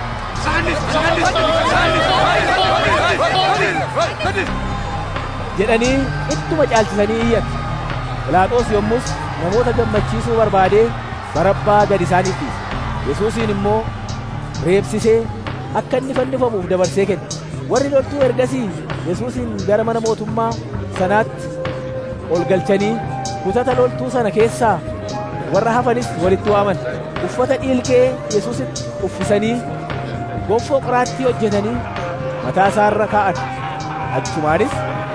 jedhanii ittuma caalchisanii iyyan phiilaaxoos yommus namoota gammachiisuu barbaadee barabbaa gad isaaniif dhiise yesuusiin immoo reebsisee akka inni fannifamuuf dabarsee kenne warri loltuu ergasii yesuusin gara mana mootummaa sanaatti ol galchanii kutata loltuu sana keessaa warra hafanis walitti waaman uffata dhiilgee yesuusitti uffisanii gonfoo qoraattii hojjetanii mataa isaarra kaa'an achumaanis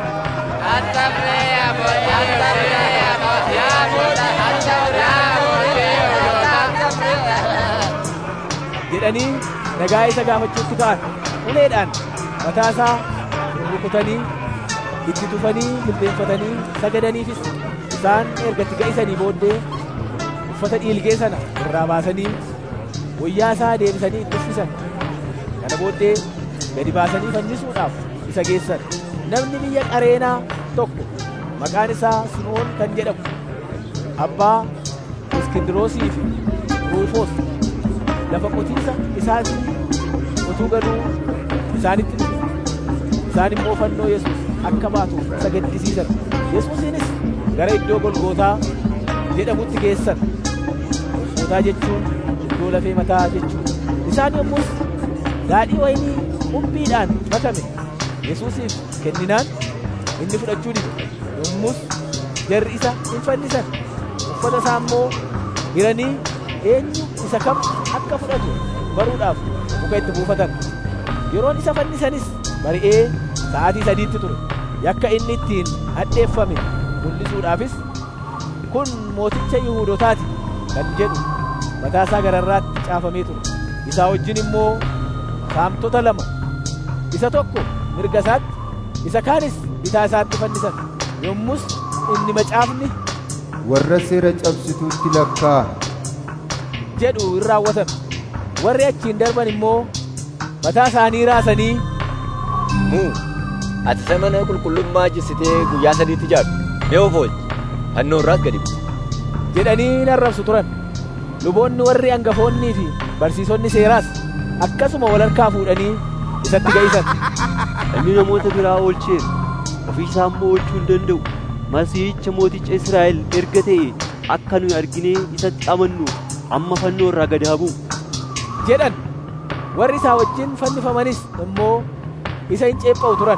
jedhanii nagaa isa gaafachuutti ka'an uleedhaan mataa isaa rukutanii itti tufanii jilbeenfatanii sagadaniifis isaan ergatti ga'isanii booddee uffata dhiilgee sana irraa baasanii wayyaa isaa deebisanii itti uffisan kana booddee gadi baasanii fannisuudhaaf isa geessan namni biyya qareenaa tokko maqaan isaa simoon kan jedhamu abbaa iskindiroosii fi ruufoos lafa qotiisa isaatii utuu galuu isaanitti dhufe isaan immoo fannoo yesus akka baatuuf isa gaddisiisan yesuusiinis gara iddoo golgootaa jedhamutti geessan golgootaa jechuun iddoo lafee mataa jechuudha isaan yommus daadhii waynii qumbiidhaan makame yesuusiif kenninaan inni fudhachuu dide yommus jarri isa hin fannisan uffata isaa immoo hiranii eenyu isa kam akka fudhatu baruudhaaf muka itti buufatan yeroon isa fannisanis bari'ee sa'aatii sadiitti ture yakka inni ittiin hadheeffame mul'isuudhaafis kun mooticha yihuudotaati kan jedhu mataa isaa gararraatti caafamee ture isaa wajjin immoo saamtota lama isa tokko mirga isaatti isa kaanis bitaa isaatti fannisan yommus inni macaafni warra seera cabsituutti lakkaa jedhu in raawwatame warri achiin darban immoo mataa isaanii raasanii muu ati isa mana qulqullummaa jissitee guyyaa sadiitti ijaartu mee of oolchi fannoo irraas gadi bu'u jedhanii in arrabsu turan luboonni warri hangafoonnii fi barsiisonni seeraas akkasuma wal harkaa fuudhanii isatti ga'isan Inni namoota biraa oolcheera ofii isaa immoo oolchuu hin danda'u masiihicha mooticha Israa'el erga ta'e akka nuyi arginee isatti amannu amma fannoo irraa gad haa bu'u jedhan warri isaa wajjin fannifamanis immoo isa hin ceepha'u turan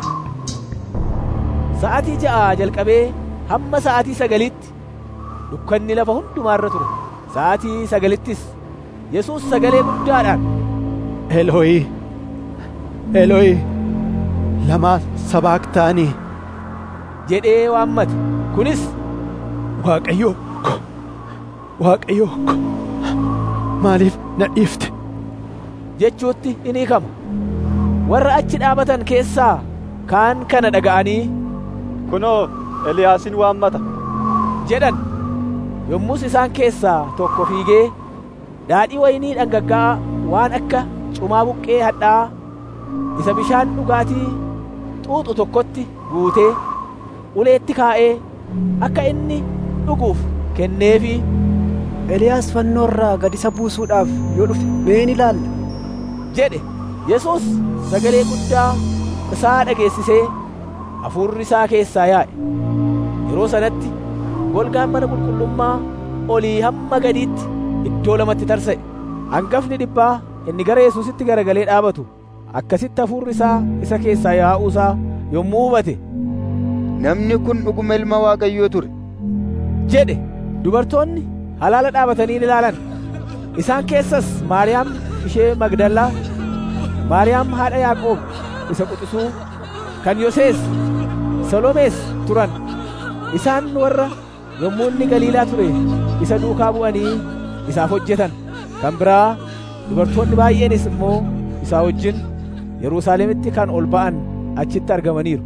sa'aatii ja'a jalqabee hamma sa'aatii sagaliitti dukkanni lafa hundumaarra ture sa'aatii sagalittis yesuus sagalee guddaadhaan Elooyi, Elooyi, lamaa sabaaktaanii jedhee waammate kunis Waaqayyo ko, Waaqayyo ko, maaliif na dhiifte? jechuutti in hiikama warra achi dhaabatan keessaa kaan kana dhaga'anii kunoo Eliyaasin waammata jedhan yommus isaan keessaa tokko fiigee daadhii waynii dhangaggaa'aa waan akka cumaa buqqee hadhaa'aa isa bishaan dhugaatii xuuxu tokkotti guutee uleetti kaa'ee akka inni dhuguuf kenneefi Eliyaas fannoo irraa gad isa buusuudhaaf yoo dhufe mee ni ilaalla jedhe yesuus sagalee guddaa isaa dhageessisee hafuurri isaa keessaa yaa'e yeroo sanatti golgaan mana qulqullummaa olii hamma gadiitti iddoo lamatti tarsa'e hangafni dhibbaa inni gara yesuusitti garagalee dhaabatu akkasitti hafuurri isaa isa keessaa yaa'uu isaa yommuu hubate namni kun dhuguma ilma waaqayyoo ture jedhe dubartoonni halaala dhaabatanii ilaalan isaan keessas maariyaam ishee magdallaa maariyaam haadha yaaqoob isa quxisuu kan yosees salomees turan isaan warra yommuu inni galiilaa ture isa duukaa bu'anii isaaf hojjetan kan biraa dubartoonni baay'eenis immoo isaa wajjin yerusaalemitti kan ol ba'an achitti argamaniiru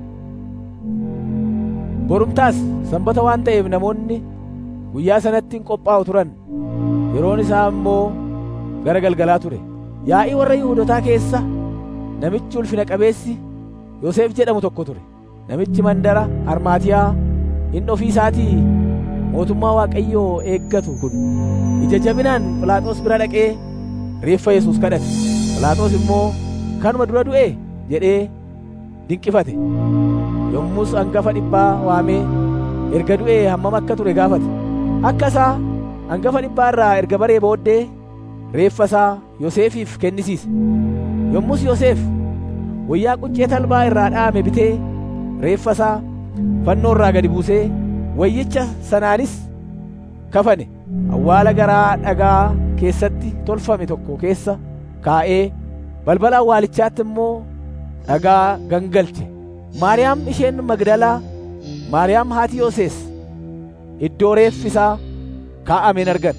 borumtaas sanbata waan ta'eef namoonni guyyaa sanatti hin qophaa'u turan yeroon isaa immoo gara galgalaa ture yaa'ii warra yihuudotaa keessa namichi ulfina qabeessi yoseef jedhamu tokko ture namichi mandara armaatiyaa inni ofii isaatii mootummaa waaqayyoo eeggatu kun ija jabinaan phiilaaxoos bira dhaqee reeffa yesuus kadhate phiilaaxoos immoo kanuma dura du'e jedhee dinqifate yommus hangafa dhibbaa waamee erga du'ee hammam akka ture gaafate akka isaa hangafa dhibbaa irraa erga baree booddee reeffa isaa yoseefiif kennisiise yommus yoseef wayyaa quncee talbaa irraa dha'ame bitee reeffa isaa fannoo irraa gadi buusee wayyicha sanaanis kafane awwaala garaa dhagaa keessatti tolfame tokko keessa kaa'ee balbala awwaalichaatti immoo dhagaa gangalche maariyaam isheen magdalaa maariyaam haati yosees iddoo reeffi isaa kaa'ameen argan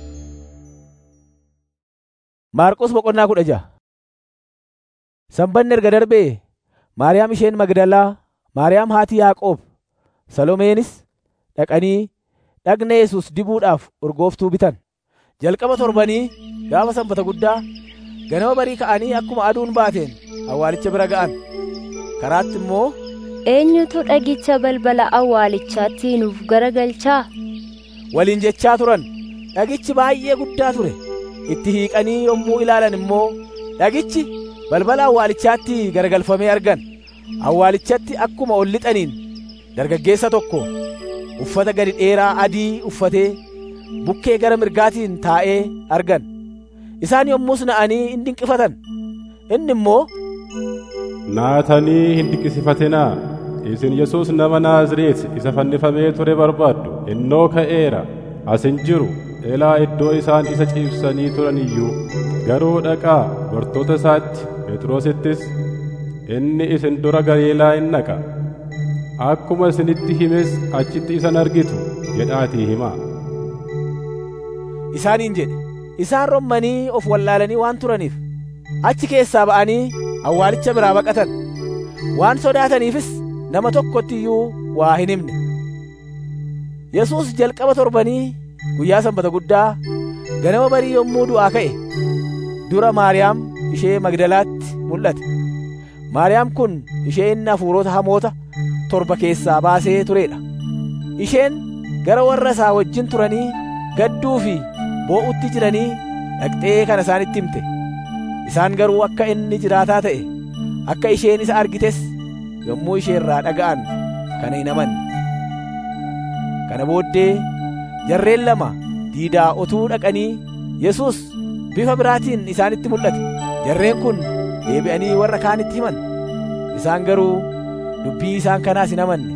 maarqos boqonnaa kudha ja'a sanbanni erga darbee maariyaam isheen magdalaa maariyaam haati yaaqoob salomeenis dhaqanii dhagna yesus dibuudhaaf urgooftuu bitan jalqaba torbanii gaafa sanbata guddaa ganama barii ka'anii akkuma aduun baateen awwaalicha bira ga'an karaatti immoo eenyutu dhagicha balbala awwaalichaatti nuuf garagalchaa waliin jechaa turan dhagichi baay'ee guddaa ture itti hiiqanii yommuu ilaalan immoo dhagichi balbala awwaalichaatti garagalfamee argan awwaalichatti akkuma ol lixaniin dargaggeessa tokko uffata gadi dheeraa adii uffatee bukkee gara mirgaatiin taa'ee argan isaan yommus na'anii hin dinqifatan inni immoo naatanii hin dinqisifatinaa isin yesus nama naazreet isa fannifamee ture barbaaddu innoo ka'eera as hin jiru elaa iddoo isaan isa ciibsanii turan iyyuu garuu dhaqaa bartoota isaatti phexrosittis inni isin dura galiilaa hin dhaqa akkuma isinitti himes achitti isan argitu jedhaatii himaa isaaniin jedhe isaan rommanii of wallaalanii waan turaniif achi keessaa ba'anii awwaalicha biraa baqatan waan sodaataniifis nama tokkotti iyyuu waa hin himne yesuus jalqaba torbanii guyyaa sanbata guddaa ganama barii yommuu du'aa ka'e dura maariyaam ishee magdalaatti mul'ate maariyaam kun ishee inni hafuurota hamoota torba keessaa baasee turedha isheen gara warra isaa wajjin turanii gadduu fi boo'utti jiranii dhaqxee kana isaanitti himte isaan garuu akka inni jiraataa ta'e akka isheen isa argites yommuu ishee irraa dhaga'an kana hin amanne kana booddee jarreen lama diidaa otuu dhaqanii yesus bifa biraatiin isaanitti mul'ate jarreen kun deebi'anii warra kaanitti himan isaan garuu dubbii isaan kanaas hin amanne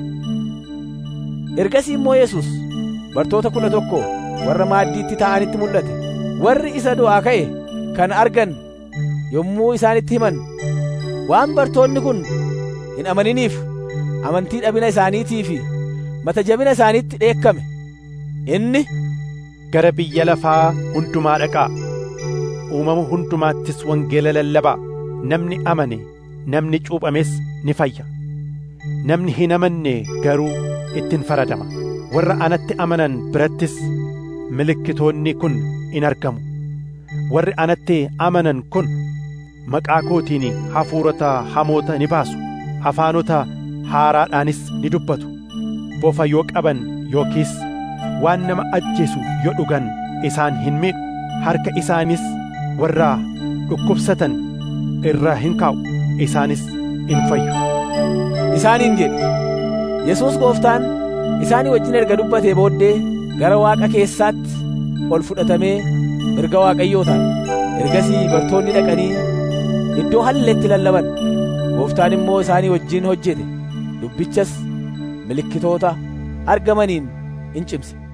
ergasii immoo yesus bartoota kudha tokko warra maaddiitti taa'anitti mul'ate warri isa du'aa ka'e kan argan yommuu isaanitti himan waan bartoonni kun hin amaniniif amantii dhabina isaaniitii fi mata jabina isaaniitti dheekkame inni gara biyya lafaa hundumaa dhaqaa uumama hundumaattis wangeela lallabaa namni amane namni cuuphames ni fayya namni hin amanne garuu ittiin faradama warra anatti amanan birattis milikkitoonni kun in argamu warri anatti amanan kun maqaa kootiin hafuurota hamoota ni baasu afaanota haaraadhaanis ni dubbatu bofa yoo qaban yookiis waan nama ajjeesu yoo dhugan isaan hin miidhu harka isaanis warra dhukkubsatan irra hin kaa'u isaanis in fayyu isaaniin jedhe yesuus gooftaan isaanii wajjin erga dubbatee booddee gara waaqa keessaatti ol fudhatamee mirga waaqayyoo taa'e ergasii bartoonni dhaqanii iddoo halleetti lallaban gooftaan immoo isaanii wajjin hojjete dubbichas milikkitoota argamaniin in cimse